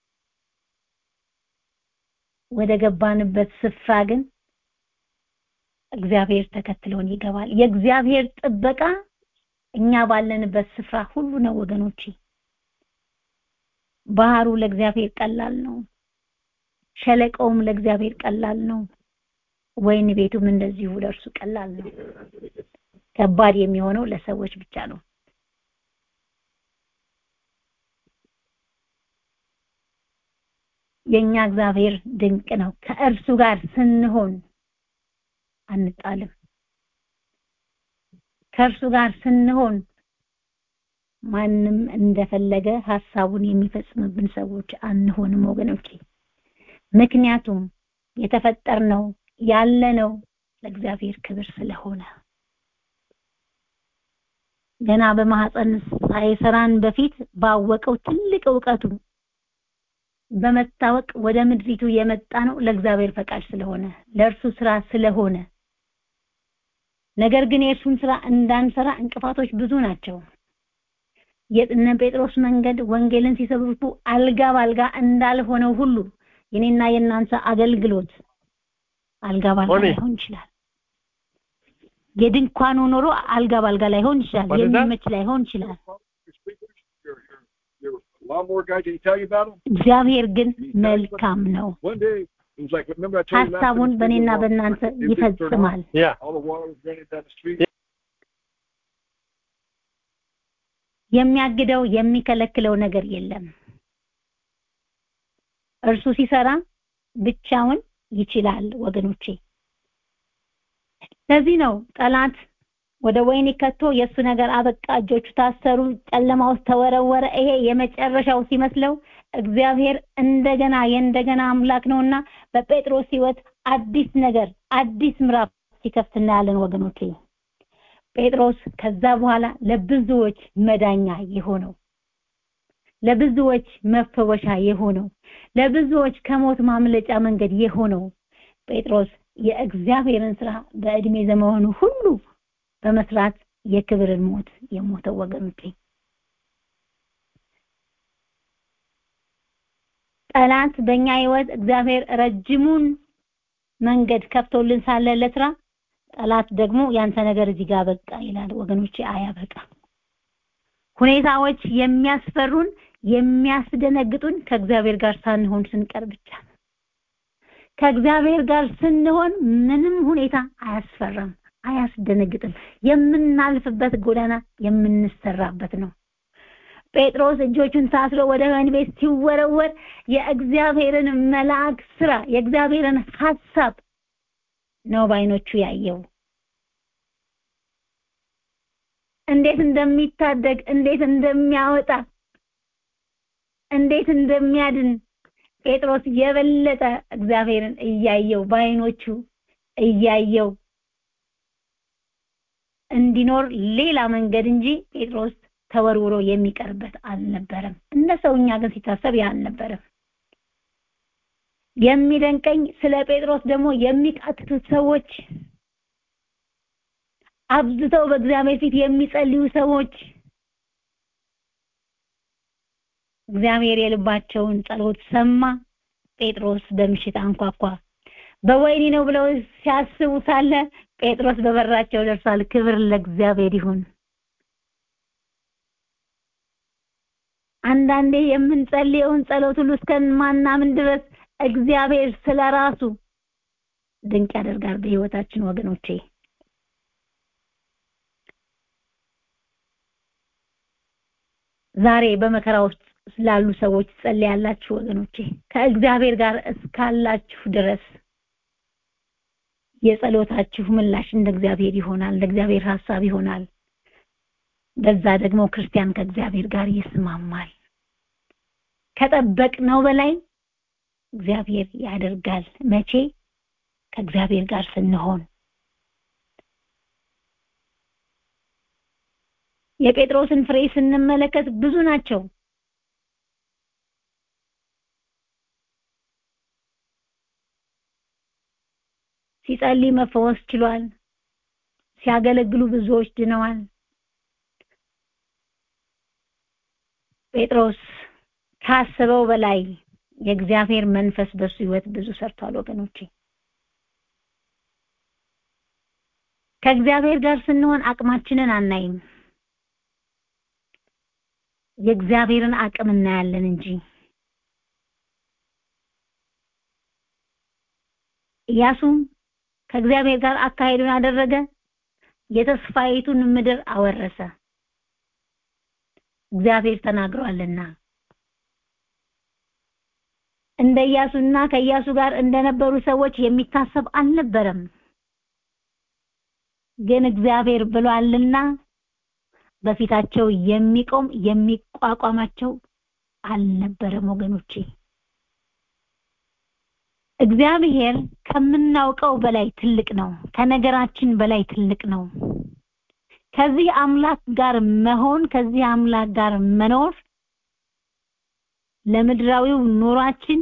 ወደ ገባንበት ስፍራ ግን እግዚአብሔር ተከትሎን ይገባል የእግዚአብሔር ጥበቃ እኛ ባለንበት ስፍራ ሁሉ ነው ወገኖቼ። ባህሩ ለእግዚአብሔር ቀላል ነው። ሸለቆውም ለእግዚአብሔር ቀላል ነው። ወይን ቤቱም እንደዚሁ ለእርሱ ቀላል ነው። ከባድ የሚሆነው ለሰዎች ብቻ ነው። የኛ እግዚአብሔር ድንቅ ነው። ከእርሱ ጋር ስንሆን አንጣልም። ከእርሱ ጋር ስንሆን ማንም እንደፈለገ ሐሳቡን የሚፈጽምብን ሰዎች አንሆንም ወገኖቼ። ምክንያቱም የተፈጠርነው ያለነው ለእግዚአብሔር ክብር ስለሆነ ገና በማህፀን ሳይሰራን በፊት ባወቀው ትልቅ እውቀቱ በመታወቅ ወደ ምድሪቱ የመጣ ነው ለእግዚአብሔር ፈቃድ ስለሆነ ለእርሱ ስራ ስለሆነ ነገር ግን የእርሱን ስራ እንዳንሰራ እንቅፋቶች ብዙ ናቸው። የእነ ጴጥሮስ መንገድ ወንጌልን ሲሰብኩ አልጋ ባልጋ እንዳልሆነው ሁሉ የኔና የእናንተ አገልግሎት አልጋ ባልጋ ላይሆን ይችላል። የድንኳኑ ኑሮ አልጋ ባልጋ ላይሆን ይችላል። የሚመች ላይሆን ይችላል። እግዚአብሔር ግን መልካም ነው። ሀሳቡን በእኔና በእናንተ ይፈጽማል። የሚያግደው የሚከለክለው ነገር የለም። እርሱ ሲሰራ ብቻውን ይችላል ወገኖቼ። ለዚህ ነው ጠላት ወደ ወይኒ ከቶ የእሱ ነገር አበቃ፣ እጆቹ ታሰሩ፣ ጨለማ ውስጥ ተወረወረ። ይሄ የመጨረሻው ሲመስለው እግዚአብሔር እንደገና የእንደገና አምላክ ነውና በጴጥሮስ ሕይወት አዲስ ነገር አዲስ ምዕራፍ ሲከፍት እናያለን ወገኖቼ። ጴጥሮስ ከዛ በኋላ ለብዙዎች መዳኛ የሆነው ለብዙዎች መፈወሻ የሆነው ለብዙዎች ከሞት ማምለጫ መንገድ የሆነው ጴጥሮስ የእግዚአብሔርን ስራ በእድሜ ዘመኑ ሁሉ በመስራት የክብርን ሞት የሞተው ወገኖቼ ጠላት በእኛ ህይወት እግዚአብሔር ረጅሙን መንገድ ከፍቶልን ሳለ ለስራ ጠላት ደግሞ ያንተ ነገር እዚህ ጋር በቃ ይላል ወገኖቼ አያበቃ ሁኔታዎች የሚያስፈሩን የሚያስደነግጡን ከእግዚአብሔር ጋር ሳንሆን ስንቀር ብቻ ነው ከእግዚአብሔር ጋር ስንሆን ምንም ሁኔታ አያስፈራም አያስደነግጥም የምናልፍበት ጎዳና የምንሰራበት ነው ጴጥሮስ እጆቹን ታስሮ ወደ ወህኒ ቤት ሲወረወር የእግዚአብሔርን መልአክ ስራ የእግዚአብሔርን ሐሳብ ነው ባይኖቹ ያየው እንዴት እንደሚታደግ እንዴት እንደሚያወጣ እንዴት እንደሚያድን ጴጥሮስ የበለጠ እግዚአብሔርን እያየው ባይኖቹ እያየው እንዲኖር ሌላ መንገድ እንጂ ጴጥሮስ ተወርውሮ የሚቀርበት አልነበረም እንደ ሰውኛ ግን ሲታሰብ ያ አልነበረም የሚደንቀኝ ስለ ጴጥሮስ ደግሞ የሚቃትቱት ሰዎች አብዝተው በእግዚአብሔር ፊት የሚጸልዩ ሰዎች እግዚአብሔር የልባቸውን ጸሎት ሰማ ጴጥሮስ በምሽት አንኳኳ በወይኒ ነው ብለው ሲያስቡ ሳለ ጴጥሮስ በበራቸው ደርሷል ክብር ለእግዚአብሔር ይሁን አንዳንዴ የምንጸልየውን ጸሎት ሁሉ እስከማናምን ድረስ እግዚአብሔር ስለራሱ ድንቅ ያደርጋል በህይወታችን ወገኖቼ ዛሬ በመከራ ውስጥ ስላሉ ሰዎች ጸልያላችሁ ወገኖቼ ከእግዚአብሔር ጋር እስካላችሁ ድረስ የጸሎታችሁ ምላሽ እንደ እግዚአብሔር ይሆናል እንደ እግዚአብሔር ሐሳብ ይሆናል በዛ ደግሞ ክርስቲያን ከእግዚአብሔር ጋር ይስማማል ከጠበቅነው በላይ እግዚአብሔር ያደርጋል መቼ ከእግዚአብሔር ጋር ስንሆን የጴጥሮስን ፍሬ ስንመለከት ብዙ ናቸው ሲጸልይ መፈወስ ችሏል ሲያገለግሉ ብዙዎች ድነዋል ጴጥሮስ ካሰበው በላይ የእግዚአብሔር መንፈስ በሱ ህይወት ብዙ ሰርቷል ወገኖቼ ከእግዚአብሔር ጋር ስንሆን አቅማችንን አናይም የእግዚአብሔርን አቅም እናያለን እንጂ ኢያሱም ከእግዚአብሔር ጋር አካሄዱን አደረገ የተስፋይቱን ምድር አወረሰ እግዚአብሔር ተናግሯልና እንደ ኢያሱና ከኢያሱ ጋር እንደነበሩ ሰዎች የሚታሰብ አልነበረም ግን እግዚአብሔር ብሏልና በፊታቸው የሚቆም የሚቋቋማቸው አልነበረም ወገኖቼ እግዚአብሔር ከምናውቀው በላይ ትልቅ ነው ከነገራችን በላይ ትልቅ ነው ከዚህ አምላክ ጋር መሆን ከዚህ አምላክ ጋር መኖር ለምድራዊው ኑሯችን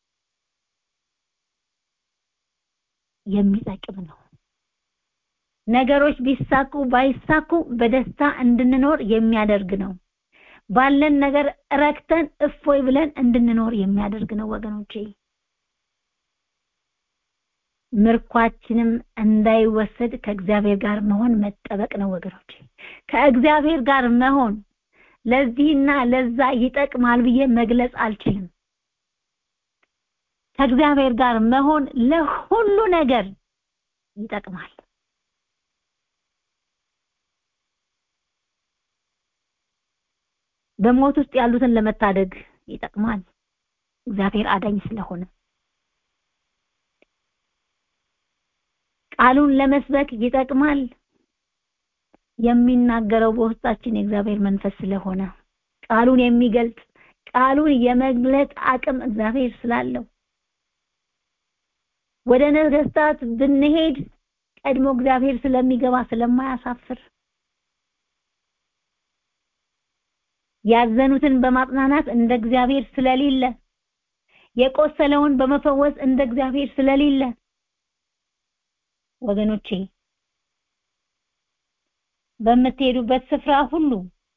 የሚጠቅም ነው ነገሮች ቢሳኩ ባይሳኩ በደስታ እንድንኖር የሚያደርግ ነው ባለን ነገር ረክተን እፎይ ብለን እንድንኖር የሚያደርግ ነው ወገኖቼ ምርኳችንም እንዳይወሰድ ከእግዚአብሔር ጋር መሆን መጠበቅ ነው ወገኖቼ ከእግዚአብሔር ጋር መሆን ለዚህና ለዛ ይጠቅማል ብዬ መግለጽ አልችልም ከእግዚአብሔር ጋር መሆን ለሁሉ ነገር ይጠቅማል በሞት ውስጥ ያሉትን ለመታደግ ይጠቅማል እግዚአብሔር አዳኝ ስለሆነ ቃሉን ለመስበክ ይጠቅማል የሚናገረው በውስጣችን የእግዚአብሔር መንፈስ ስለሆነ ቃሉን የሚገልጽ ቃሉን የመግለጥ አቅም እግዚአብሔር ስላለው ወደ ነገስታት ብንሄድ ቀድሞ እግዚአብሔር ስለሚገባ ስለማያሳፍር ያዘኑትን በማጽናናት እንደ እግዚአብሔር ስለሌለ የቆሰለውን በመፈወስ እንደ እግዚአብሔር ስለሌለ ወገኖቼ በምትሄዱበት ስፍራ ሁሉ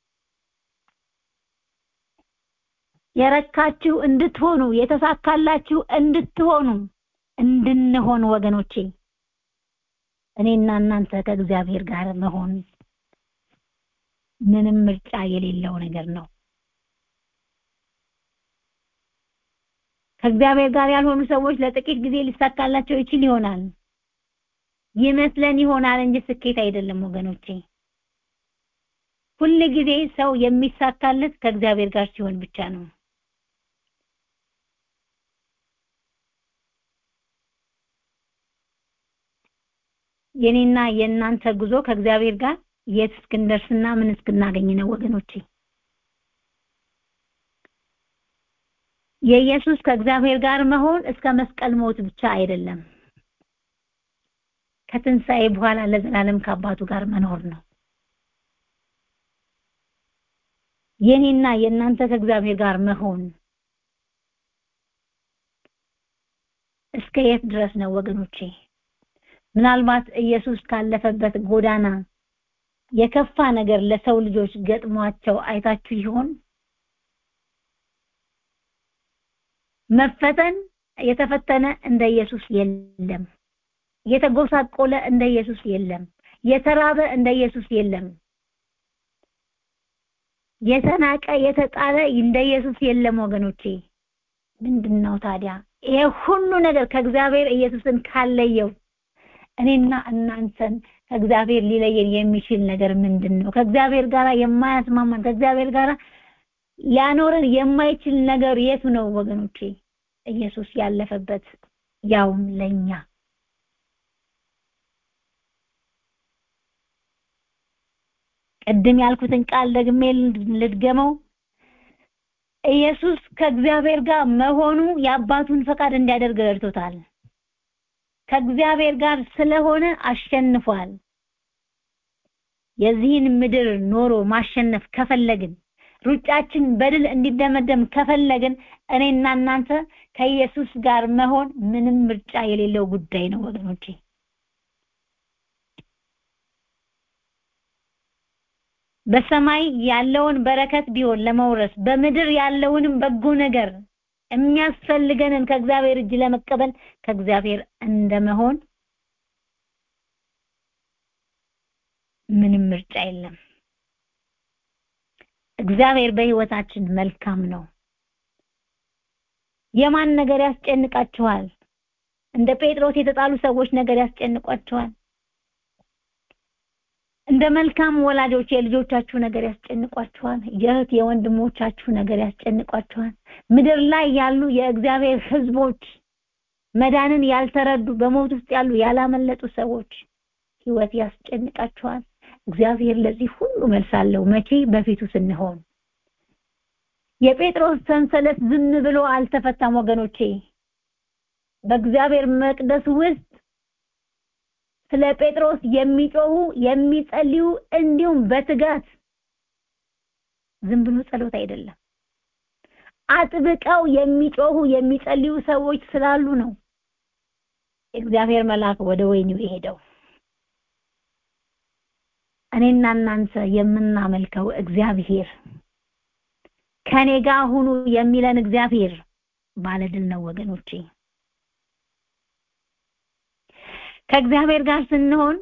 የረካችሁ እንድትሆኑ የተሳካላችሁ እንድትሆኑ እንድንሆን ወገኖቼ እኔና እናንተ ከእግዚአብሔር ጋር መሆን ምንም ምርጫ የሌለው ነገር ነው ከእግዚአብሔር ጋር ያልሆኑ ሰዎች ለጥቂት ጊዜ ሊሳካላቸው ይችል ይሆናል ይመስለን ይሆናል እንጂ ስኬት አይደለም ወገኖቼ ሁል ጊዜ ሰው የሚሳካለት ከእግዚአብሔር ጋር ሲሆን ብቻ ነው የኔና የእናንተ ጉዞ ከእግዚአብሔር ጋር የት እስክንደርስና ምን እስክናገኝ ነው ወገኖቼ የኢየሱስ ከእግዚአብሔር ጋር መሆን እስከ መስቀል ሞት ብቻ አይደለም ከትንሣኤ በኋላ ለዘላለም ከአባቱ ጋር መኖር ነው የኔና የእናንተ ከእግዚአብሔር ጋር መሆን እስከ የት ድረስ ነው ወገኖቼ ምናልባት ኢየሱስ ካለፈበት ጎዳና የከፋ ነገር ለሰው ልጆች ገጥሟቸው አይታችሁ ይሆን መፈተን የተፈተነ እንደ ኢየሱስ የለም የተጎሳቆለ እንደ ኢየሱስ የለም የተራበ እንደ ኢየሱስ የለም የተናቀ የተጣለ እንደ ኢየሱስ የለም ወገኖቼ ምንድነው ታዲያ ይሄ ሁሉ ነገር ከእግዚአብሔር ኢየሱስን ካለየው እኔና እናንተን ከእግዚአብሔር ሊለየን የሚችል ነገር ምንድን ነው ከእግዚአብሔር ጋር የማያስማማን ከእግዚአብሔር ጋር ሊያኖረን የማይችል ነገር የቱ ነው ወገኖቼ ኢየሱስ ያለፈበት ያውም ለኛ ቅድም ያልኩትን ቃል ደግሜ ልድገመው ኢየሱስ ከእግዚአብሔር ጋር መሆኑ የአባቱን ፈቃድ እንዲያደርግ ረድቶታል ከእግዚአብሔር ጋር ስለሆነ አሸንፏል የዚህን ምድር ኖሮ ማሸነፍ ከፈለግን ሩጫችን በድል እንዲደመደም ከፈለግን እኔና እናንተ ከኢየሱስ ጋር መሆን ምንም ምርጫ የሌለው ጉዳይ ነው ወገኖቼ በሰማይ ያለውን በረከት ቢሆን ለመውረስ በምድር ያለውንም በጎ ነገር የሚያስፈልገንን ከእግዚአብሔር እጅ ለመቀበል ከእግዚአብሔር እንደመሆን ምንም ምርጫ የለም እግዚአብሔር በህይወታችን መልካም ነው የማን ነገር ያስጨንቃችኋል እንደ ጴጥሮስ የተጣሉ ሰዎች ነገር ያስጨንቋችኋል እንደ መልካም ወላጆች የልጆቻችሁ ነገር ያስጨንቋችኋል የእህት የወንድሞቻችሁ ነገር ያስጨንቋችኋል ምድር ላይ ያሉ የእግዚአብሔር ህዝቦች መዳንን ያልተረዱ በሞት ውስጥ ያሉ ያላመለጡ ሰዎች ህይወት ያስጨንቃችኋል እግዚአብሔር ለዚህ ሁሉ መልስ አለው መቼ በፊቱ ስንሆን የጴጥሮስ ሰንሰለት ዝም ብሎ አልተፈታም ወገኖቼ በእግዚአብሔር መቅደስ ውስጥ ስለ ጴጥሮስ የሚጮሁ የሚጸልዩ እንዲሁም በትጋት ዝም ብሎ ጸሎት አይደለም አጥብቀው የሚጮሁ የሚጸልዩ ሰዎች ስላሉ ነው እግዚአብሔር መልአክ ወደ ወይኒው የሄደው እኔና እናንተ የምናመልከው እግዚአብሔር ከኔ ጋር ሁኑ የሚለን እግዚአብሔር ባለድል ነው ወገኖቼ ከእግዚአብሔር ጋር ስንሆን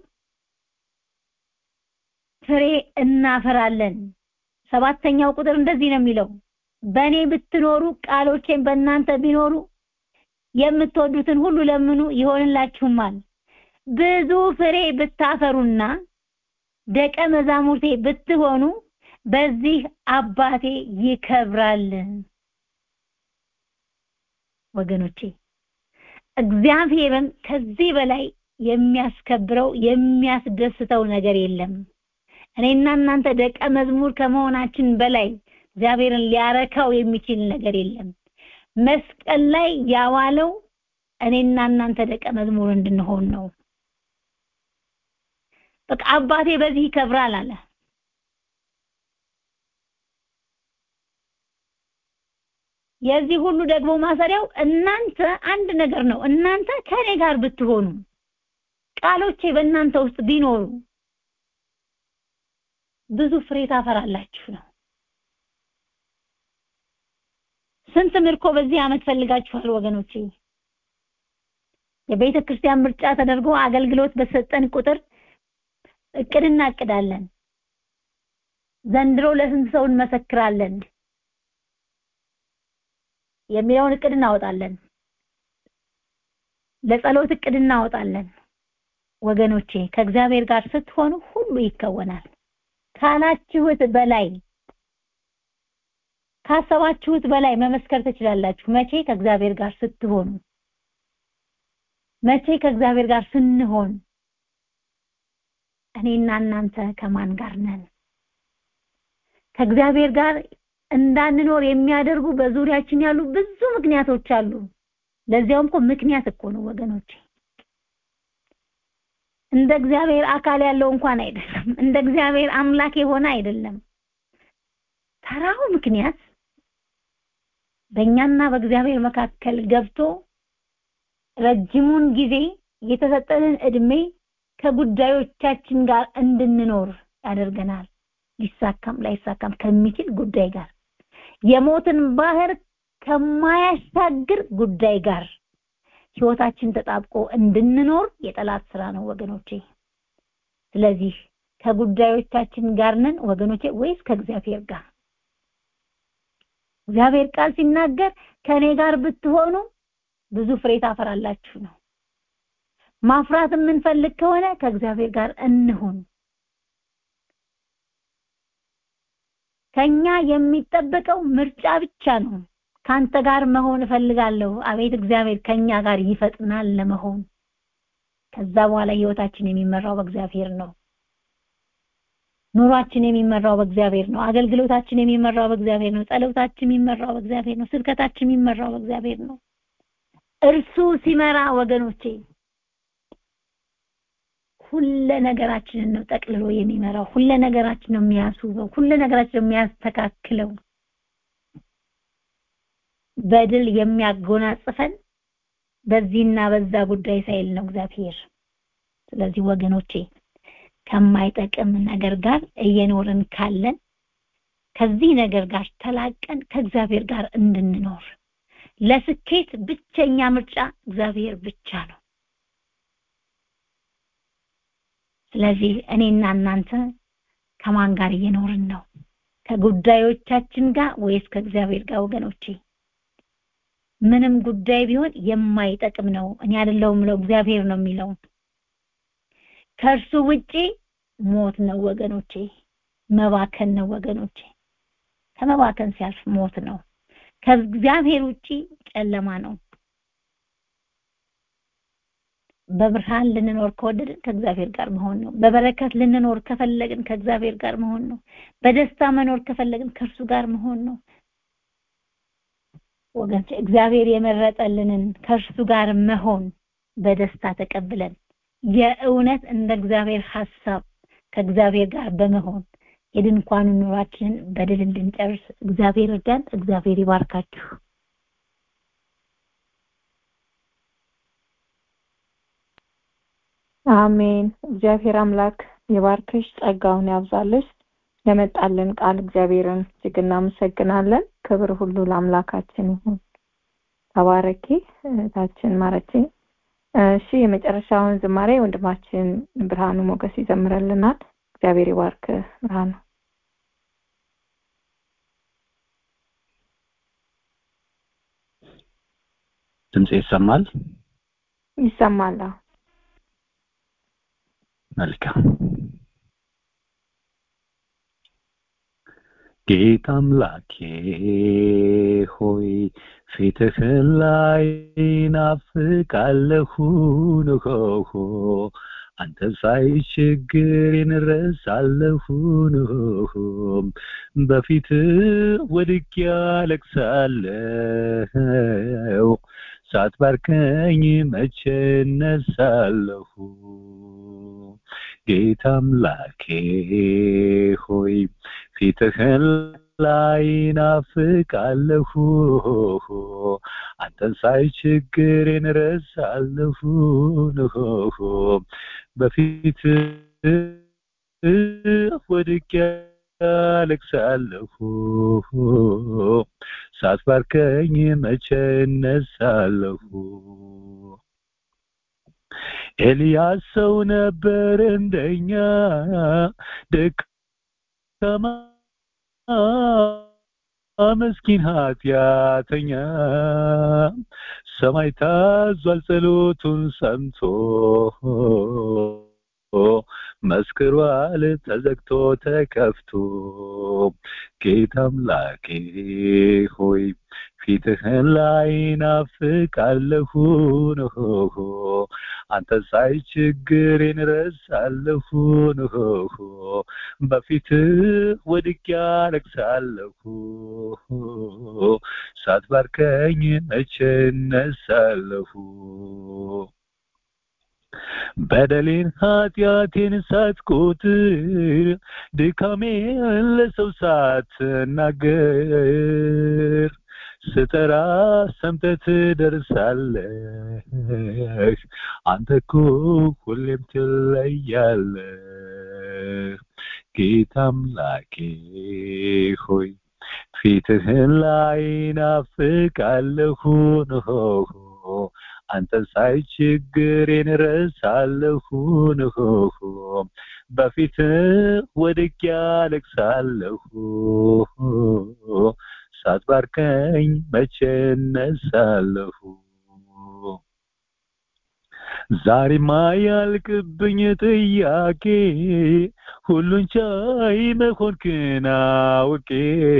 ፍሬ እናፈራለን ሰባተኛው ቁጥር እንደዚህ ነው የሚለው በእኔ ብትኖሩ ቃሎቼን በእናንተ ቢኖሩ የምትወዱትን ሁሉ ለምኑ ይሆንላችሁማል ብዙ ፍሬ ብታፈሩና ደቀ መዛሙርቴ ብትሆኑ በዚህ አባቴ ይከብራል ወገኖቼ እግዚአብሔርን ከዚህ በላይ የሚያስከብረው የሚያስደስተው ነገር የለም እኔና እናንተ ደቀ መዝሙር ከመሆናችን በላይ እግዚአብሔርን ሊያረካው የሚችል ነገር የለም መስቀል ላይ ያዋለው እኔና እናንተ ደቀ መዝሙር እንድንሆን ነው በቃ አባቴ በዚህ ይከብራል አለ የዚህ ሁሉ ደግሞ ማሰሪያው እናንተ አንድ ነገር ነው እናንተ ከኔ ጋር ብትሆኑ ቃሎቼ በእናንተ ውስጥ ቢኖሩ ብዙ ፍሬ ታፈራላችሁ ነው ስንት ምርኮ በዚህ አመት ፈልጋችኋል ወገኖቼ የቤተ ክርስቲያን ምርጫ ተደርጎ አገልግሎት በሰጠን ቁጥር እቅድ እናቅዳለን ዘንድሮ ለስንት ሰው እንመሰክራለን የሚለውን እቅድ እናወጣለን ለጸሎት እቅድ እናወጣለን ወገኖቼ ከእግዚአብሔር ጋር ስትሆኑ ሁሉ ይከወናል ካላችሁት በላይ ካሰባችሁት በላይ መመስከር ትችላላችሁ መቼ ከእግዚአብሔር ጋር ስትሆኑ መቼ ከእግዚአብሔር ጋር ስንሆን እኔና እናንተ ከማን ጋር ነን ከእግዚአብሔር ጋር እንዳንኖር የሚያደርጉ በዙሪያችን ያሉ ብዙ ምክንያቶች አሉ ለዚያውም እኮ ምክንያት እኮ ነው ወገኖች እንደ እግዚአብሔር አካል ያለው እንኳን አይደለም እንደ እግዚአብሔር አምላክ የሆነ አይደለም ተራው ምክንያት በእኛና በእግዚአብሔር መካከል ገብቶ ረጅሙን ጊዜ የተሰጠንን እድሜ ከጉዳዮቻችን ጋር እንድንኖር ያደርገናል ሊሳካም ላይሳካም ከሚችል ጉዳይ ጋር የሞትን ባህር ከማያሻግር ጉዳይ ጋር ህይወታችን ተጣብቆ እንድንኖር የጠላት ስራ ነው ወገኖቼ ስለዚህ ከጉዳዮቻችን ጋር ነን ወገኖቼ ወይስ ከእግዚአብሔር ጋር እግዚአብሔር ቃል ሲናገር ከኔ ጋር ብትሆኑ ብዙ ፍሬ ታፈራላችሁ ነው ማፍራት የምንፈልግ ከሆነ ከእግዚአብሔር ጋር እንሁን ከኛ የሚጠበቀው ምርጫ ብቻ ነው ካንተ ጋር መሆን እፈልጋለሁ አቤት እግዚአብሔር ከኛ ጋር ይፈጥናል ለመሆን ከዛ በኋላ ህይወታችን የሚመራው በእግዚአብሔር ነው ኑሯችን የሚመራው በእግዚአብሔር ነው አገልግሎታችን የሚመራው በእግዚአብሔር ነው ጸሎታችን የሚመራው በእግዚአብሔር ነው ስብከታችን የሚመራው በእግዚአብሔር ነው እርሱ ሲመራ ወገኖቼ ሁለ ነገራችንን ነው ጠቅልሎ የሚመራው ሁለ ነገራችን ነው የሚያስውበው ሁለ ነገራችን ነው የሚያስተካክለው በድል የሚያጎናጽፈን በዚህና በዛ ጉዳይ ሳይል ነው እግዚአብሔር ስለዚህ ወገኖቼ ከማይጠቅም ነገር ጋር እየኖርን ካለን ከዚህ ነገር ጋር ተላቀን ከእግዚአብሔር ጋር እንድንኖር ለስኬት ብቸኛ ምርጫ እግዚአብሔር ብቻ ነው ስለዚህ እኔና እናንተ ከማን ጋር እየኖርን ነው ከጉዳዮቻችን ጋር ወይስ ከእግዚአብሔር ጋር ወገኖቼ? ምንም ጉዳይ ቢሆን የማይጠቅም ነው። እኔ አይደለሁም የምለው እግዚአብሔር ነው የሚለው። ከእርሱ ውጪ ሞት ነው ወገኖቼ፣ መባከን ነው ወገኖቼ። ከመባከን ሲያልፍ ሞት ነው። ከእግዚአብሔር ውጪ ጨለማ ነው። በብርሃን ልንኖር ከወደድን ከእግዚአብሔር ጋር መሆን ነው። በበረከት ልንኖር ከፈለግን ከእግዚአብሔር ጋር መሆን ነው። በደስታ መኖር ከፈለግን ከእርሱ ጋር መሆን ነው። ወገን እግዚአብሔር የመረጠልንን ከእርሱ ጋር መሆን በደስታ ተቀብለን የእውነት እንደ እግዚአብሔር ሐሳብ ከእግዚአብሔር ጋር በመሆን የድንኳኑ ኑሯችንን በድል እንድንጨርስ እግዚአብሔር እርዳን። እግዚአብሔር ይባርካችሁ። አሜን። እግዚአብሔር አምላክ የባርክሽ፣ ጸጋውን ያብዛልሽ። ለመጣልን ቃል እግዚአብሔርን እጅግ እናመሰግናለን። ክብር ሁሉ ለአምላካችን ይሁን። ተባረኪ እህታችን ማረቼ። እሺ የመጨረሻውን ዝማሬ ወንድማችን ብርሃኑ ሞገስ ይዘምረልናል። እግዚአብሔር ይባርክ ብርሃኑ። ድምጼ ይሰማል? ይሰማል። አዎ። መልካም ጌታ አምላኬ ሆይ ፊትህን ላይ ናፍቃለሁ ንሆሆ አንተ ሳይ ችግሬን ረሳለሁ ንሆ በፊት ወድቄ አለቅሳለሁ ሳትባርከኝ መቼ እነሳለሁ ጌታ አምላኬ ሆይ ፊትህን ላይ ናፍቃለሁ አንተን ሳይ ችግሬን ረሳለሁ ንሆ በፊት ወድቄ አለቅሳለሁ ሳትባርከኝ መቼ እነሳለሁ ኤልያስ ሰው ነበር እንደኛ ደካማ ምስኪን ኃጢአተኛ ሰማይ ታዟል ጸሎቱን ሰምቶ መስክሯል ተዘግቶ ተከፍቶ ጌታ አምላኬ ሆይ ፊትህን ላይ ናፍቃለሁ ንሆ አንተ ሳይ ችግሬን ረሳለሁ ንሆ በፊትህ ወድቄ አለቅሳለሁ ሳትባርከኝ መቼ እነሳለሁ በደሌን ኃጢአቴን ሳትቆጥር ድካሜን ለሰው ሳትናገር ስጠራ ሰምተህ ትደርሳለህ አንተ እኮ ሁሌም ትለያለህ ጌታ አምላኬ ሆይ ፊትህን ላይ ናፍቃለሁ ንሆ አንተን ሳይ ችግሬን ረሳለሁ ንሆ በፊት ወድቄ አለቅሳለሁ ሳትባርከኝ መቼ እነሳለሁ ዛሬማ ያልቅብኝ ጥያቄ ሁሉን ቻይ መሆንክን አውቄ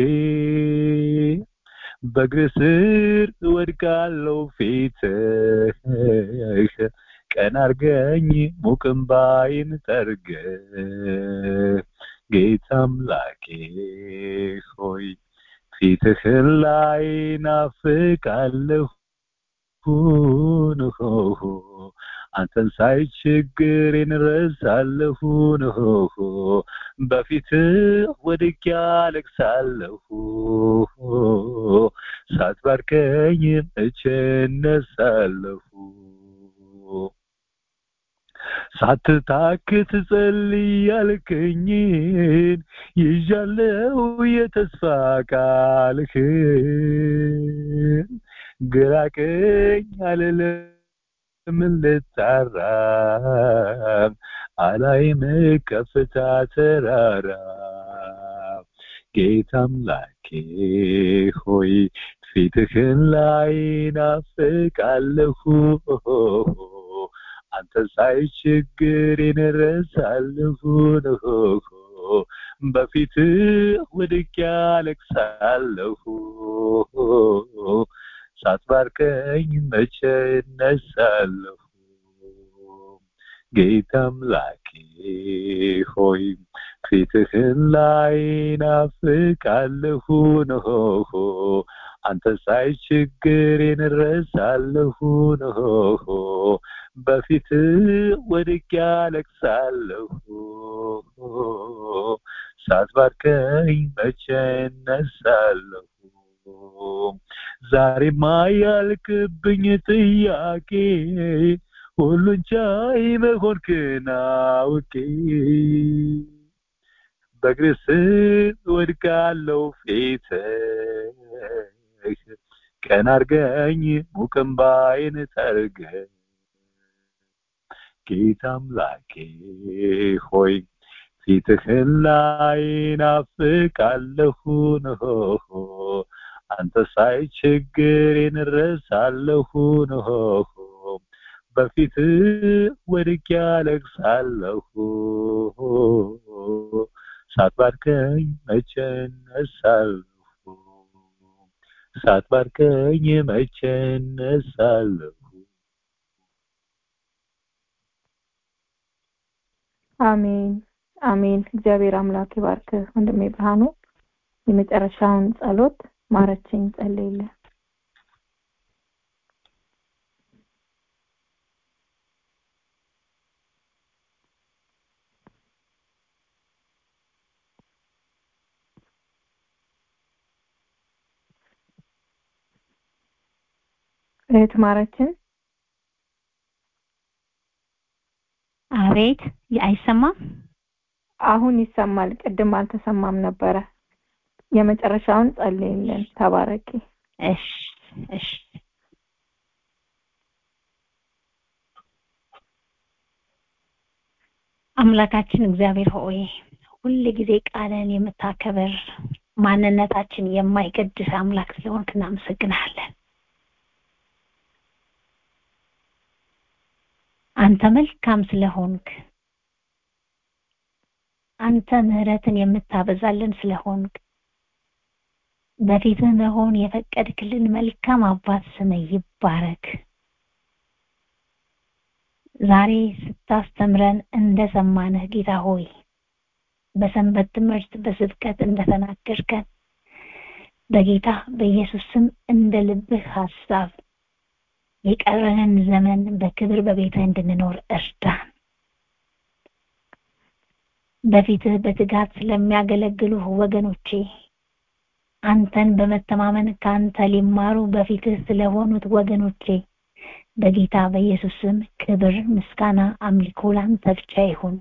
በእግር ስር እወድቃለሁ ፊትህ ቀን አርገኝ ሙቅም ባይን ጠርገ ጌታ አምላኬ ሆይ ፊትህን ላይ ናፍቃለሁ ንሆ አንተን ሳይ ችግሬን ረሳለሁ ንሆ በፊት ወድቄ አለቅሳለሁ ሳትባርከኝ መቼ እነሳለሁ ሳትታክት ጸልይ ያልከኝን ይዣለው የተስፋ ቃልህን ግራ ቀኝ አልልም ልጣራ አላይም ከፍታ ተራራ ጌታ አምላኬ ሆይ ፊትህን ላይ ናፍቃለሁ አንተ ሳይ ችግሬን እረሳለሁ በፊት ወድቄ አለቅሳለሁ ሳትባርከኝ መቼ እነሳለሁ ጌታ አምላኬ ሆይ ፊትህን ላይ ናፍቃለሁ ነው አንተ ሳይ ችግሬን እረሳለሁ ነው በፊት ወድቄ አለቅሳለሁ ሳትባርከኝ መቼ እነሳለሁ ዛሬማ ያልክብኝ ጥያቄ ሁሉን ቻይ መሆንክን አውቄ በእግርህ ስር ወድቃለሁ ፊትህ ቀን አርገኝ ሙቅምባይን ጠርገህ ጌታ አምላኬ ሆይ ፊትህን ላይ ናፍቃለሁ ነው አንተ ሳይ ችግሬን እረሳለሁ ነው በፊት ወድቄ አለቅሳለሁ ሳትባርከኝ መቼ እነሳለሁ ሳትባርከኝ መቼ እነሳለሁ አሜን አሜን እግዚአብሔር አምላክ ይባርክህ ወንድሜ ብርሃኑ የመጨረሻውን ጸሎት ማረችኝ ጸልይልን እህት ማረችን አቤት አይሰማም አሁን ይሰማል ቅድም አልተሰማም ነበረ የመጨረሻውን ጸልይልን ተባረኪ እሺ እሺ አምላካችን እግዚአብሔር ሆይ ሁል ጊዜ ቃልን የምታከብር ማንነታችን የማይገድስ አምላክ ስለሆንክ እናመሰግናለን አንተ መልካም ስለሆንክ አንተ ምህረትን የምታበዛልን ስለሆንክ በፊትህ መሆን የፈቀድክልን መልካም አባት ስም ይባረክ ዛሬ ስታስተምረን እንደሰማንህ ጌታ ሆይ በሰንበት ትምህርት በስብከት እንደተናገርከን በጌታ በኢየሱስ ስም እንደ ልብህ ሐሳብ የቀረንን ዘመን በክብር በቤትህ እንድንኖር እርዳን በፊትህ በትጋት ስለሚያገለግሉህ ወገኖቼ አንተን በመተማመን ከአንተ ሊማሩ በፊትህ ስለሆኑት ወገኖቼ በጌታ በኢየሱስ ስም ክብር ምስጋና አምልኮ ላንተ ብቻ ይሁን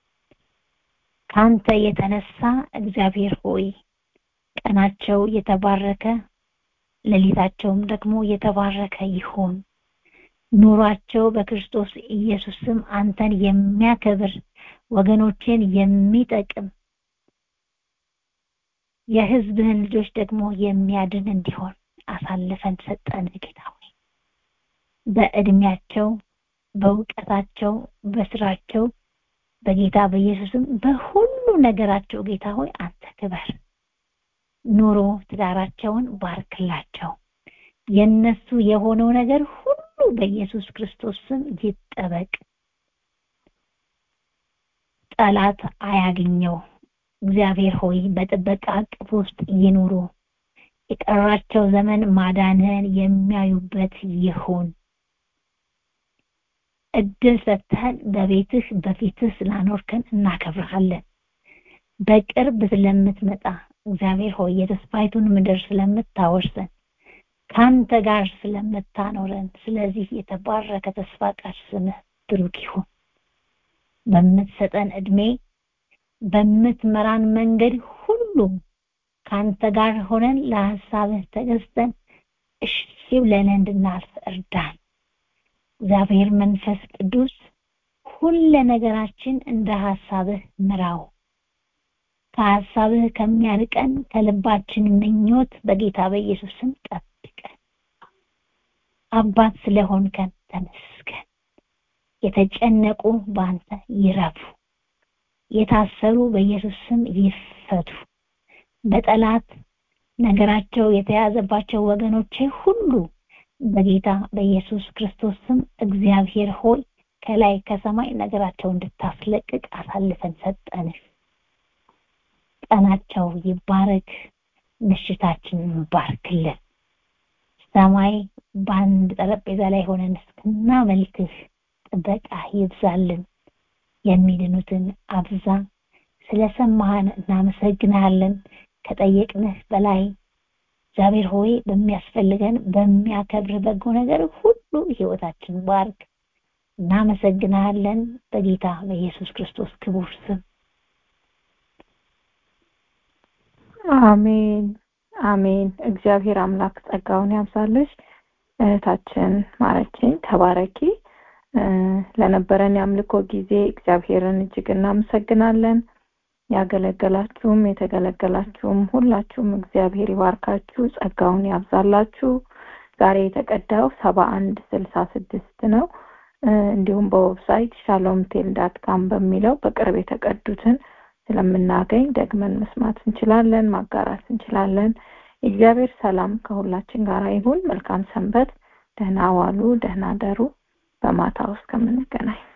ካንተ የተነሳ እግዚአብሔር ሆይ ቀናቸው የተባረከ ሌሊታቸውም ደግሞ የተባረከ ይሁን ኑሯቸው በክርስቶስ ኢየሱስ ስም አንተን የሚያከብር ወገኖችን የሚጠቅም የህዝብህን ልጆች ደግሞ የሚያድን እንዲሆን አሳልፈን ሰጠን ጌታ ሆይ በእድሜያቸው በእውቀታቸው በስራቸው በጌታ በኢየሱስም በሁሉ ነገራቸው ጌታ ሆይ አንተ ክበር ኑሮ ትዳራቸውን ባርክላቸው የነሱ የሆነው ነገር ሁሉ በኢየሱስ ክርስቶስ ስም ይጠበቅ ጠላት አያግኘው እግዚአብሔር ሆይ በጥበቃ እቅፍ ውስጥ ይኑሩ የቀራቸው ዘመን ማዳንህን የሚያዩበት ይሁን እድል ሰጥተን በቤትህ በፊትህ ስላኖርከን እናከብርሃለን በቅርብ ስለምትመጣ እግዚአብሔር ሆይ የተስፋይቱን ምድር ስለምታወርሰን ካንተ ጋር ስለምታኖረን ስለዚህ የተባረከ ተስፋ ቃል ስምህ ብሩክ ይሁን በምትሰጠን እድሜ በምትመራን መንገድ ሁሉ ካንተ ጋር ሆነን ለሐሳብህ ተገዝተን እሺ ብለን እንድናልፍ እርዳን እግዚአብሔር መንፈስ ቅዱስ ሁለ ነገራችን እንደ ሐሳብህ ምራው ከሀሳብህ ከሚያርቀን ከልባችን ምኞት በጌታ በኢየሱስ ስም ጠብቀን። አባት ስለሆንከን ተመስገን። የተጨነቁ በአንተ ይረፉ፣ የታሰሩ በኢየሱስ ስም ይፈቱ። በጠላት ነገራቸው የተያዘባቸው ወገኖቼ ሁሉ በጌታ በኢየሱስ ክርስቶስ ስም እግዚአብሔር ሆይ ከላይ ከሰማይ ነገራቸው እንድታስለቅቅ አሳልፈን ሰጠንህ። ቀናቸው ይባረክ፣ ምሽታችንን ባርክልን። ሰማይ በአንድ ጠረጴዛ ላይ ሆነን እስክናመልክህ ጥበቃ ይብዛልን። የሚድኑትን አብዛ። ስለሰማህን እናመሰግንሃለን። ከጠየቅንህ በላይ እግዚአብሔር ሆይ በሚያስፈልገን በሚያከብር በጎ ነገር ሁሉ ህይወታችን ባርክ። እናመሰግንሃለን በጌታ በኢየሱስ ክርስቶስ ክቡር ስም አሜን አሜን። እግዚአብሔር አምላክ ጸጋውን ያብዛልሽ እህታችን ማረችኝ። ተባረኪ። ለነበረን የአምልኮ ጊዜ እግዚአብሔርን እጅግ እናመሰግናለን። ያገለገላችሁም የተገለገላችሁም ሁላችሁም እግዚአብሔር ይባርካችሁ፣ ጸጋውን ያብዛላችሁ። ዛሬ የተቀዳው ሰባ አንድ ስልሳ ስድስት ነው። እንዲሁም በዌብሳይት ሻሎም ቴል ዳት ካም በሚለው በቅርብ የተቀዱትን ስለምናገኝ ደግመን መስማት እንችላለን፣ ማጋራት እንችላለን። የእግዚአብሔር ሰላም ከሁላችን ጋር ይሁን። መልካም ሰንበት። ደህና ዋሉ፣ ደህና ደሩ። በማታ ውስጥ ከምንገናኝ